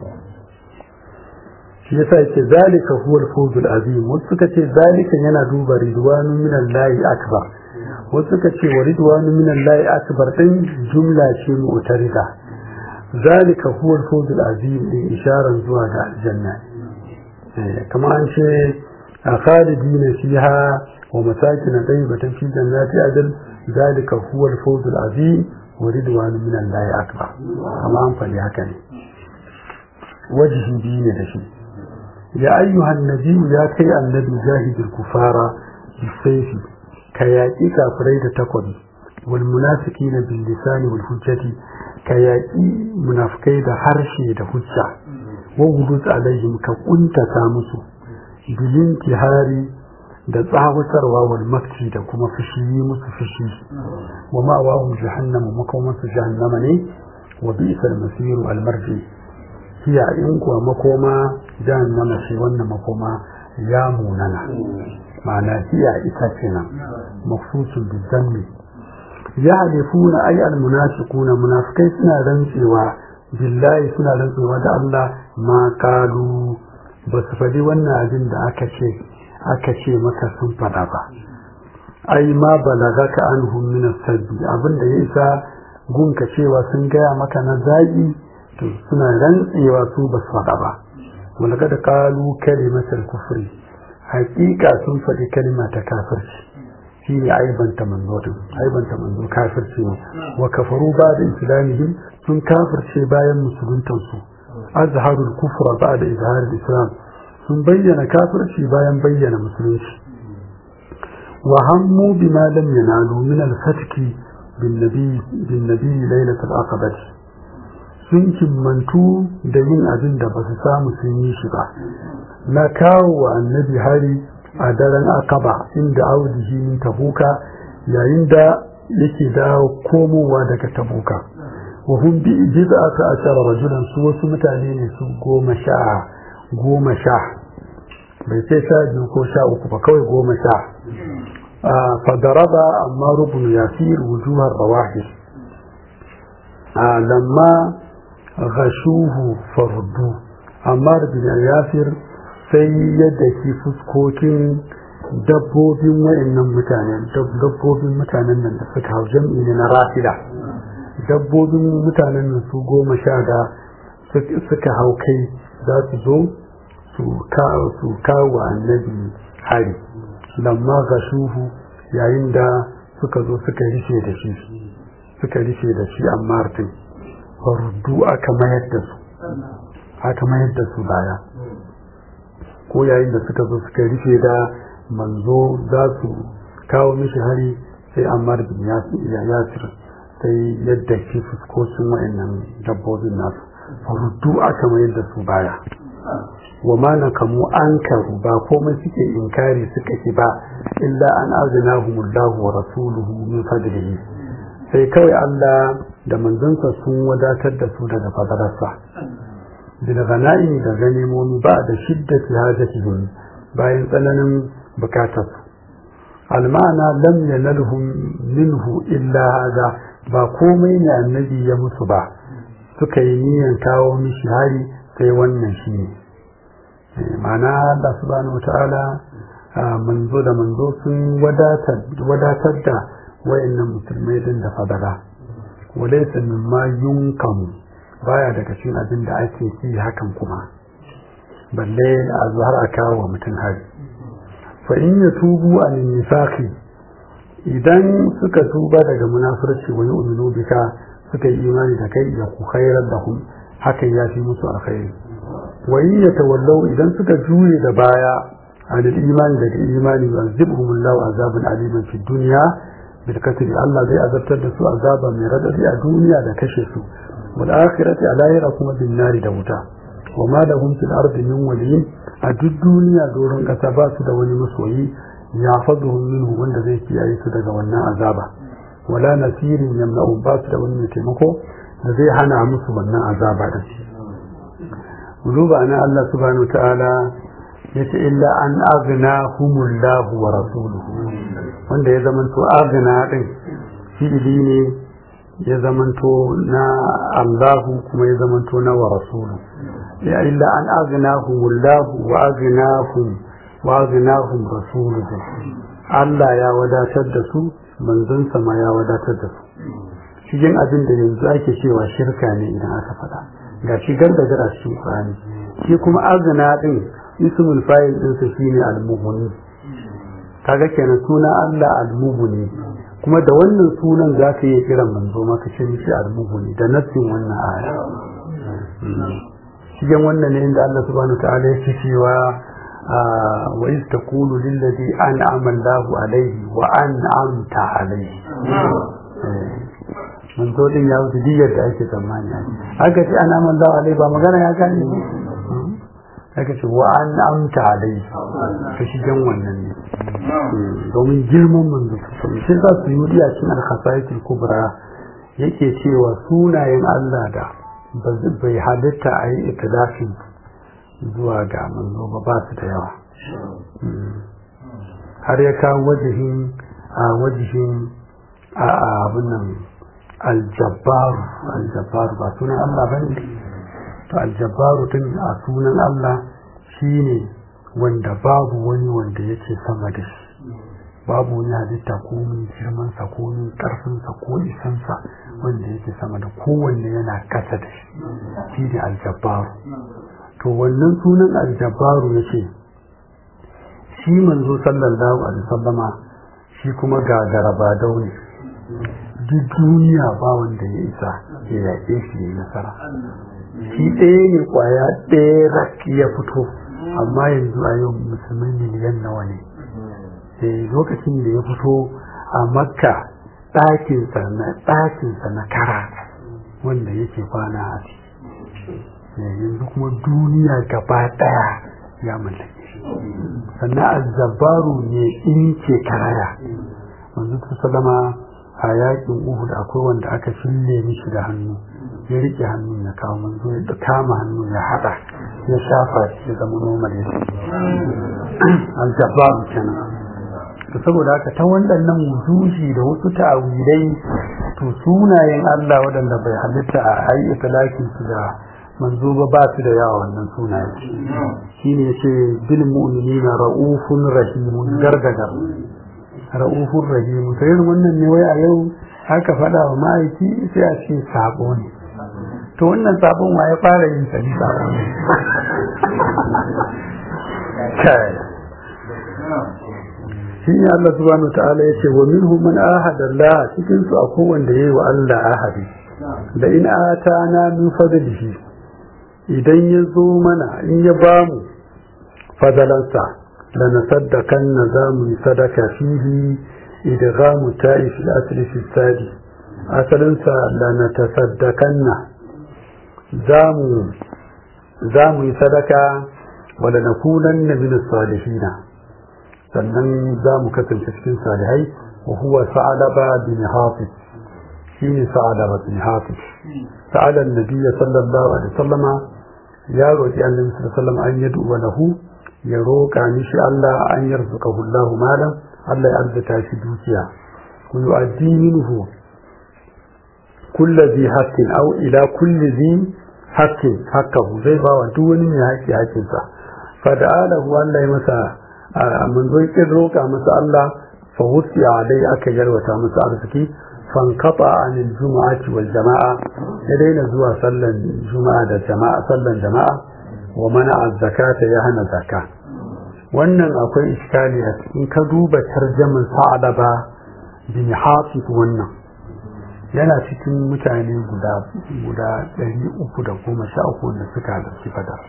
shi yasa yake zalika huwa al-fawzul azim wasu suka ce zalika yana duba ridwanu min Allah akbar wasu suka ce wa ridwanu min Allah akbar din jumla ce mu'tarida zalika huwa al-fawzul azim din isharar zuwa ga aljanna kamar an ce خالدين فيها ومساكن طيبة في جنات عدن ذلك هو الفوز العظيم ورضوان من الله أكبر كما أنفل هكذا وجه دين دشي يا أيها النبي يا كي النبي جاهد الكفار بالسيف كياكي كافريد تقوي والمنافقين باللسان والحجة كياكي منافقين حرشي دهجة وغلوز عليهم كقنت تامسوا bilintihari da tsawatarwa wal makci da kuma fushi musu fushi wa ma'awahum jahannama makomansu jahannama ne wa bi'sal masiru al marji hiya in kuwa makoma jahannama ce wannan makoma ya munana ma'ana hiya ita kenan mafsusun bizanni ya halifuna ay al munafiquna munafikai suna rantsewa billahi suna rantsewa da Allah ma kalu ba su faɗi wannan abin da aka ce aka ce maka sun faɗa ba ai ma balaga ka an min sabbi abin da ya isa gunka cewa sun gaya maka na zagi to suna rantsewa su ba su faɗa ba wanda kada kalu kalimatul kufri hakika sun faɗi kalma ta kafirci shi ne aibanta manzo din aibanta manzo kafirci ne wa kafaru ba da islamihim sun kafirce bayan musuluntan su azharul kufra ba da izharul islam sun bayyana kafirci bayan bayyana musulunci wa hammu bima lam yanalu min al-fatki bin nabi bin nabi lailatul aqabah sun kimmantu da yin abin da ba su samu sun yi shi ba na kawo wa annabi hari a daren akaba inda audihi min tabuka yayin da yake dawo komowa daga tabuka wa hum bi bid'ati ashara rajulan su wasu mutane ne su goma sha goma sha bai ce sha biyu ko sha uku ba kawai goma sha fa daraba amma rubun yasir wujuhar rawahir lamma غشوه فردو amma bin yasir sai yadda ki fuskokin dabbobin wayannan mutanen dabbobin mutanen nan da suka hau jam'i ne na rafida dabbobin mutanen nan su goma sha da suka hau kai za su zo su kawo annabi hari lamma gashuhu yayin da suka zo suka rishe da shi suka rishe da shi amma martin fardu aka mayar da su aka mayar da su baya ko yayin da suka zo suka rufe da manzo za su kawo mishi hari sai ammar bin yasir sai yadda shi fuskocin wa'annan dabbobin nasu fardu aka mayar da su baya wa ma na kamu an karu ba komai suke inkari suka ki ba illa an azinahumullahu wa rasuluhu min fadlihi sai kawai Allah da manzansa sun wadatar da su daga fadararsa bil ghana'imi da ganimomi ba da shiddati hajatihim bayan tsananin bukatar almana lam yanalhum minhu illa hada ba komai ne annabi ya musu ba suka yi niyan kawo mishi hari sai wannan shi ne ma'ana Allah subhanahu wata'ala manzo da manzo sun wadatar da wayannan musulmai din da fadara walaysa mimma yunkamu baya daga cikin abin da ake yi hakan kuma balle a zuhar a kawo wa mutum hari fa in ya tubu an nifaqi idan suka tuba daga munafurci wa yu'minu bika suka yi imani da kai ya ku khairar da hum hakan ya fi musu alkhairi wa in yatawallaw idan suka jure da baya an imani daga imani yu'azzibuhumullahu azaban aliman fid dunya bilkatiri Allah zai azabtar da su azaba mai radadi a duniya da kashe su wal akhirati a lahira kuma bin nari da wuta wa ma lahum fil ardi min waliyin a duk duniya doron kasa ba su da wani masoyi ya faduhum minhu wanda zai kiyaye su daga wannan azaba wala nasirin yamna'u ba su da wani mai taimako da zai hana musu wannan azaba da shi duba na Allah subhanahu wa ta'ala yace illa an aghnahumullahu wa rasuluhu wanda ya zamanto agna din fi'ili ne ya zamanto na Allahu kuma ya zamanto na wa rasulu ya illa an aghnahumullahu wa aghnahum wa aghnahum rasuluhu Allah ya wadatar da su manzon sama ya wadatar da su cikin abin da yanzu ake cewa shirka ne idan aka faɗa ga shigar da gara cikin Qur'ani shi kuma agna din ismul fa'il ɗinsa shine al-mughni kaga kenan suna Allah al-mughni kuma da wannan sunan za ka iya kiran manzo maka ce mishi al-mughni da nassin wannan aya cikin wannan ne inda Allah subhanahu wa ta'ala yake cewa wa iz taqulu lil ladhi an'ama Allahu alayhi wa an'amta alayhi manzo din ya wuce diyar da ake tsammani haka ce an'ama Allahu alayhi ba magana ya gane aka ce wa an amta alai ta shigen wannan ne domin girman manzo sosai shi za su yi wuri a cikin alkhasaitul kubra yake cewa sunayen Allah da bai halitta a yi itilafin zuwa ga manzo ba ba su da yawa har ya kawo wajihin a wajihin a abin nan aljabbaru aljabbaru ba sunan Allah ba ne to aljabbaru din a sunan Allah shine wanda babu wani wanda yake sama da shi babu wani halitta ko min girmansa ko min karfinsa ko isansa wanda yake sama da kowanne yana kasa da shi shi ne aljabbaru to wannan sunan aljabbaru ya ce shi manzo sallallahu alaihi wasallama shi kuma gagara ba daune duk duniya ba wanda ya isa ya yaƙe shi ya nasara shi ɗaya ne ƙwaya ɗaya ya fito amma yanzu a yau musulmai miliyan nawa ne lokacin da ya fito a makka ɗakinsa na ɗakinsa na kara wanda yake kwana a ciki yanzu kuma duniya gaba ɗaya ya mallake shi sannan azzabaru ne in ke karaya manzo sallama a yakin uhud akwai wanda aka fille mishi da hannu ya rike hannun ya kawo manzo ya kama hannun ya hada ya shafa shi ya zama normal ya aljabaru kenan to saboda haka ta waɗannan wujuhi da wasu ta'awilai to sunayen Allah waɗanda bai halitta a ayi talakin su da manzo ba ba su da yawa wannan sunaye shine yace bil mu'minina raufun rahimun gargadar raufun rahimun sai wannan ne wai a yau haka faɗa wa ma'aiki sai a ce sabo ne to wannan sabon wa ya fara yin sa ni sabo ne shi ne Allah subhanahu ta'ala ya ce wa minhum man ahada Allah cikin su akwai wanda yayi wa Allah ahadi da in atana min fadlihi idan ya zo mana in ya bamu fadalansa la nasaddakanna zamu sadaka fihi idghamu ta'if al-asli fi sadi asalinsa la natasaddakanna zamu zamu yi sadaka wala nakunanna min as-salihin sannan za mu kasance cikin salihai wa huwa sa'alaba bin hafiz shine sa'alaba bin hafiz sa'ala annabi sallallahu alaihi wasallam ya roki annabi sallallahu alaihi wasallam an yadu wa lahu ya roka mishi Allah an yarzuqahu Allah malan Allah ya arzuta shi dukiya ku yu'addi minhu kullu zi haqqin aw ila kulli zi haqqin haqqahu zai ba wa duk wani mai haƙƙi haƙƙinsa fa da'alahu Allah ya masa manzo kin roƙa masa Allah fa wusi alai aka yarwata masa arziki fankata anil jumu'ati wal jama'a ya daina zuwa sallan juma'a da jama'a sallan jama'a wa mana zakata ya hana zakka wannan akwai iskali a cikin ka duba tarjaman sa'adaba bin hafiz wannan yana cikin mutane guda guda 313 da suka halarci badar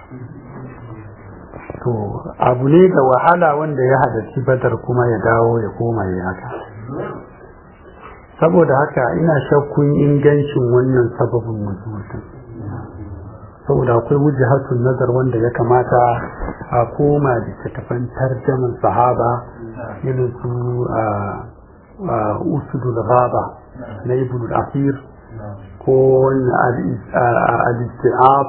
to abu ne da wahala wanda ya halarci badar kuma ya dawo ya koma ya haka saboda haka ina shakkun ingancin wannan sababin mutum saboda akwai wujahatun nazar wanda ya kamata a koma da littattafan tarjaman sahaba irin su usudul ghaba na ibn al-asir ko al-istiab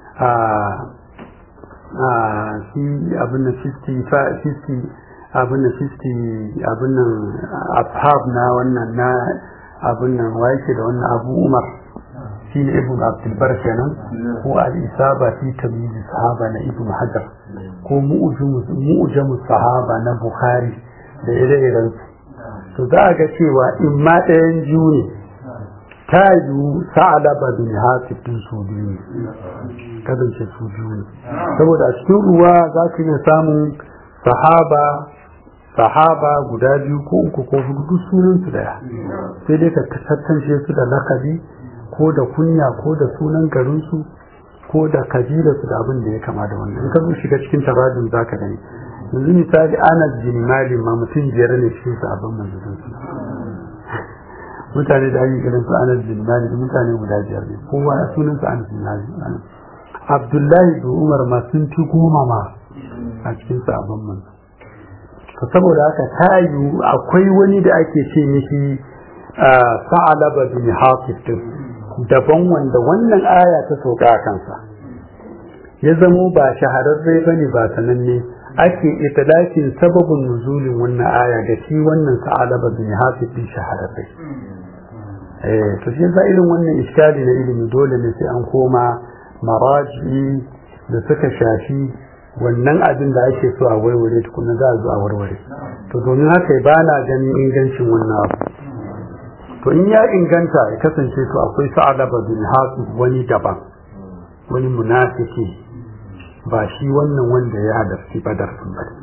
shi abin nan 50 abin nan 50 abin nan ashab na wannan na abin nan wa yake da wannan abu umar shi ne ibn abdulbar kenan ko al-isaba fi tamyiz sahaba na ibn hajar ko mu'jamu sahaba na bukhari da ire-iren to za a ga cewa in ma ɗayan biyu ne ta yiwu sa'alaba bin hafiz din su biyu ne kasance su biyu ne saboda a cikin ruwa za ka iya samun sahaba sahaba guda biyu ko uku ko hudu duk sunan su daya sai dai ka tantance su da lakabi ko da kunya ko da sunan garin su ko da kabila su da abin da ya kama da wannan in ka zo shiga cikin taradun zaka gani yanzu misali Anas bin Malik ma mutum biyar ne cikin sabon manzon su mutane da ake kiran su Anas bin Malik mutane guda biyar ne kowa sunan su Anas bin Malik Abdullahi da Umar ma sun fi goma ma a cikin sabon manzon to saboda haka ta yiwu akwai wani da ake ce mishi sa'alaba bin hafiz daban wanda wannan aya ta soka a kansa ya zamo ba shahararre bane ba sananne ake italakin sababin nuzulin wannan aya da shi wannan sa'alaba bin hafiz din shahararre eh to shi yasa irin wannan iskali na ilimi dole ne sai an koma maraji da suka shafi wannan abin da ake so a warware tukuna za a zo a warware to domin haka ba na ganin ingancin wannan abu to in ya inganta ya kasance to akwai sa'alaba bin hasu wani daban wani munafiki ba shi wannan wanda ya halarci badar sun bari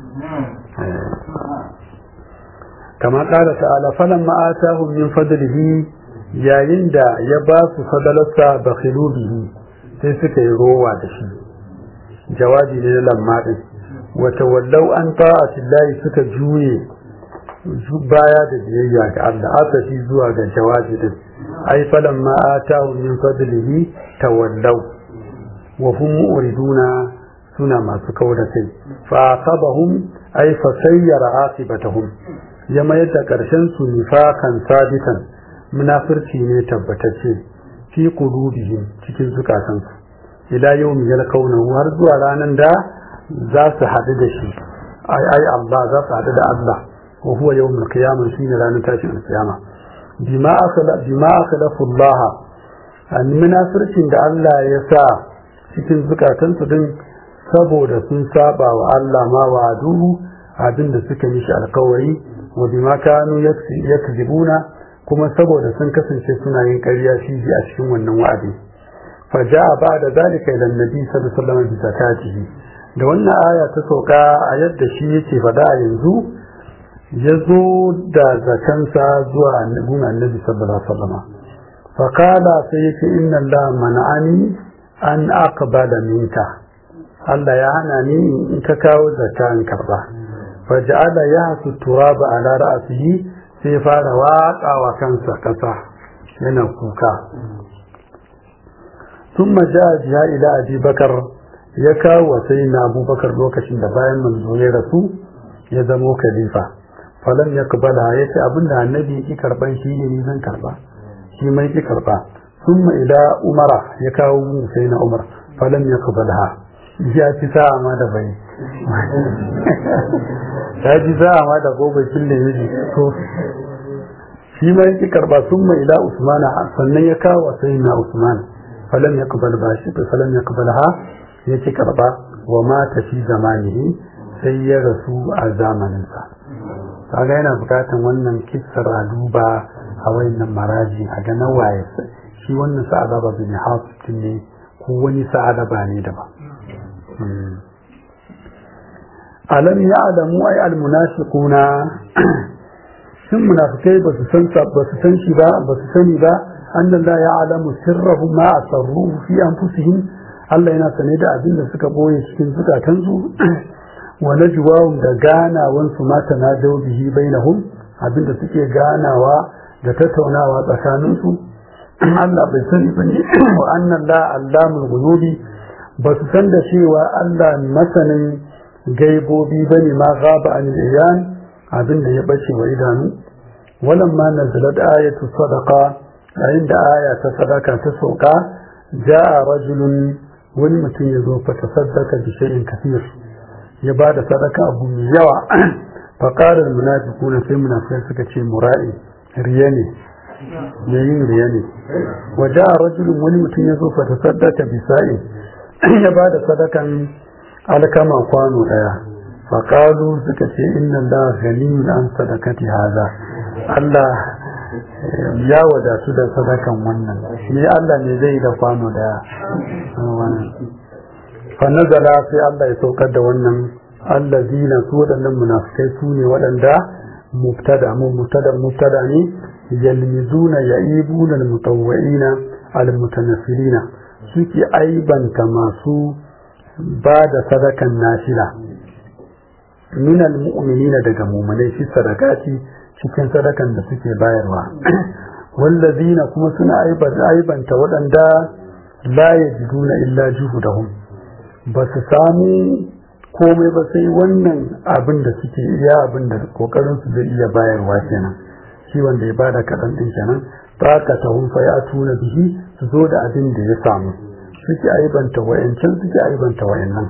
kama ƙara ta'ala falan ma'atahum min fadlihi yayin da ya ba su fadalarsa ba bihi sai suka yi rowa da shi jawabi ne na lamma din wata wallau an ta'atillahi suka juye baya da biyayya ga Allah aka shi zuwa ga jawabi din ai falan ma atahum min fadlihi tawallaw wa hum muriduna suna masu kauda kai fa aqabahum ai fa sayyara aqibatahum ya mayar da karshen su nifakan sabitan munafirci ne tabbatacce fi qulubihim cikin zukatansu ila yawmi yalqawnahu har zuwa ranan da za su haɗu da shi ai ai Allah za su haɗu da Allah wa huwa yawmul qiyamah shine ranar tashin alkiyama bima akala bima akalafu Allah an munafircin da Allah ya sa cikin zukatansu din saboda sun saba wa Allah ma wa'aduhu abinda suka mishi alkawari wa bima kanu yakzibuna kuma saboda sun kasance suna yin ƙarya shi a cikin wannan wa'adi fa ja'a ba'da zalika ila annabi sallallahu alaihi wasallam bi zakatihi da wannan aya ta sauka a yadda shi yake faɗa a yanzu ya zo da zakansa zuwa annabin annabi sallallahu alaihi wasallam fa qala sai yake inna Allah mana'ani an aqbala minka Allah ya hana ni in ka kawo zakka in karba fa ja'ala yahsu turaba ala ra'sihi sai fara watsa wa kansa kasa yana kuka ثم جاء جاء إلى أبي بكر ya kawo wa sai na abubakar lokacin da bayan manzo ya rasu ya zamo khalifa falan ya kubala ya ce abinda annabi ki karban shi ne ni zan karba shi mai ki karba summa ila umara ya kawo mu sai na umar falan ya kubala ya ci sa'a ma da bai ya ji sa'a ma da gobe kille miji to shi mai ki karba summa ila usmana sannan ya kawo wa sai na usman falan ya kubala ba shi falan ya kubala ya ci karba wa mata fi zamanihi sai ya rasu a zamaninsa kaga yana bukatan wannan kissar a duba a wayannan maraji a ga nawaye shi wannan sa'ada ba bin hafitin ne ko wani sa'ada ba ne da ba alam ya'lamu ay almunafiquna sun munafikai ba su san ba su san shi ba ba su sani ba annan la ya'lamu sirrahum ma asarruhu fi anfusihim Allah yana sane da abin da suka boye cikin zukatansu wa najwahum da ganawan su mata na bihi bainahum abin da suke ganawa da tattaunawa tsakanin su Allah bai sani bane wa annan la allamul ghuyubi ba su san da cewa Allah masanin gaibobi bane ma gaba an iyan abin da ya bace wa idanu walamma nazalat ayatu sadaqa yayin da aya ta sadaka ta sauka ja'a rajulun wani mutum ya zo fa tasaddaka bi shay'in kathir ya ba da sadaka abu mai yawa fa qala al munafiquna sai munafiqai suka ce mura'i riya ne yayin riya ne wa ja'a rajulun wani mutum ya zo fa tasaddaka bi sa'in ya ba da sadakan alkama kwano daya fa qalu suka ce inna allaha ghaniyun an sadakati hadha Allah ya wadatu da sadakan wannan ne Allah ne zai da kwano daya fa nazala sai Allah ya saukar da wannan allazina su waɗannan munafikai su ne waɗanda mubtada mu mubtada mubtada ne yalmizuna ya'ibuna almutawwi'ina almutanaffilina suke aibanta masu ba da sadakan nafila min almu'minina daga mu'minai fi sadakati cikin sadakan da suke bayarwa wallazina kuma suna aibanta waɗanda la yajiduna illa juhudahum ba su samu komai ba sai wannan abin da suke iya abin da kokarin su zai iya bayarwa kenan shi wanda ya bada kaɗan ɗin kenan ka ta hunfa ya tuna bihi su zo da abin da ya samu suke aibanta wayancan suke aibanta wayannan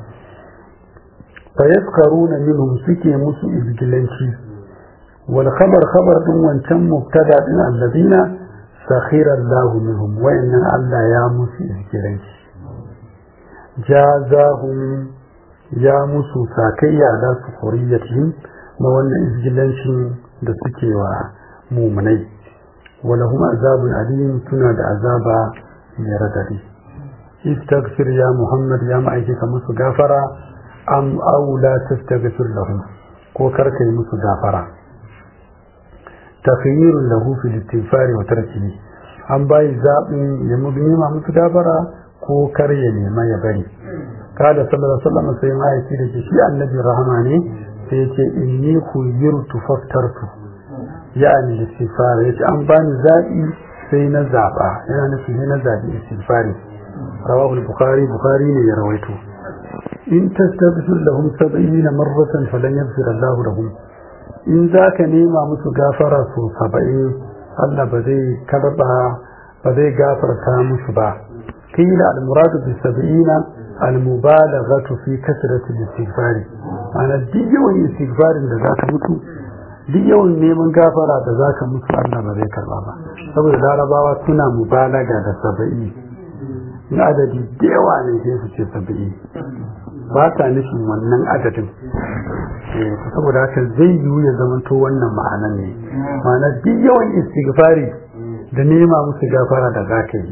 fa yaskaruna minhum suke musu izgilanci wal khabar khabar din wancan mubtada din alladina sakhira Allah minhum wayannan Allah ya musu izgilanci jazahum ya musu sakayya da su huriyatihim na wannan izgilancin da suke wa mumunai walahum azabun alim suna da azaba mai radadi istaghfir ya muhammad ya ma'aikata musu gafara am aw la tastaghfir lahum ko karka yi musu gafara takhayyirun lahu fil istighfari wa tarkihi an bayi zaɓin ya nema musu gafara ko kar ya nema ya bari kada sallallahu alaihi wasallam sai ma'aiki da ke shi annabi rahama ne sai yace inni khuyirtu faftartu ya'ani istighfar yace an bani zaɓi sai na zaɓa yana nufin ne na zaɓi istighfari rawahu al-bukhari bukhari ne ya rawaito in tastaghfir lahum 70 marratan falan yaghfir Allahu lahum in zaka nema musu gafara so 70 Allah ba zai karba ba zai gafarta musu ba qila al-murad bi 70 al-mubalaghatu fi kasrati al-istighfar ana duk yawan istighfarin da zaka mutu duk yawan neman gafara da zaka mutu Allah ba zai karba ba saboda larabawa suna mubalaga da 70 in adadi da yawa ne sai su ce 70 ba ta nufin wannan adadin saboda haka zai yiwu ya zamanto wannan ma'anan ne ma'ana duk yawan istighfari da nema musu gafara da za ka yi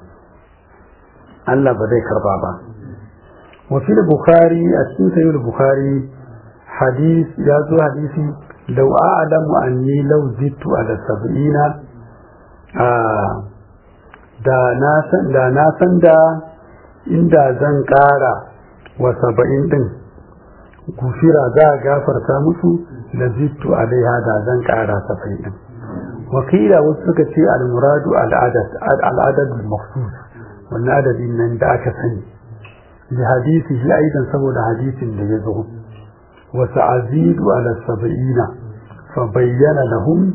Allah ba zai karba ba wafi da bukhari a cikin sayi da bukhari hadis ya zo hadisi lau a'lamu anni lau zittu ala sab'ina da na san da na san da inda zan kara wa saba'in din gufira za a gafarta musu da zittu alaiha da zan kara saba'in din wakila wasu suka ce al-muradu al-adad al-makhsus wannan adadin nan da aka sani bi hadisi shi aidan saboda hadisin da ya zo wa sa'azidu ala sab'ina fa bayyana lahum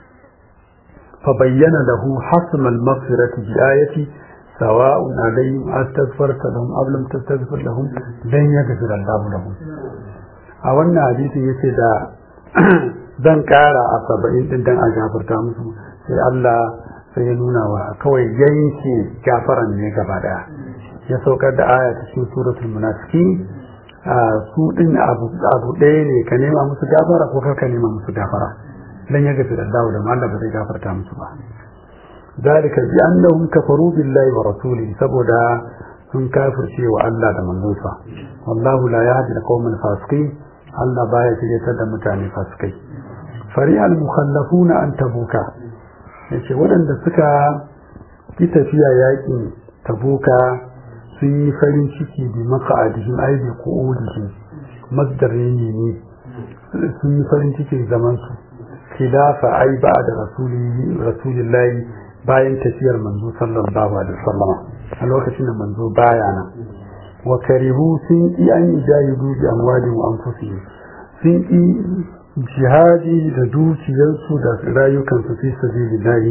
fa bayyana lahu hasm al-maghfirati bi ayati سواء عليهم أستغفرت لهم أو لم تستغفر لهم لن يغفر الله لهم a wannan hadisi yace da zan kara a saba'in din dan a gafarta musu sai Allah sai ya nuna wa kawai yanke gafaran ne gaba daya ya saukar da aya cikin suratul munafiqin su din abu abu ɗaya ne ka nema musu gafara ko ka nema musu gafara dan ya gafi da dawo da Allah ba zai gafarta musu ba ذلك بأنهم كفروا بالله ورسوله سبدا sun kafirce wa Allah da manzonsa wallahu la yahdi al-qawm al-fasiqin Allah baya shiryatar da mutane fasikai fari al-mukhallafuna an tabuka yace waɗanda suka ki tafiya yakin tabuka sun yi farin ciki bi maqa'adihim ay bi qu'udihim masdar ne ne sun yi farin cikin zaman su khilafa ay ba'da rasulillahi rasulillahi bayan tafiyar manzo sallallahu alaihi wasallam a lokacin da manzo baya nan wa karihu sun yi an jahidu bi amwalin wa anfusihim sun yi jihadi da dukiyarsu da rayukansu fi sabilillahi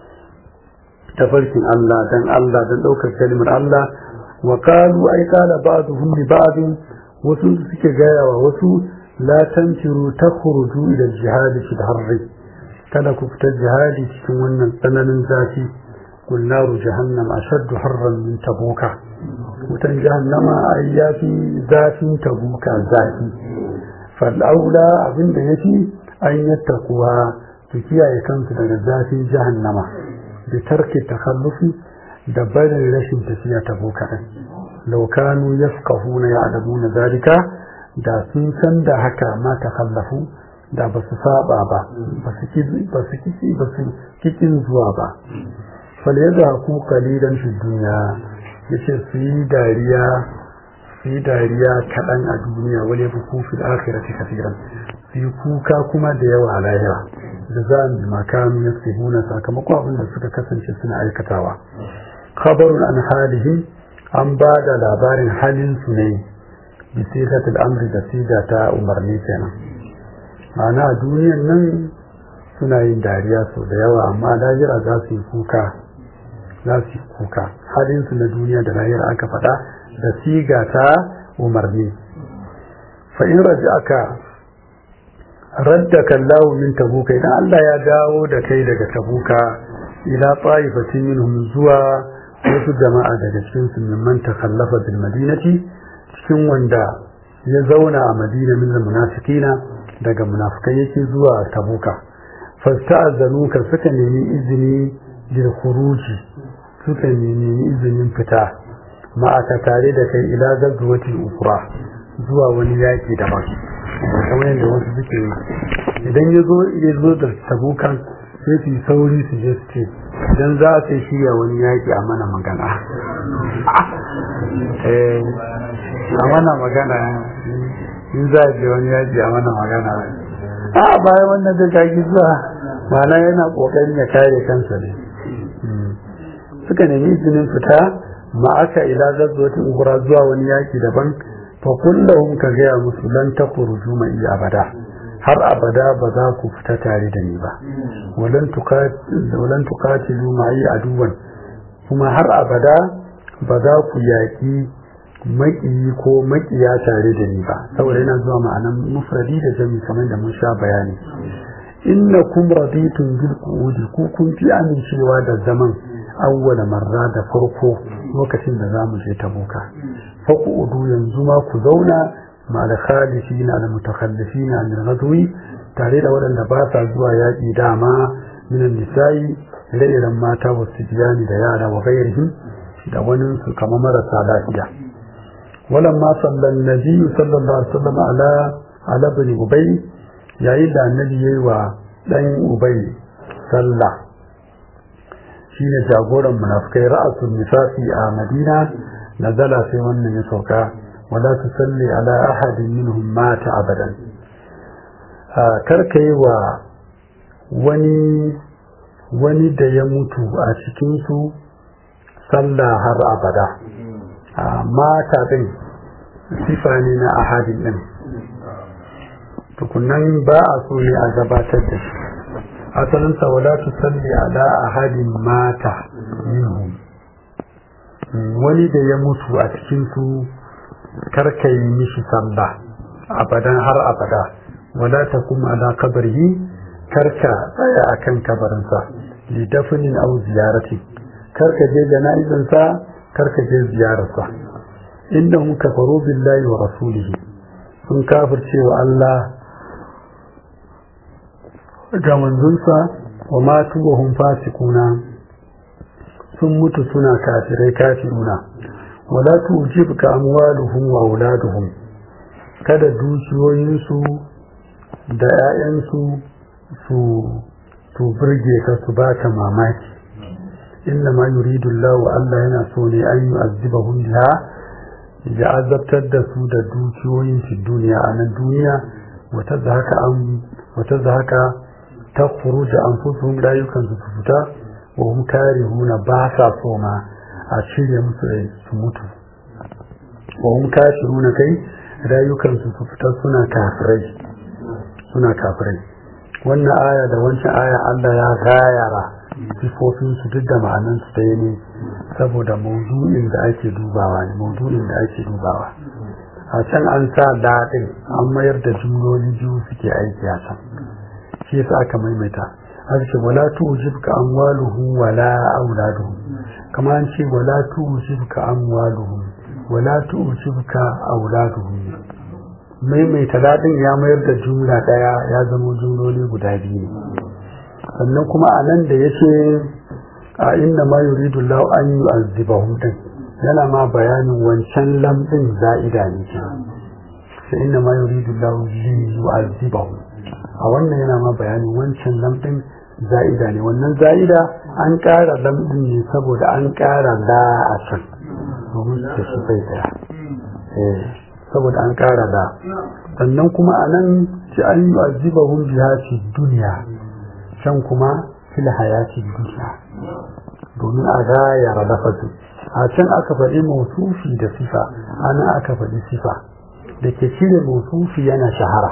tafarkin Allah dan Allah dan daukar kalmar Allah wa qalu ay qala ba'dhum li ba'd wasu suke gaya wa wasu la tanfiru takhruju ila al-jihad fi al-harri kada ku fita jihadi cikin wannan tsananin zafi kul naru jahannam ashaddu harran min tabuka wutan jahannama ai yafi zafin tabuka zafi fal aula abinda yafi an yattaquwa su kiyaye kansu daga zafin jahannama da tarki takhallufi da barin rashin tafiya tabuka din law kanu yafqahuna ya'lamuna zalika da sun san da haka ma takhallafu da ba su saba ba ba su kici ba su kikin zuwa ba fal yadda ku kalilan fi duniya yace su yi dariya su yi dariya kaɗan a duniya wale fi kufi da akhirati kafiran su yi kuka kuma da yawa a lahira da za mu makamu ya huna sakamakon abin da suka kasance suna aikatawa khabarun an halihim an ba da labarin halin su ne bi sigatul amri da siga ta umarni kenan ma'ana a duniyan nan suna yin dariya sau da yawa amma lahira za su yi kuka za su yi kuka halinsu na duniya da lahira aka faɗa da siga ta umarni fa'in raji aka radda kallahu min tabuka idan Allah ya dawo da kai daga tabuka ila ta'ifatin minhum zuwa wasu jama'a daga cikin su mimman takallafa bil madinati cikin wanda ya zauna a madina min munafiqina daga munafikai yake zuwa tabuka fasta'azanuka suka nemi izini lil khuruji suka nemi izinin fita ma'aka tare da kai ila gazwatil ukra zuwa wani yaki daban kamar yadda wasu suke yi idan ya zo ya zo da tabukan sai su yi sauri su je su ce idan za su shirya wani yaki a mana magana a mana magana in za a je wani yaki a mana magana a bayan wannan da kaki zuwa mana yana kokarin ya kare kansa ne suka nemi izinin fita ma aka ila zazzotin ukura zuwa wani yaki daban fa kullahum ka gaya musu lan takhruju ma iya abada har abada ba za ku fita tare da ni ba walan walan tuqatilu ma iya aduwan kuma har abada ba za ku yaki maƙiyi ko maƙiya tare da ni ba saboda yana zuwa ma'anan mufradi da jami kamar da mun sha bayani inna kum raditun bil qu'udi ku kun fi amincewa da zaman awwala marra da farko lokacin da zamu je tabuka fa qu'udu yanzu ma ku zauna ma da khalifina da mutakhallifina min ghadwi tare da waɗanda ba sa zuwa yaƙi dama min nisa'i ire mata wasu biyani da yara wa gairihim da wani su kama marasa lafiya ولما صلى النبي صلى الله عليه وسلم على على ابن أبي yayin da annabi yayi wa dan ubay sallah shine jagoran munafikai ra'asul nifasi a madina nazala sai wannan ya sauka wala tusalli ala ahadin minhum mata abadan kar yi wa wani wani da ya mutu a cikin su sallah har abada mata din sifa ne na ahadin din tukunan ba a so ne a gabatar da shi asalinsa wala tu salli ala ahadin mata minhum wani da ya mutu a cikin su karka yi mishi sallah abadan har abada wala ta kuma ala kabarihi karka tsaya akan kabarinsa li dafnin aw ziyarati karka je jana'izansa karka je ziyararsa innahum kafaru billahi wa rasulihi sun kafirce wa Allah ga manzonsa wa matu wa hum fasikuna sun mutu suna kafirai kafiruna wala tujibka amwaluhum wa auladuhum kada dukiyoyinsu da 'ya'yansu su su burge ka su baka mamaki inna ma yuridu Allah Allah yana so ne an yu'azzibahum biha ya azabtar da su da dukiyoyin fi duniya a nan duniya wata zaka an wata zaka ta khuruja anfusuhum rayukan su su fita wa hum karihuna ba sa so ma a cire musu rai su mutu wa hum kafiruna kai rayukan su su fita suna kafirai suna kafirai wannan aya da wancan aya Allah ya gayara sifofin su duk da ma'anan su ɗaya ne saboda maudu'in da ake dubawa ne maudu'in da ake dubawa a can an sa daɗin an mayar da jumloli biyu suke aiki a can shi yasa aka maimaita aka ce wala tujibka amwaluhum wala auladuhum kama an ce wala tujibka amwaluhum wala tujibka auladuhum maimaita daɗin ya mayar da jumla ɗaya ya zama jumloli guda biyu ne sannan kuma a nan da ya ce a inna ma yuridu Allah an yi azibahum din yana ma bayanin wancan lamɗin za'ida ne ce sai inna ma yuridu Allah li yu'azibahum a wannan yana ma bayanin wancan lamɗin za'ida ne wannan za'ida an ƙara lamɗin ne saboda an ƙara la a can domin da shi bai daya saboda an ƙara da sannan kuma a nan ci an yi azibahum biha fi duniya can kuma fil hayati duniya domin a gayara lafazi a can aka faɗi mausufi da sifa ana aka faɗi sifa da ke cire mausufi yana shahara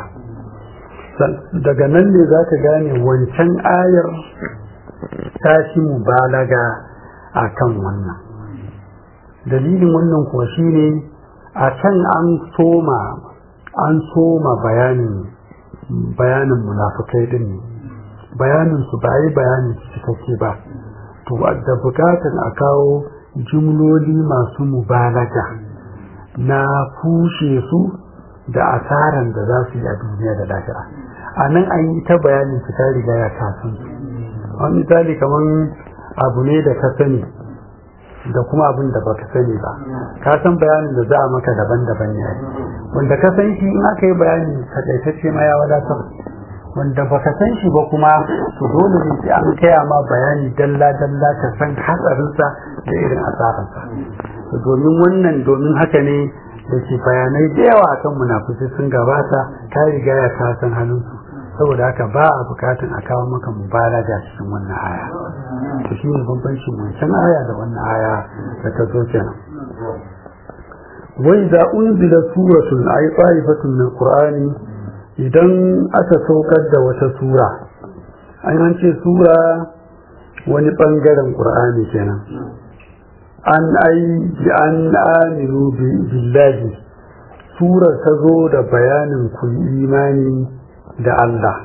daga nan ne za ka gane wancan ayar ta shi mubalaga a kan wannan dalilin wannan kuwa shine a can an soma an soma bayanin bayanin munafukai din ne bayanin su ba yi bayanin cikakke ba to da bukatan a kawo jumloli masu mubalaga na kushe su da asaran da za su yi a duniya da lahira a nan an yi ta bayanin su ta riga ya kasan wani misali kamar abu ne da ka sani da kuma abin da baka sani ba ka san bayanin da za a maka daban-daban ne wanda ka san shi in aka yi bayani takaitacce ma ya wadatar wanda baka san shi ba kuma to dole ne sai an kaya ma bayani dalla-dalla ka san hatsarinsa da irin asararsa domin wannan domin haka ne da ke bayanai da yawa akan munafukai sun gabata ta riga ya ka san hannunsu saboda haka ba a bukatun a kawo maka mubalaga cikin wannan aya to shi ne bambancin wancan aya da wannan aya da ta zo kenan wai da unzila suratun ay ta'ifatun min qur'ani idan aka saukar da wata sura an ce sura wani bangaren qur'ani kenan an ai bi an aminu billahi sura ta zo da bayanin ku imani da Allah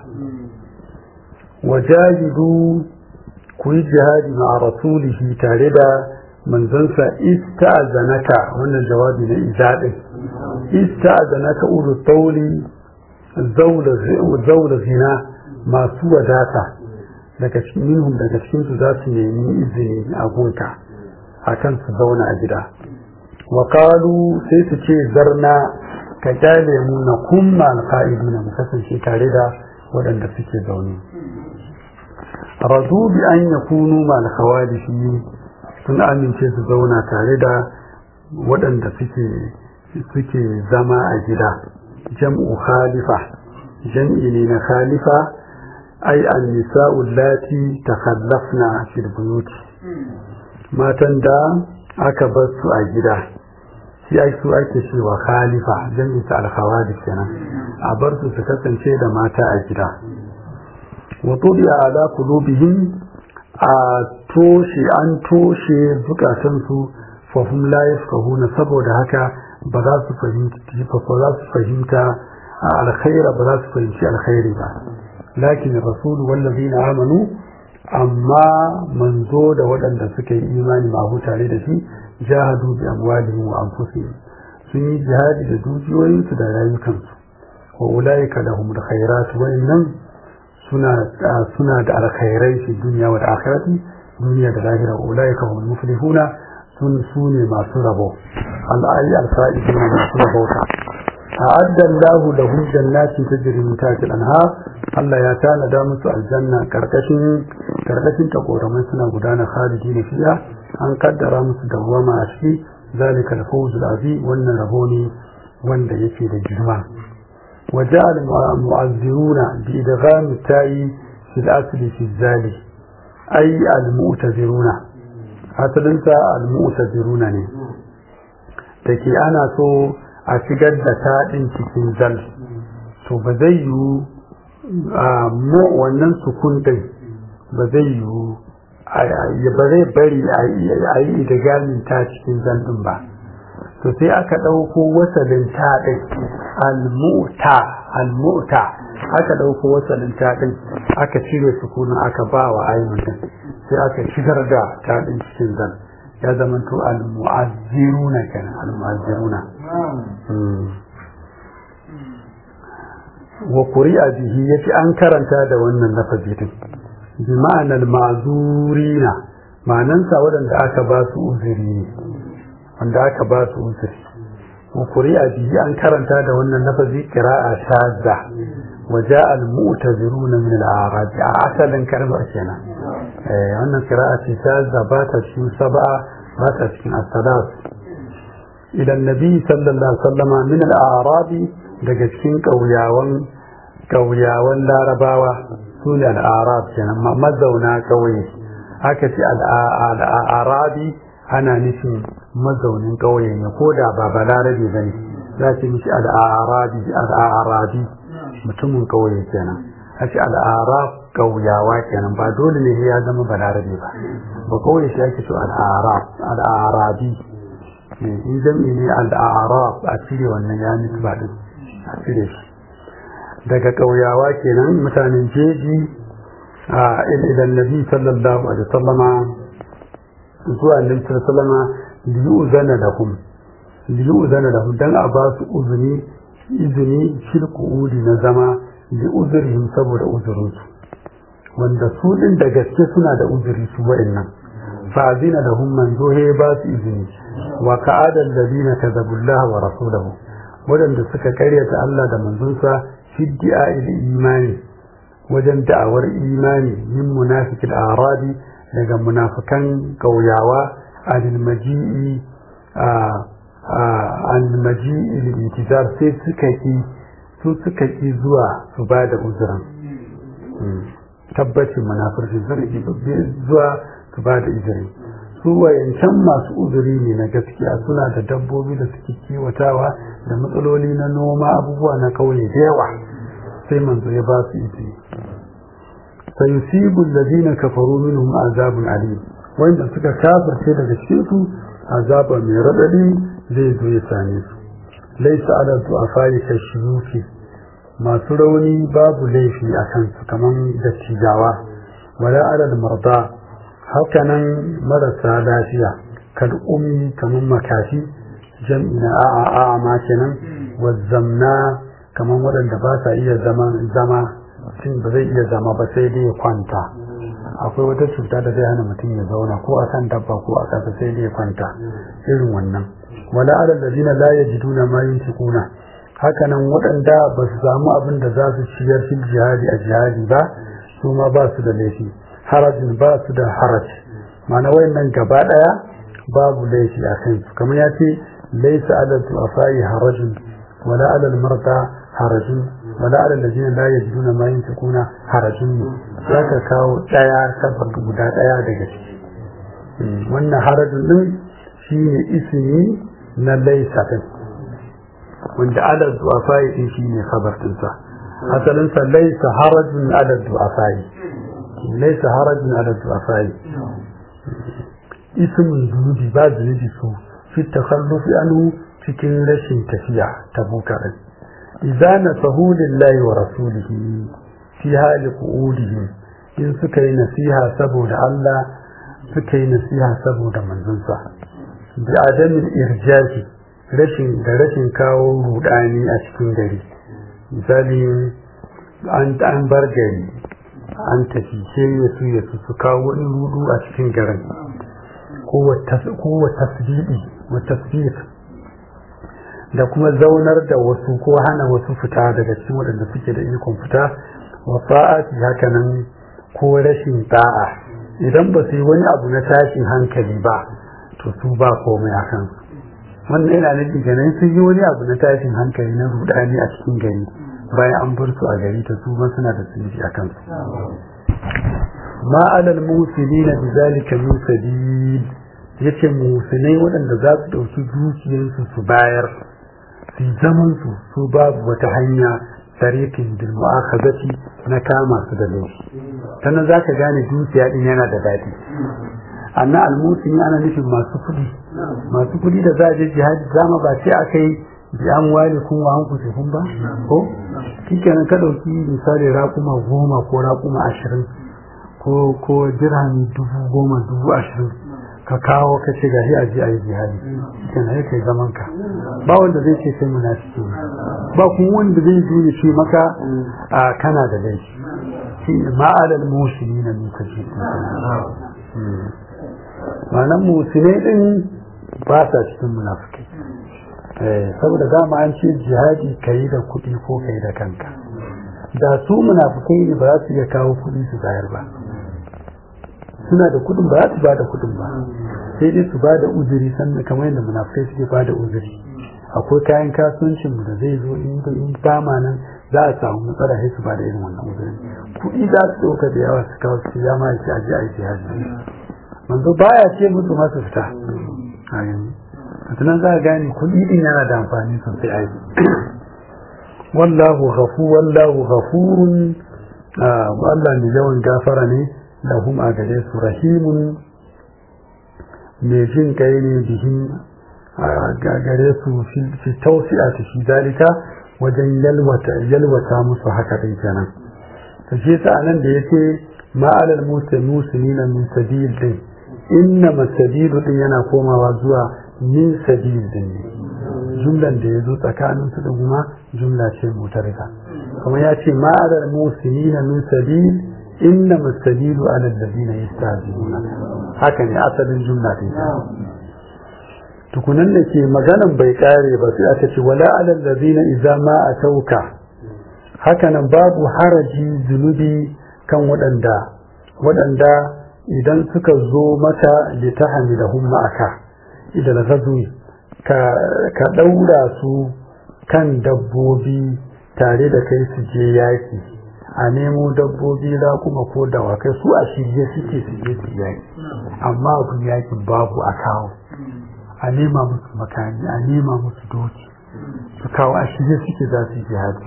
wajahidu ku yi jihadi ma rasulihi tare da manzansa ista'zanaka wannan jawabi na izaɗin ista'zanaka ulu tauli zaula zina masu wadata daga cikin minhum daga cikin su za su nemi izini a gunka akan su zauna a gida wa sai su ce zarna ka kyale mu na kumma alfa'idina mu kasance tare da waɗanda suke zaune radu bi an yakunu ma alkhawalifi sun amince su zauna tare da waɗanda suke suke zama a gida jam'u khalifa jam'i ne na khalifa ai an-nisa'u allati takhallafna fil buyuti matan da aka bar su a gida shi ai su ake cewa khalifa jami'in ta alkhawadi kenan a bar su su kasance da mata a gida wa tudi ala qulubihim a toshe an toshe zukatan su fa hum la yafqahuna saboda haka ba za su fahimci ba za su fahimta alkhaira ba za su fahimci alkhairi ba lakin rasul wallazina amanu amma manzo da waɗanda suka yi imani mahu tare da shi jahadu bi amwalihim wa anfusihim sun yi jihadi da dukiyoyinsu da rayukansu wa ulaika lahum alkhairat wa innam suna suna da alkhairai fi dunya wa akhirati duniya da lahira wa ulaika hum muflihuna sun sune masu rabo al-ayi al-fa'iduna masu rabota a'adda Allahu lahum jannatin tajri min tahtiha al-anhar Allah ya tanada musu aljanna karkashin karkashin ta koramai suna gudana khalidina fiha an kaddara musu dawwama a ciki zalika al-fawz al-azim wannan rabo ne wanda yake da girma وجاء المعذرون بإدغام التاء في الأصل في الزال أي المؤتذرون أصلنت المؤتذرون ne take ana so a shigar da taɗin cikin zal to ba zai yiwu mu wannan sukun ɗin ba zai yiwu ba zai bari a yi idigamin ta cikin zal ɗin ba to sai aka ɗauko wasalin taɗin al-mu'ta al-mu'ta aka ɗauko wasalin taɗin aka cire sukunin aka ba wa ainihin sai aka shigar da taɗin cikin zan ya zama to al-mu'azziruna kenan al-mu'azziruna wa quri'a bihi yace an karanta da wannan lafazi din bi ma'anar ma'zurina ma'anansa waɗanda aka ba su uzuri ne wanda aka ba su uzuri wa quri'a bihi an karanta da wannan lafazi qira'a shadda wa ja'a al-mu'taziruna min al-a'rab a asalin kalmar kenan eh wannan qira'a ce shadda ba ta cikin sab'a ba ta cikin as-salat ila annabi sallallahu alaihi wasallama min al-a'rab daga cikin kauyawan kauyawan larabawa sune al-a'rab kenan mazauna kauye aka ce al-arabi ana nufin mazaunin ƙauye ne ko da ba balarabe ba ne za ce mishi al'arabi al'arabi mutumin ƙauye kenan a ce al'arab ƙauyawa kenan ba dole ne ya zama balarabe ba ba ƙauye shi ake so al'arab al'arabi in jam'i ne al'arab a cire wannan ya nufi ba din a cire shi daga ƙauyawa kenan mutanen jeji a idan nabi sallallahu alaihi wasallama zuwa annabi sallallahu liyuzana lahum liyuzana lahum dan a ba su uzuni izini fil qu'udi na zama li uzurihim saboda uzurinsu wanda su din da gaske suna da uzuri su wa'annan fa azina lahum manzo he ba su izini wa ka'ada alladhina kadzabullaha wa rasulahu wadanda suka karyata Allah da manzonsa fi di'a'il imani wajen da'awar imani min munafiqil arabi daga munafikan kauyawa adil maji'i a al-maji'i lil sai suka ki su suka ki zuwa su ba da uzuran tabbacin munafurci zargi zuwa su ba da izini su wayancan masu uzuri ne na gaskiya suna da dabbobi da suke kiwatawa da matsaloli na noma abubuwa na kauye da yawa sai manzo ya ba su izini sayusibu alladhina kafaru minhum azabun alim wanda suka kafirce daga cikin su azaba mai radadi zai zo ya same su laysa ala du'afai kashiyuki masu rauni babu laifi a kansu kamar dattijawa wala alal marda hakanan marasa lafiya kal ummi kamar makafi jam'i na a'a a'a ma kenan wazzamna kamar waɗanda ba sa iya zama zama mutum ba zai iya zama ba sai dai ya kwanta akwai wata cuta da zai hana mutum ya zauna ko a kan dabba ko a ƙasa sai dai ya kwanta irin wannan wala alal ladina la yajiduna ma yunfiquna hakanan waɗanda ba su samu abin da za su ciyar fil jihadi a jihadi ba su ma ba su da laifi harajin ba su da haraj ma'ana wayannan gaba ɗaya babu laifi a kansu kamar ya ce laisa ala du'afai harajin wala ala marda harajin wala ala allazina la yajiduna ma yunfiquna harajin ne zaka kawo ɗaya sabar guda ɗaya daga ciki wannan harajin din shine ismi na laisa din wanda ala du'afai din shine khabar dinsa asalin sa laysa harajun ala du'afai laysa harajun ala du'afai ismun zunubi ba zunubi su fi takhallufi anhu cikin rashin tafiya ta bukar idza nasahu lillahi wa rasulihi fi hali qu'udihim in suka yi nasiha saboda Allah suka yi nasiha saboda manzonsa bi adamin irjafi rashin da rashin kawo rudani a cikin gari misali an an bar gari an tafi sai ya su ya su kawo wani rudu a cikin garin ko wa tasbiɗi wa tasbih da kuma zaunar da wasu ko hana wasu fita daga cikin waɗanda suke da ikon fita wa sa'ati hakanan ko rashin ta'a idan ba su yi wani abu na tashin hankali ba to su ba komai a kansu wannan yana nufin kenan sun yi wani abu na tashin hankali na rudani a cikin gari bayan an bar su a gari ta su suna da tsinci a kansu ma alal musulina bi zalika min sabil yace musulai waɗanda za su ɗauki dukiyarsu su bayar su zaman su su babu wata hanya tariqin bil mu'akhadati na kama su da laifi sannan zaka gane dukiya din yana da daɗi anna almusini ana nufin masu kuɗi masu kuɗi da za a je jihadi zama ba ce aka yi bi an wale kun wa an kuce kun ba ko shikenan ka ɗauki misali raƙuma goma ko raƙuma ashirin ko ko dirhami dubu goma dubu ashirin ka kawo ka ce gashi a je a yi jihadi shikenan ya kai zaman ka ba wanda zai ce kai munafiki ba kuma wanda zai zo ya ce maka a kana da laifi shi ma'alal musulmi na muka ce ma'anan musulai din ba sa cikin munafukai saboda dama an ce jihadi ka yi da kuɗi ko ka yi da kanka da su munafukai ne ba za su iya kawo kuɗi su bayar ba suna da kuɗin ba za su ba da kuɗin ba sai dai su ba da uzuri sannan kamar yadda munafukai suke ba da uzuri akwai kayan kasuwancin da zai zo in ba ma nan za a samu matsala sai su ba da irin wannan uzuri kuɗi za su ɗauka da yawa su kawo su ya ma shi aje a yi jihadi manzo baya ce musu masu fita tunan za a gane kuɗi din yana da amfani sosai a wallahu ghafu wallahu ghafurun Allah mai yawan gafara ne da hum a gare su rahimun mai jin kai ne bihin a gare su fi tausi'a ta shi dalika wajen yalwata yalwata musu haka din kenan to shi ta anan da yake ma'alal muslimina min sabil din inna masabilu din yana komawa zuwa min sabil din jumlan da ya zo tsakanin su da kuma jumla ce mutarika kuma ya ce ma'adar musulina min sabil inna mustabilu ala alladhina yastaziluna haka ne asalin jumla din tukunan da ke maganan bai kare ba sai aka ce wala ala alladhina idza ma atauka haka nan babu haraji zunubi kan waɗanda waɗanda idan suka zo mata litahamilahum ma'aka idan ghazwi ka ka daura su kan dabbobi tare da kai su je yaki a nemo dabbobi za kuma ko dawakai su a shirye suke su je su yaki amma abin yakin babu a kawo a nema musu makani a nema musu doki su kawo a shirye suke za su yi jihadi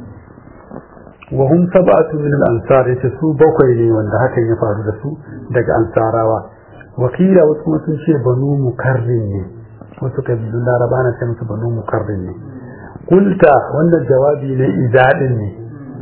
wa hum sab'atu min al-ansar yace su bakwai ne wanda hakan ya faru da su daga ansarawa wakila wasu kuma sun ce banu mukarrin ne wasu kabilun laraba na ce musu banu mukarrin ne kulta wannan jawabi ne idadin ne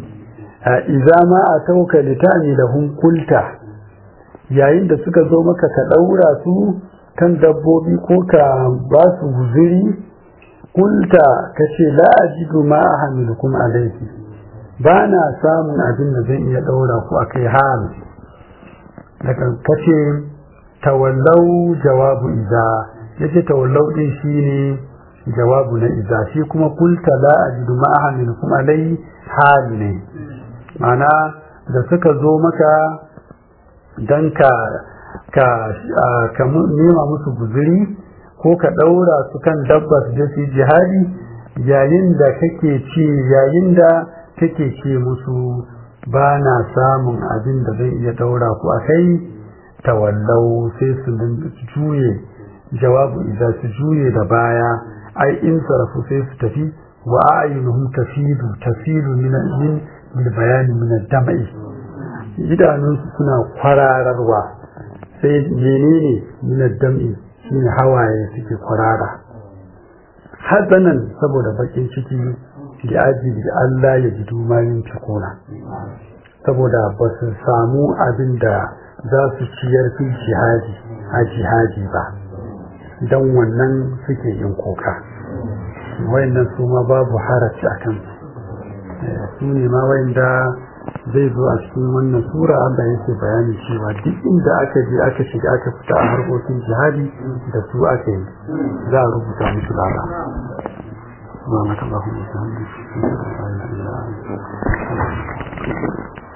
idza ma atauka litani lahum kulta yayin da suka zo maka ka daura su kan dabbobi ko ka ba su guziri kulta kace la ajidu ma ahmilukum alayhi ba na samun abin da zan iya daura ku akai hal daga kace tawallau jawabu idza yace tawallau din shine jawabu na idza shi kuma kulta la ajidu ma ahmilukum alayhi hal ne mana da suka zo maka don ka ka ka nema musu guzuri ko ka ɗaura su kan dabba su je su jihadi yayin da kake ce yayin da kake ce musu ba na samun abin da zai iya ɗaura ku a kai tawallau sai su juye jawabu idan su juye da baya ai in sarafu sai su tafi wa a'yunuhum tafidu tafidu min min bayani min damai idanunsu suna kwarararwa sai menene min dam'i shine hawaye suke kwarara hazanan saboda bakin ciki da ajibi da Allah ya ji dumayin cikona saboda ba su samu abin da za su ciyar fi jihadi a jihadi ba don wannan suke yin kuka wayannan su ma babu haraci a kansu su ne ma wayanda zai zo a cikin wannan sura Allah yake bayani cewa duk inda aka je aka shiga aka fita a harkokin jihadi da su aka yi za a rubuta musu lada سبحانك اللهم وبحمدك